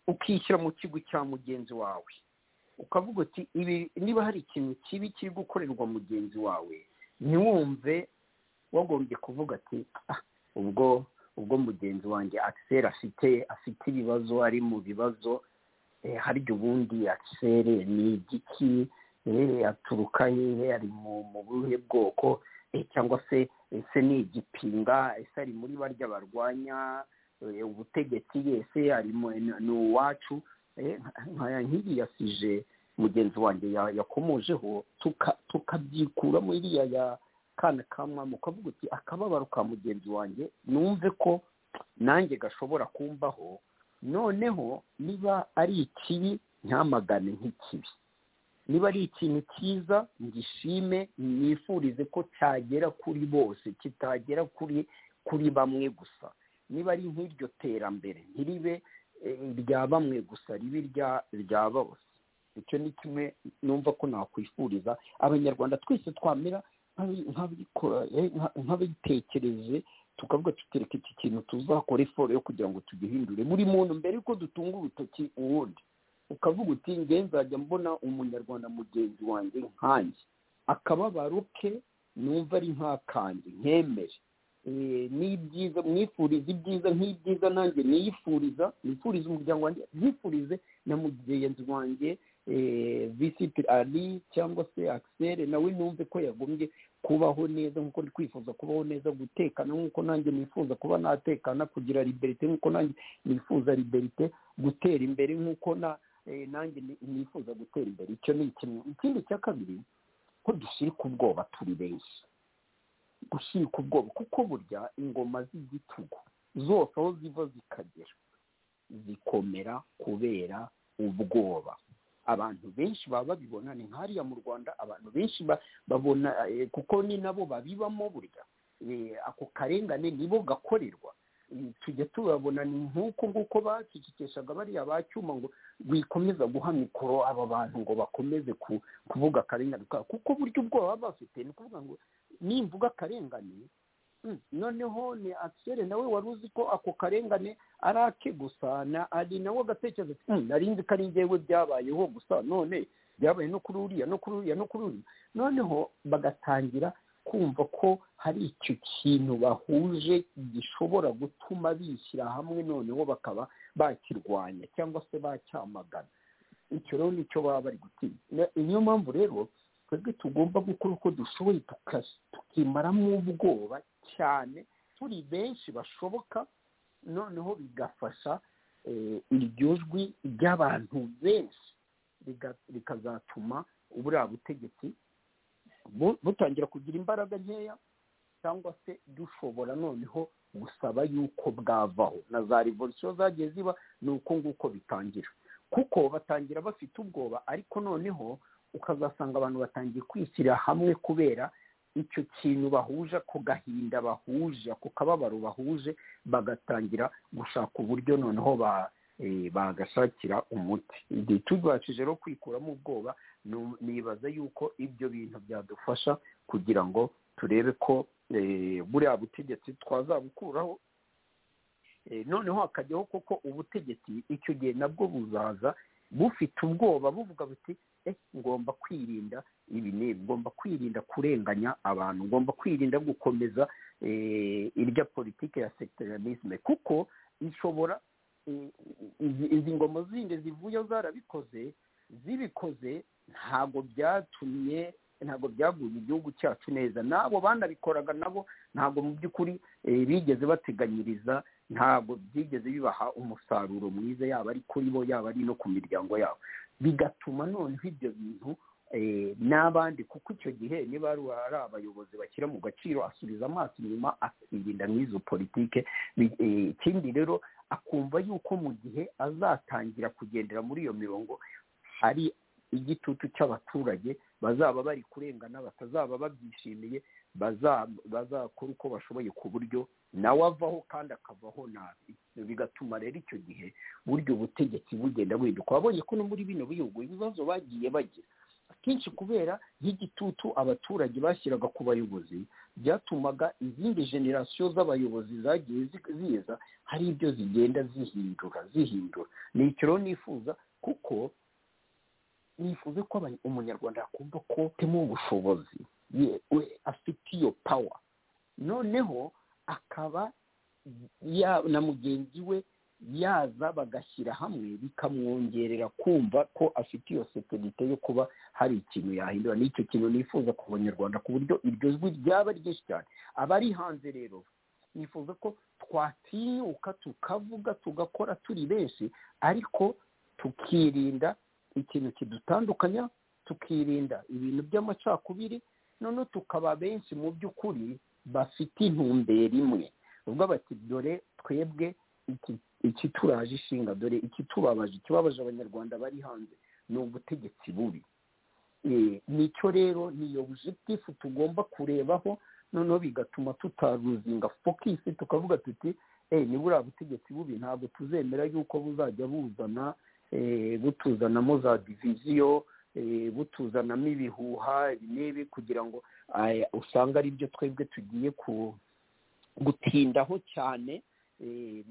ukishyira mu kigo cya mugenzi wawe ukavuga uti ibi niba hari ikintu kibi kiri gukorerwa mugenzi wawe ntiwumve wagombye kuvuga ati ubwo ubwo mugenzi wanjye akiseri afite afite ibibazo ari mu bibazo harya ubundi akiseri ni igiki aturuka hehe ari mu buhe bwoko cyangwa se ese ni igipinga ese ari muri barya barwanya ubutegetsi yese ni uwacu nk'iriya sije mugenzi wanjye yakomojeho tukabyikuramo iriya ya kana kamwa mukavuga uti akababaro ka mugenzi wanjye numve ko nanjye gashobora kumbaho noneho niba ari ikibi ntamagane nk'ikibi niba ari ikintu cyiza ngishime nifurize ko cyagera kuri bose kitagera kuri kuri bamwe gusa niba ari nk'iryo terambere ntiribe irya bamwe gusa ribe irya bose icyo ni kimwe numva ko nakwifuriza abanyarwanda twese twamera nk'abitekereje tukavuga tutereka iki kintu tuzakore foro yo kugira ngo tugihindure buri muntu mbere yuko dutunga urutoki uwundi ukavuga uti nge nzajya mbona umunyarwanda mugenzi wanjye nkanjye akababaro ke numva ari nkakanjye nkemere n'ibyiza mwifuriza ibyiza nk'ibyiza nanjye niyifuriza nifuriza umuryango wanjye nifurize na mugenzi wanjye visiti ari cyangwa se akiseri nawe numve ko yagombye kubaho neza nk'uko ndi kwifuza kubaho neza gutekana nk'uko nanjye nifuza kuba natekana kugira liberite nk'uko nanjye nifuza liberite gutera imbere nk'uko na nanjye nifuza gutera imbere icyo ni kimwe ikindi cya kabiri ko dushirika ubwoba turi benshi gushirika ubwoba kuko burya ingoma z'igitugu zose aho ziva zikagera zikomera kubera ubwoba abantu benshi baba babibona ni nk'hariya mu rwanda abantu benshi babona kuko ni nabo babibamo burya ako karengane nibo gakorerwa tujya tubabona ni nk'uko nguko bacicikeshaga bariya ba cyuma ngo bikomeza guha mikoro aba bantu ngo bakomeze kuvuga akarengane kabo kuko burya ubwoba baba bafite ni ukuvuga ngo nimvuga akarengane noneho ni akiseri nawe wari uzi ko ako karengane ari ake gusa na ari nawe agatekereza nari nzi ko ari njyewe byabayeho gusa none byabaye no kuri uriya no kuri uriya no kuri uriya noneho bagatangira kumva ko hari icyo kintu bahuje gishobora gutuma bishyira hamwe noneho bakaba bakirwanya cyangwa se bacyamagana icyo rero nicyo baba bari gutinya niyo mpamvu rero twebwe tugomba gukora uko dushoboye tukimaramo ubwoba cyane turi benshi bashoboka noneho bigafasha iryo jwi ry'abantu benshi rikazatuma buriya butegetsi butangira kugira imbaraga nkeya cyangwa se dushobora noneho gusaba yuko bwavaho na za revolisiyo zagiye ziba ni uko nguko bitangira kuko batangira bafite ubwoba ariko noneho ukazasanga abantu batangiye kwishyira hamwe kubera icyo kintu bahuje ako gahinda bahuje ako kababaro bahuje bagatangira gushaka uburyo noneho ba bagashakira umuti igihe tubashije rero kwikuramo ubwoba nibaza yuko ibyo bintu byadufasha kugira ngo turebe ko buriya butegetsi twazabukuraho noneho hakajyaho koko ubutegetsi icyo gihe nabwo buzaza bufite ubwoba buvuga buti ngomba kwirinda ibi n'ibi ngomba kwirinda kurenganya abantu ngomba kwirinda gukomeza irya politiki ya sekitariyanisme kuko ishobora izi ngoma zindi zivuyeho zarabikoze zibikoze ntabwo byatumye ntabwo byaguye igihugu cyacu neza n'abo banabikoraga nabo ntabwo mu by'ukuri bigeze bateganyiriza ntabwo byigeze bibaha umusaruro mwiza yaba ari kuri bo yaba ari no ku miryango yabo bigatuma noneho ibyo bintu n'abandi kuko icyo gihe niba ari abayobozi bashyira mu gaciro asubiza amaso inyuma akirinda nk'izo politike ikindi rero akumva yuko mu gihe azatangira kugendera muri iyo mirongo hari igitutu cy'abaturage bazaba bari kurengana batazaba babyishimiye bazakora uko bashoboye ku buryo nawe avaho kandi akavaho nabi bigatuma rero icyo gihe burya ubutegetsi bugenda buhinduka wabonye ko no muri bino bihugu ibibazo bagiye bagira akenshi kubera y'igitutu abaturage bashyiraga ku bayobozi byatumaga izindi generasiyo z'abayobozi zagiye ziza hari ibyo zigenda zihindura zihindura ni icyo rero nifuza kuko nifuza ko umunyarwanda yakumva ko utema ubushobozi afite iyo pawa noneho akaba na mugenzi we yaza bagashyira hamwe bikamwongerera kumva ko afite iyo sekirite yo kuba hari ikintu yahindura n'icyo kintu nifuza ku banyarwanda ku buryo iryo jwi ryaba ryinshi cyane abari hanze rero nifuza ko twatinyuka tukavuga tugakora turi benshi ariko tukirinda ikintu kidutandukanya tukirinda ibintu by'amacakubiri noneho tukaba benshi mu by'ukuri bafite intumbero imwe ubwo bati dore twebwe iki turaje ishinga dore iki tubabaje ikibabaje abanyarwanda bari hanze ni ubutegetsi bubi nicyo rero niyo bujetifu tugomba kurebaho noneho bigatuma tutaruzinga fokisi tukavuga tuti ni buriya butegetsi bubi ntabwo tuzemera yuko buzajya buzana butuzanamo za diviziyo butuzanamo ibihuha n'ibi kugira ngo usanga ari byo twebwe tugiye gutindaho cyane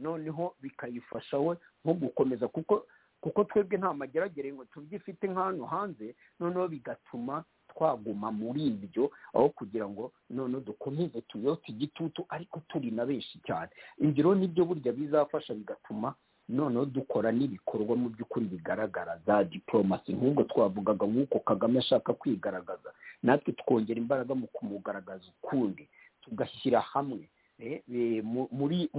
noneho bikayifasha we nko gukomeza kuko kuko twebwe nta mageragere ngo tubyifite nk'ahantu hanze noneho bigatuma twaguma muri ibyo aho kugira ngo noneho dukomeze tuyote igitutu ariko turi na benshi cyane ingero nibyo burya bizafasha bigatuma noneho dukora n'ibikorwa mu by'ukuri bigaragara za diporomasi nk'ubwo twavugaga nk'uko kagame ashaka kwigaragaza natwe twongera imbaraga mu kumugaragaza ukundi tugashyira hamwe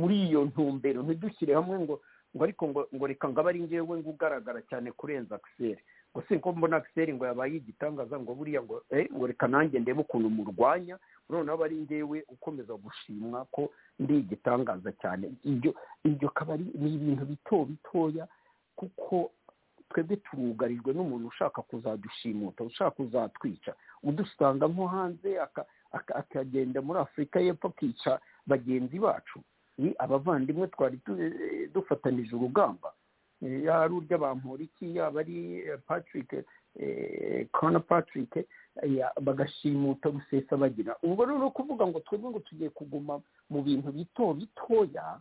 muri iyo ntumbero ntidushyire hamwe ngo ngo ariko ngo reka ngo abe ari ngewe ngo ugaragara cyane kurenza akiseri ngo si ko mbona akiseri ngo yabaye igitangaza ngo buriya ngo ngo reka nanjye ndebe ukuntu murwanya noneho aba ari ngewe ukomeza gushimwa ko ndi igitangaza cyane ibyo akaba ari ni ibintu bito bitoya kuko twebwe turugarijwe n'umuntu ushaka kuzadushimuta ushaka kuzatwica udusanga nko hanze akagenda muri afurika y'epfo akica bagenzi bacu ni abavandimwe twari dufatanije urugamba yari urya bamporiki yaba ari patrick kona patrick bagashimuta gusesa bagira ubwo rero kuvuga ngo twebwe ngo tugiye kuguma mu bintu bito bitoya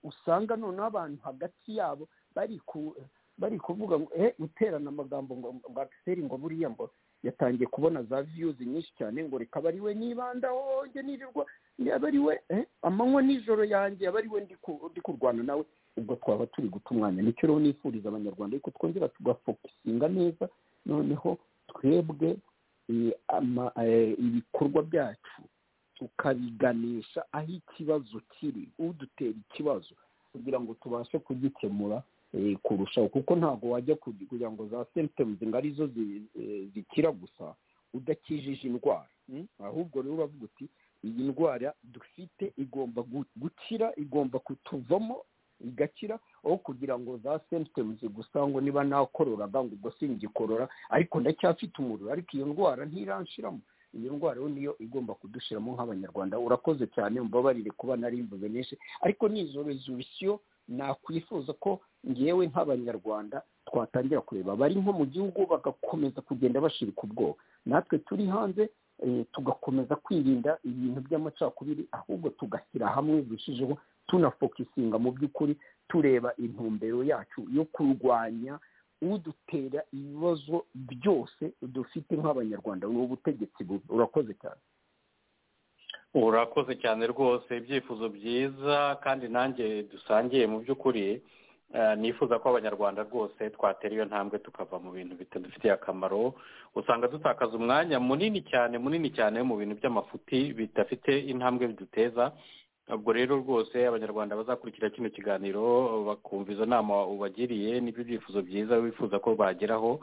usanga noneho abantu hagati yabo bari ku bari kuvuga ngo eh guterana amagambo ngo ngo akiseri ngo buriya ngo yatangiye kubona za viyuzi nyinshi cyane ngo reka aba ari we nibandaho njye nirirwa yaba ari we eh, amanywa nijoro yanjye yaba ari we ndi ku- ndi kurwana nawe ubwo twaba turi guta umwanya nicyo rero nifuriza abanyarwanda ariko twongera tugafokusinga neza noneho twebwe eh, ama- eh, ibikorwa byacu tukabiganisha aho ikibazo kiri udutera ikibazo kugira ngo tubashe kugikemura eh, kurushaho kuko ntabwo wajya ku- kugira ngo za symptoms ngo arizo zi- eh, zikira gusa udakijije indwara mm? ahubwo rero uravuga uti iyi ndwara dufite igomba gu- gukira igomba kutuvamo igakira aho kugira ngo za symptoms gusa ngo niba nakorora ngo ubwo singikorora ariko ndacyafite umuriro ariko iyo ndwara ntiranshiramo iyo ndwara rero niyo igomba kudushiramo nk'abanyarwanda urakoze cyane mbabarire kuba narimbuze menshi ariko ni izo resolusiyo nakwifuza ko ngewe nk'abanyarwanda twatangira kureba bari nko mu gihugu bagakomeza kugenda bashirika ubwoba natwe turi hanze eh, tugakomeza kwirinda ibintu by'amacakubiri ahubwo tugashyira hamwe birushijeho tunafokisinga mu by'ukuri tureba intumbero yacu yo kurwanya udutera ibibazo byose dufite nk'abanyarwanda ni ubutegetsi bubi urakoze cyane urakoze cyane rwose ibyifuzo byiza kandi nanjye dusangiye mu by'ukuri eh, nifuza ko abanyarwanda rwose twatera iyo ntambwe tukava mu bintu bitadufitiye akamaro usanga dutakaza umwanya munini cyane munini cyane mu bintu by'amafuti bidafite intambwe biduteza ubwo rero rwose abanyarwanda bazakurikira kino kiganiro bakumva izo nama ubagiriye n'ibyo byifuzo byiza wifuza ko bageraho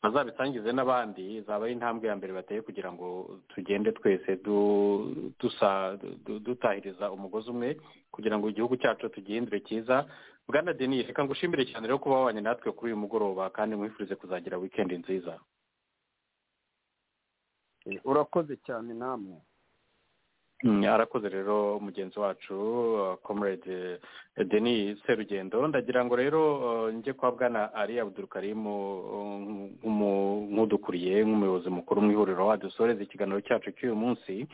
bazabisangize n'abandi zaba ari intambwe ya mbere bateye kugira ngo tugende twese du- dusa- du- dutahiriza umugozi umwe kugira ngo igihugu cyacu tugihindure cyiza bwana denise reka ngushimire cyane rero kuba wabanye natwe kuri uyu mugoroba kandi mwifurize kuzagira wikendi nziza Eh, urakoze cyane namwe Mm, arakoze rero mugenzi wacu uh, comrade eh, denis serugendo ndagira ngo rero uh, njye kwa bwana ari abudurukarimu nk'udukuriye nk'umuyobozi mukuru mu ihuriro wadusoreza ikiganiro cyacu cy'uyu munsi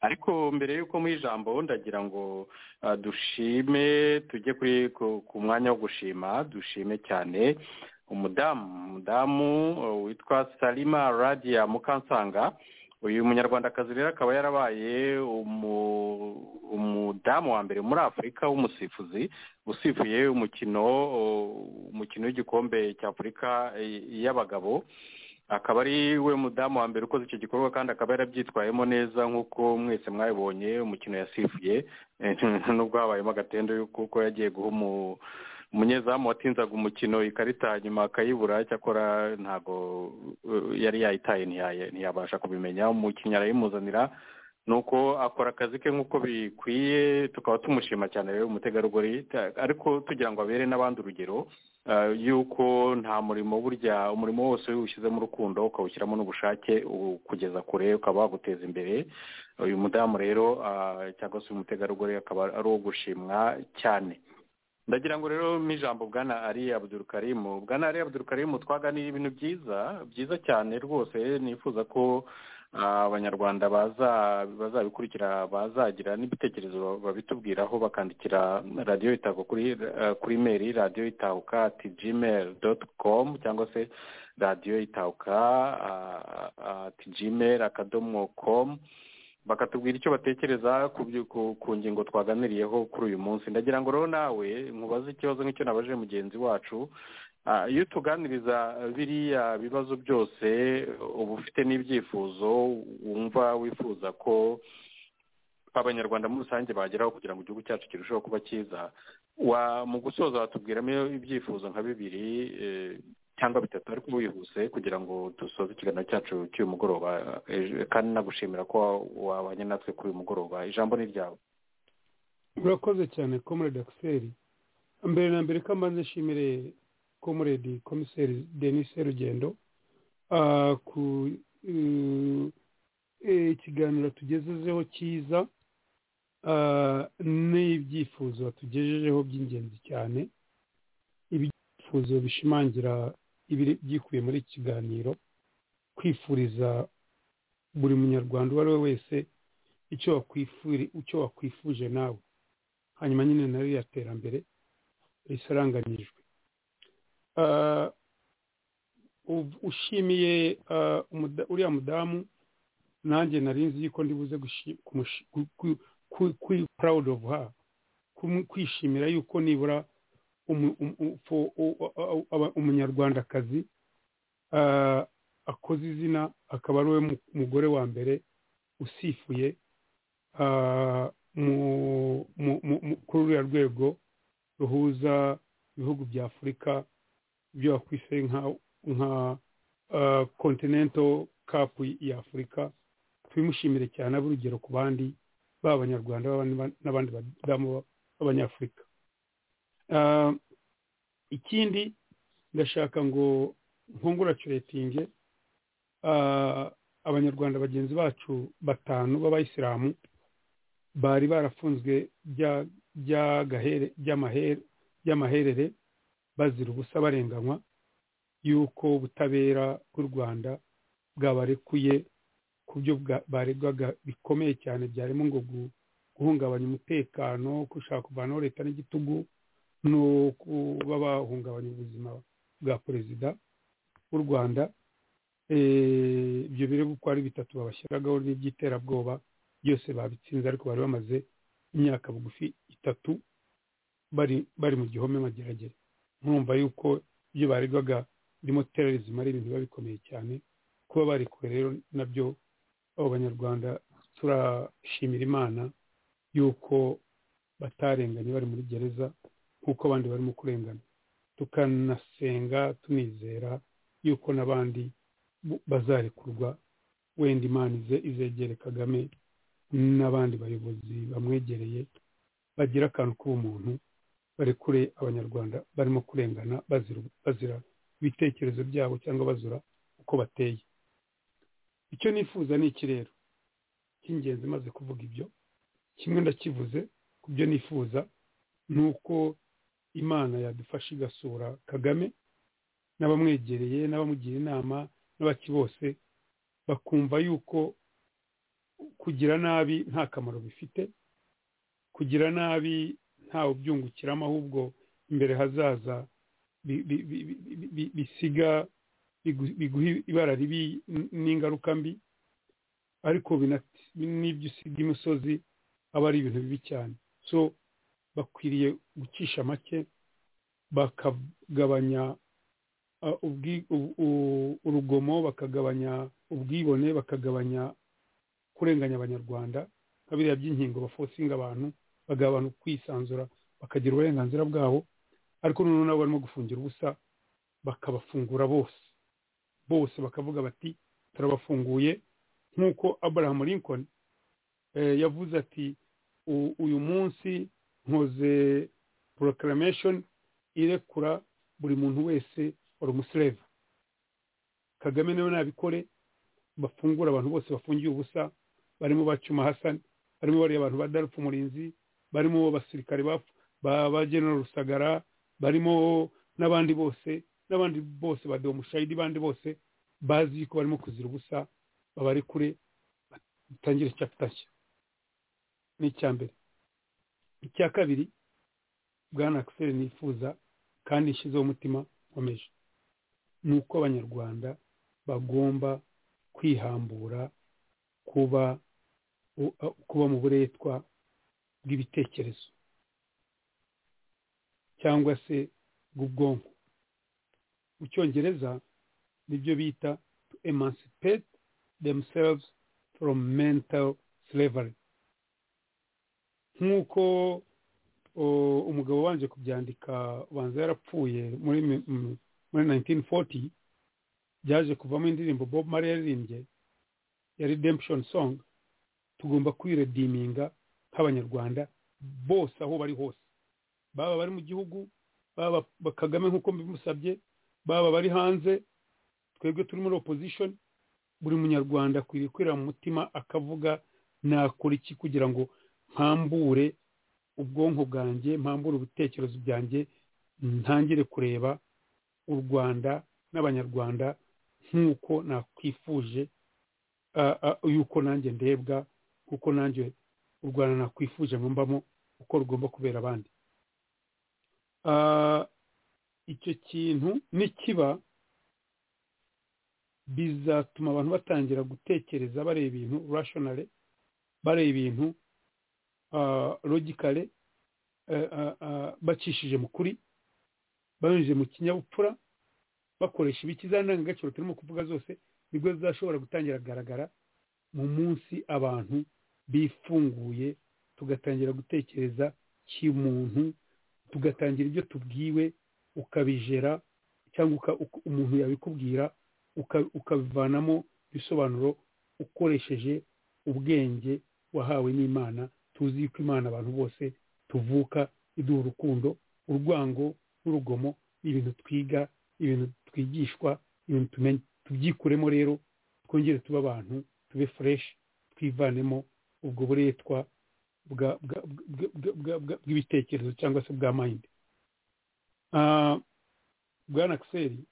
ariko mbere y'uko mu ijambo ndagira ngo uh, dushime tujye kuri ku- ku mwanya wo gushima dushime cyane umudamu umudamu uh, witwa salima radia mukansanga uyu munyarwandakazi rero akaba yarabaye umu- umudamu wa mbere muri afurika w'umusifuzi usifuye umukino umukino w'igikombe cya afurika eh, y'abagabo akaba ari we mudamu wa mbere ukoze icyo gikorwa kandi akaba yarabyitwayemo neza nk'uko mwese mwabibonye umukino yasifuye Eh, nubwo habayemo agatendo kuko yagiye guha umu- umunyezamu watinzaga umukino ikarita nyuma akayibura cyakora ntabwo eh, yari yayitaye ntiyaye- ntiyabasha kubimenya umukinnyi arayimuzanira nuko akora akazi ke nk'uko bikwiye tukaba tumushima cyane rero umutegarugori Ta- ariko tugira ngo abere n'abandi urugero eh, y'uko nta murimo burya umurimo wose iyo uwushyizemo urukundo ukawushyiramo n'ubushake ukugeza kure ukaba waguteza imbere uyu mudamu rero ah, cyangwa se uyu mutegarugori akaba ari uwo gushimwa cyane ndagira ngo rero mu ijambo bwana ari abudurukarimu bwana ari abudurukarimu twaganira ibintu byiza byiza cyane rwose nifuza ko ah, abanyarwanda baza bazabikurikira bazagira n'ibitekerezo babitubwiraho bakandikira radiyo itahuka kuri eh, kuri meri radiyo itahuka ati gmail doti komu cyangwa se radiyo itahuka ati gmail akadomo komu bakatubwira icyo batekereza ku byo- ku- ku ngingo twaganiriyeho kuri uyu munsi ndagira ngo rero nawe nkubaze ikibazo nk'icyo nabajije mugenzi wacu Ah, iyo tuganiriza biriya bibazo byose uba ufite n'ibyifuzo wumva wifuza ko abanyarwanda muri rusange bageraho kugira ngo igihugu cyacu kirusheho kuba cyiza wa mu gusoza watubwiramo ibyifuzo nka bibiri eh, cyangwa bitatu ariko wihuse kugira ngo dusoze ikiganiro cyacu cy'uyu mugoroba eh, kandi nagushimira ko wabanye natwe kuri uyu mugoroba ijambo ni ryawe urakoze cyane comrade akiseri mbere na mbere ko mbanze nshimire comrade komiseri denis serugendo ah, ku eh, eh, ikiganiro tugejejeho cyiza ah, n'ibyifuzo watugejejeho by'ingenzi cyane ibyifuzo bishimangira ibiri byikubiye muri iki kiganiro kwifuriza buri munyarwanda uwo ari we wese icyo wakwifuri icyo wakwifuje nawe hanyuma nyine nayo ya terambere risaranganijwe Ah, ushimiye uriya mudamu nanjye nari nzi yuko ndibuze kuri purawudi ofu ha kwishimira yuko nibura umunyarwandakazi akoze izina akaba ari we mugore wa mbere usifuye kuri ruriya rwego ruhuza ibihugu bya afurika ibyo wakwise nka kontinento kapu ya afurika tubimushimire cyane abe urugero ku bandi baba abanyarwanda n'abandi badamu b'abanyafurika ikindi ndashaka ngo nkunguracuretinge abanyarwanda bagenzi bacu batanu b'abayisilamu bari barafunzwe by'amaherere bazira ubusa barenganywa y'uko ubutabera bw'u rwanda bwabarekuye ku byo baregwaga bikomeye cyane byarimo ngo guhungabanya umutekano gushaka kuvanaho leta n'igitugu no kuba bahungabanya ubuzima bwa perezida w'u rwanda ibyo birego uko ari bitatu babashyiragaho n'iby'iterabwoba byose babitsinze ariko bari bamaze imyaka bugufi itatu bari bari mu gihome mageragere nkumva yuko ibyo baregwaga birimo terorizima ari ibintu biba bikomeye cyane kuba barekuwe rero nabyo abo banyarwanda turashimira imana yuko batarenganye bari muri gereza nk'uko abandi barimo kurengana tukanasenga tunizera yuko n'abandi bazarekurwa wenda imana izegere kagame n'abandi bayobozi bamwegereye bagira akantu k'ubumuntu barekure abanyarwanda barimo kurengana bazira ibitekerezo byabo cyangwa bazura uko bateye icyo nifuza ni iki rero cy'ingenzi maze kuvuga ibyo kimwe ndakivuze ku byo nifuza ni uko imana yadufasha igasura kagame n'abamwegereye n'abamugira inama n'abaki bose bakumva yuko kugira nabi nta kamaro bifite kugira nabi ntawe ubyungukiramo ahubwo imbere hazaza bisiga biguha ibara ribi n'ingaruka mbi ariko n'ibyo usiga imusozi aba ari ibintu bibi cyane so bakwiriye gucisha make bakagabanya urugomo bakagabanya ubwibone bakagabanya kurenganya abanyarwanda nka biriya by'inkingo bafosinga abantu bagabana kwisanzura bakagira uburenganzira bwabo ariko noneho nabo barimo gufungira ubusa bakabafungura bose bose bakavuga bati turabafunguye nk'uko abraham lincoln yavuze ati uyu munsi nkoze proclamation irekura buri muntu wese wari umusereva kagame nawe nabikore bafungura abantu bose bafungiye ubusa barimo bacuma hasani barimo bariya abantu ba darufu umurinzi barimo abasirikare ba genero rusagara barimo n'abandi bose n'abandi bose ba domushayidi bandi bose bazi yuko barimo kuzira ubusa babarekure batangire capita nshya ni icya mbere icya kabiri bwana akiseri nifuza kandi nshyizeho umutima nkomeje ni uko abanyarwanda bagomba kwihambura kuba kuba mu buretwa bw'ibitekerezo cyangwa se bw'ubwonko mu cyongereza nibyo bita to emancipate themselves from mental slavery nk'uko umugabo wanje kubyandika ubanza yarapfuye muri muri 1940 byaje kuvamo indirimbo Bob Marley yaririmbye ya redemption song tugomba kwiredeeminga nk'abanyarwanda bose aho bari hose baba bari mu gihugu baba bakagame nk'uko mbimusabye baba bari hanze twebwe turi muri opposition buri munyarwanda akwiriye kwira mu mutima akavuga nakora iki kugira ngo mpambure ubwonko bwanjye mpambure ibitekerezo byanjye ntangire kureba u rwanda n'abanyarwanda nk'uko nakwifuje yuko nanjye ndebwa kuko nanjye u rwanda nakwifuje ngo mbamo uko rugomba kubera abandi icyo kintu nikiba bizatuma abantu batangira gutekereza bareba ibintu rashonale bareba ibintu logikale bacishije mu kuri banyujije mu kinyabupfura bakoresha ibikiza ndangagaciro turimo kuvuga zose nibwo zizashobora gutangira kugaragara mu munsi abantu bifunguye tugatangira gutekereza kimuntu tugatangira ibyo tubwiwe ukabijera cyangwa umuntu yabikubwira ukabivanamo ibisobanuro ukoresheje ubwenge wahawe n'imana tuzi yuko imana abantu bose tuvuka iduha urukundo urwango n'urugomo ni ibintu twiga ibintu twigishwa ibintu tumenya tubyikuremo rero twongere tube abantu tube fureshi twivanemo ubwo buretwa bw'ibitekerezo cyangwa se bwa mayindi bwana akiseri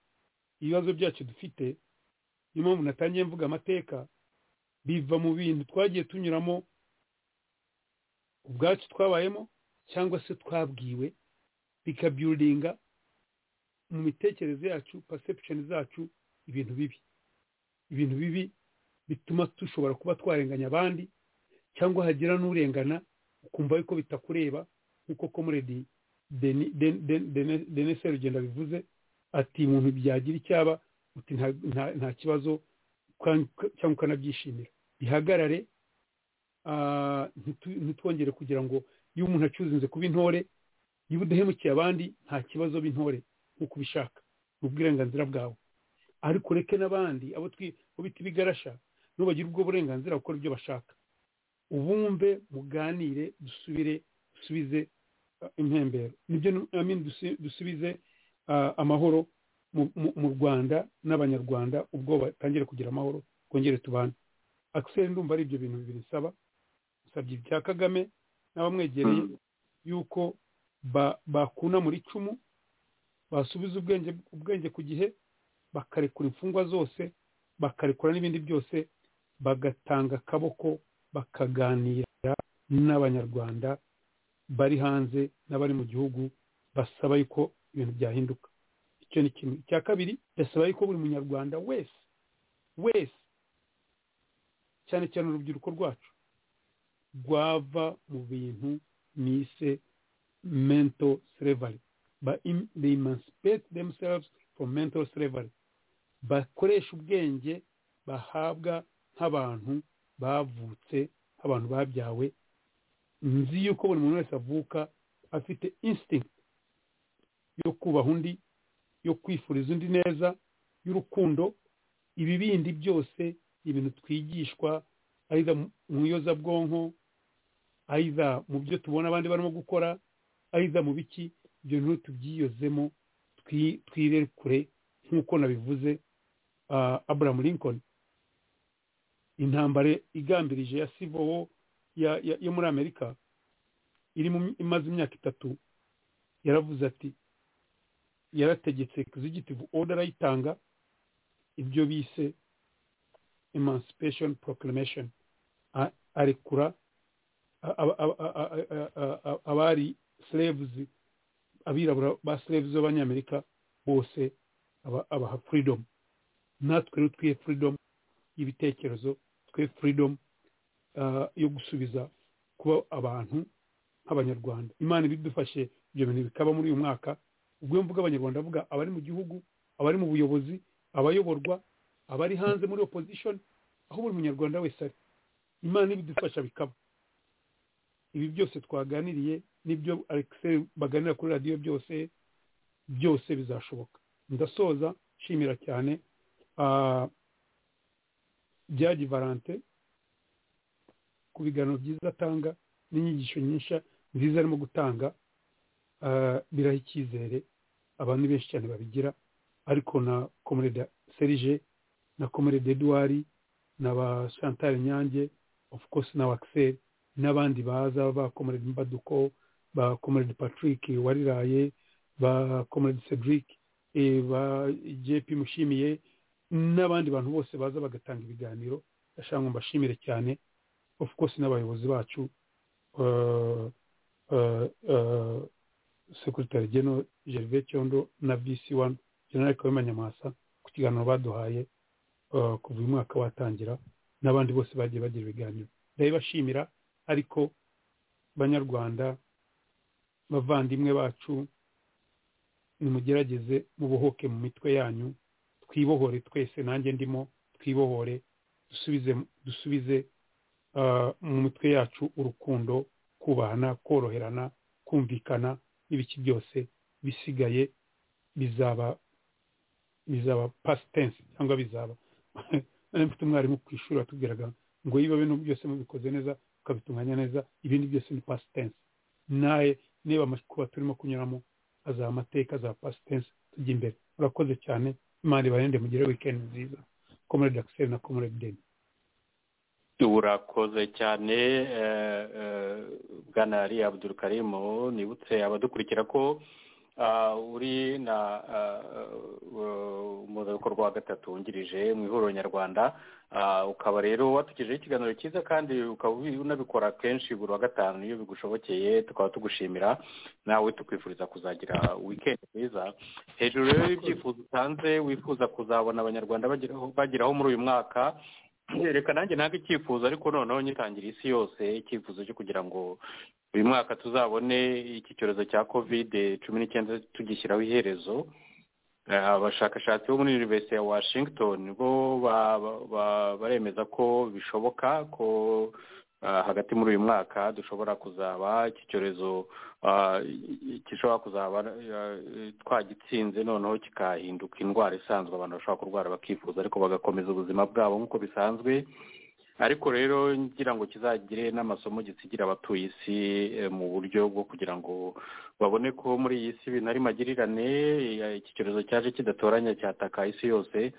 ibibazo byacu dufite niyo mpamvu natangiye mvuga amateka biva mu bintu twagiye tunyuramo ubwacu twabayemo cyangwa se twabwiwe bikabyuringa mu mitekerereze yacu pasepusheni zacu ibintu bibi ibintu bibi bituma dushobora kuba twarenganya abandi cyangwa hagira n'urengana ukumva yuko bitakureba nk'uko komuredi denese rugenda bivuze ati umuntu byagira icyaba uti nta kibazo cyangwa ukanabyishimira bihagarare ntitwongere kugira ngo iyo umuntu acuzinze kuba intore niba udahemukiye abandi nta kibazo b'intore nk'uko ubishaka ni ubwirenganzira bwawe ariko ureke n'abandi abo bita ibigarasha nibo bagira ubwo burenganzira gukora ibyo bashaka ubumve muganire dusubire dusubize impembero nibyo dusubize amahoro mu rwanda n'abanyarwanda ubwo batangire kugira amahoro twongere tubane akiseri ndumva ari ibyo bintu bibiri bisaba usabye ibya kagame n'abamwegereye yuko bakuna muri icumu basubiza ubwenge ku gihe bakarekura imfungwa zose bakarekura n'ibindi byose bagatanga akaboko bakaganira n'abanyarwanda bari hanze n'abari mu gihugu basaba yuko ibintu byahinduka icyo ni kimwe icya kabiri birasaba yuko buri munyarwanda wese wese cyane cyane urubyiruko rwacu rwava mu bintu nise mento slavery they emancipate themselves from mental slavery bakoresha ubwenge bahabwa nk'abantu bavutse abantu babyawe nzi yuko buri muntu wese avuka afite instinct yo kubaha undi yo kwifuriza undi neza y'urukundo ibibindi byose ibintu twigishwa ayiza mu iyozabwonko ayiza mu byo tubona abandi barimo gukora ayiza mu biki ibyo bintu tubyiyozemo twirekure nk'uko nabivuze Abraham Lincoln intambara igambirije ya sivowo yo muri amerika imaze imyaka itatu yaravuze ati yarategetse executive order ayitanga ibyo bise emancipation proclamation arekura abari slaves abirabura ba slaves b'abanyamerika bose abaha freedom natwe rero twihe freedom y'ibitekerezo twe freedom yo gusubiza kuba abantu nk'abanyarwanda imana ibidufashe ibyo bintu bikaba muri uyu mwaka ubwo mvuga abanyarwanda avuga abari mu gihugu abari mu buyobozi abayoborwa abari hanze muri opposition aho buri munyarwanda wese ari imana ibidufasha bikaba ibi byose twaganiriye n'ibyo alexel baganira kuri radiyo byose byose bizashoboka ndasoza nshimira cyane byagi varante ku biganiro byiza atanga n'inyigisho nyinshi nziza arimo gutanga biraha icyizere abantu benshi cyane babigira ariko na komurede serije na komurede eduwari na ba chantal nyange of course na wakiseri n'abandi baza ba komurede mbaduko ba komurede patrick wariraye ba komurede cedric ba jp mushimiye n'abandi bantu bose baza bagatanga ibiganiro ndashaka ngo mbashimire cyane of course n'abayobozi bacu sekuritere geno gervais cyondo na vc wani generale kawema nyamwasa ku kiganiro baduhaye ah, kuva uyu mwaka watangira n'abandi bose bagiye bagira ibiganiro ndabibashimira ariko banyarwanda bavandimwe bacu nimugerageze mubohoke mu mitwe yanyu twibohore twese nanjye ndimo twibohore dusubize dusubize ah, mu mitwe yacu urukundo kubahana koroherana kumvikana n'ibiki byose bisigaye bizaba bizaba past tense cyangwa bizaba nari mfite umwarimu ku ishuri watubwiraga ngo niba bintu byose mubikoze neza ukabitunganya neza ibindi byose ni past tense nawe niba amakuba turimo kunyuramo azaba amateka azaba past tense tujya imbere murakoze cyane imana ibarinde mugire weekend nziza comrade axel na comrade deni urakoze cyane eh, eh, bwana ari abdul karimu nibutse abadukurikira ko ah, uri na ah, eh, umuhuzabikorwa wa gatatu wungirije mu ihuriro nyarwanda Ah, ukaba rero watugejeho ikiganiro cyiza kandi ukaba ubi- unabikora kenshi buri wa gatanu iyo bigushobokeye tukaba tugushimira nawe tukwifuriza kuzagira wikendi nziza hejuru rero y'ibyifuzo utanze wifuza kuzabona abanyarwanda bageraho bageraho muri uyu mwaka reka nanjye ntabwo icyifuzo ariko noneho nyitangira isi yose icyifuzo cyo kugira ngo uyu mwaka tuzabone iki cyorezo cya kovide cumi n'icyenda tugishyiraho iherezo Eh, abashakashatsi bo muri university ya washington bo ba- ba- ba- baremeza ko bishoboka ko ah, hagati muri uyu mwaka dushobora kuzaba iki cyorezo ah, gishobora kuzaba ah, twagitsinze noneho kikahinduka indwara isanzwe abantu bashobora kurwara bakifuza ariko bagakomeza ubuzima bwabo nk'uko bisanzwe ariko rero ngira ngo kizagire n'amasomo gisigira abatuye isi eh, mu buryo bwo kugira ngo babone ko muri iyi si ibintu ari magirirane eh, iki cyorezo cyaje kidatoranya cyataka isi yose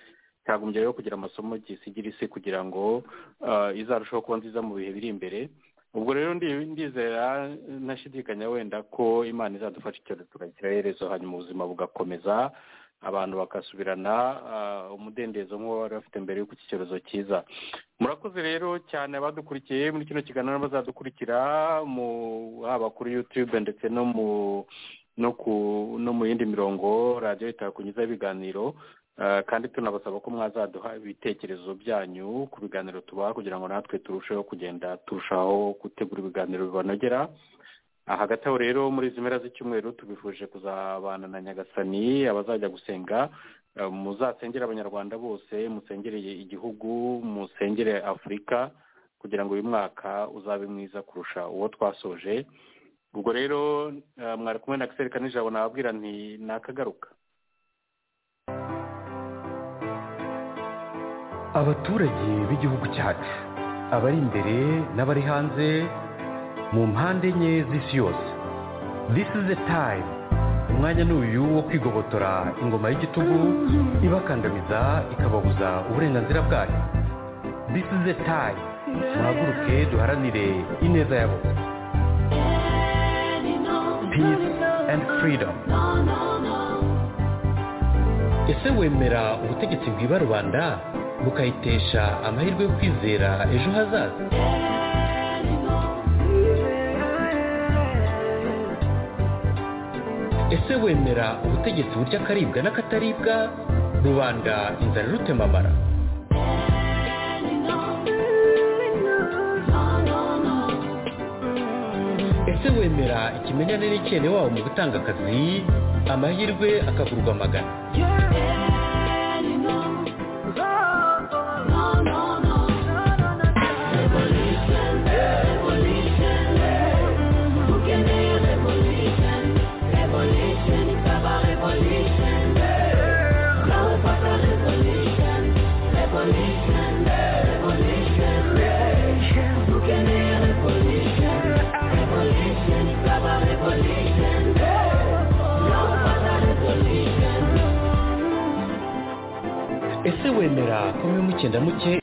cyagombye rero kugira amasomo gisigira isi kugira ngo ah, izarusheho kuba nziza mu bihe biri imbere ubwo rero ndi- ndizera ntashidikanya wenda ko imana izadufasha icyorezo tugashyiraho iherezo hanyuma ubuzima bugakomeza abantu bakasubirana ah, umudendezo nk'uwo bari bafite mbere y'uko iki cyorezo cyiza murakoze rero cyane abadukurikiye muri kino kiganiro n'abazadukurikira mu haba kuri yutube ndetse no mu no ku no mu yindi mirongo radiyo itakunyuzaho ibiganiro Ah, kandi tunabasaba ko mwazaduha ibitekerezo byanyu ku biganiro tubaha kugira ngo natwe turusheho kugenda turushaho gutegura ibiganiro bibanogera Ah, hagati aho rero muri izi mpera z'icyumweru tubifuje kuzabana na nyagasani abazajya gusenga Eh, muzasengere abanyarwanda bose musengereye igihugu musengere afurika kugira ngo uyu mwaka uzabe mwiza kurusha uwo twasoje ubwo rero eh, mwari kumwe na kisereka nijabo nababwira nti nakagaruka abaturage b'igihugu cyacu abari imbere n'abari hanze mu mpande enye z'isi yose this is the time umwanya ni uyu wo kwigobotora ingoma y'igitugu ibakandamiza ikababuza uburenganzira bwayo this is the time muhaguruke duharanire ineza ya bose peace and freedom ese wemera ubutegetsi bwiba rubanda bukayitesha amahirwe yo kwizera ejo hazaza ese wemera ubutegetsi burya akaribwa n'akataribwa rubanda inzara irutemamara ese wemera ikimenyane n'icyene wabo mu gutanga akazi amahirwe akagurwa amagana ese wemera ko mirongo icyenda muke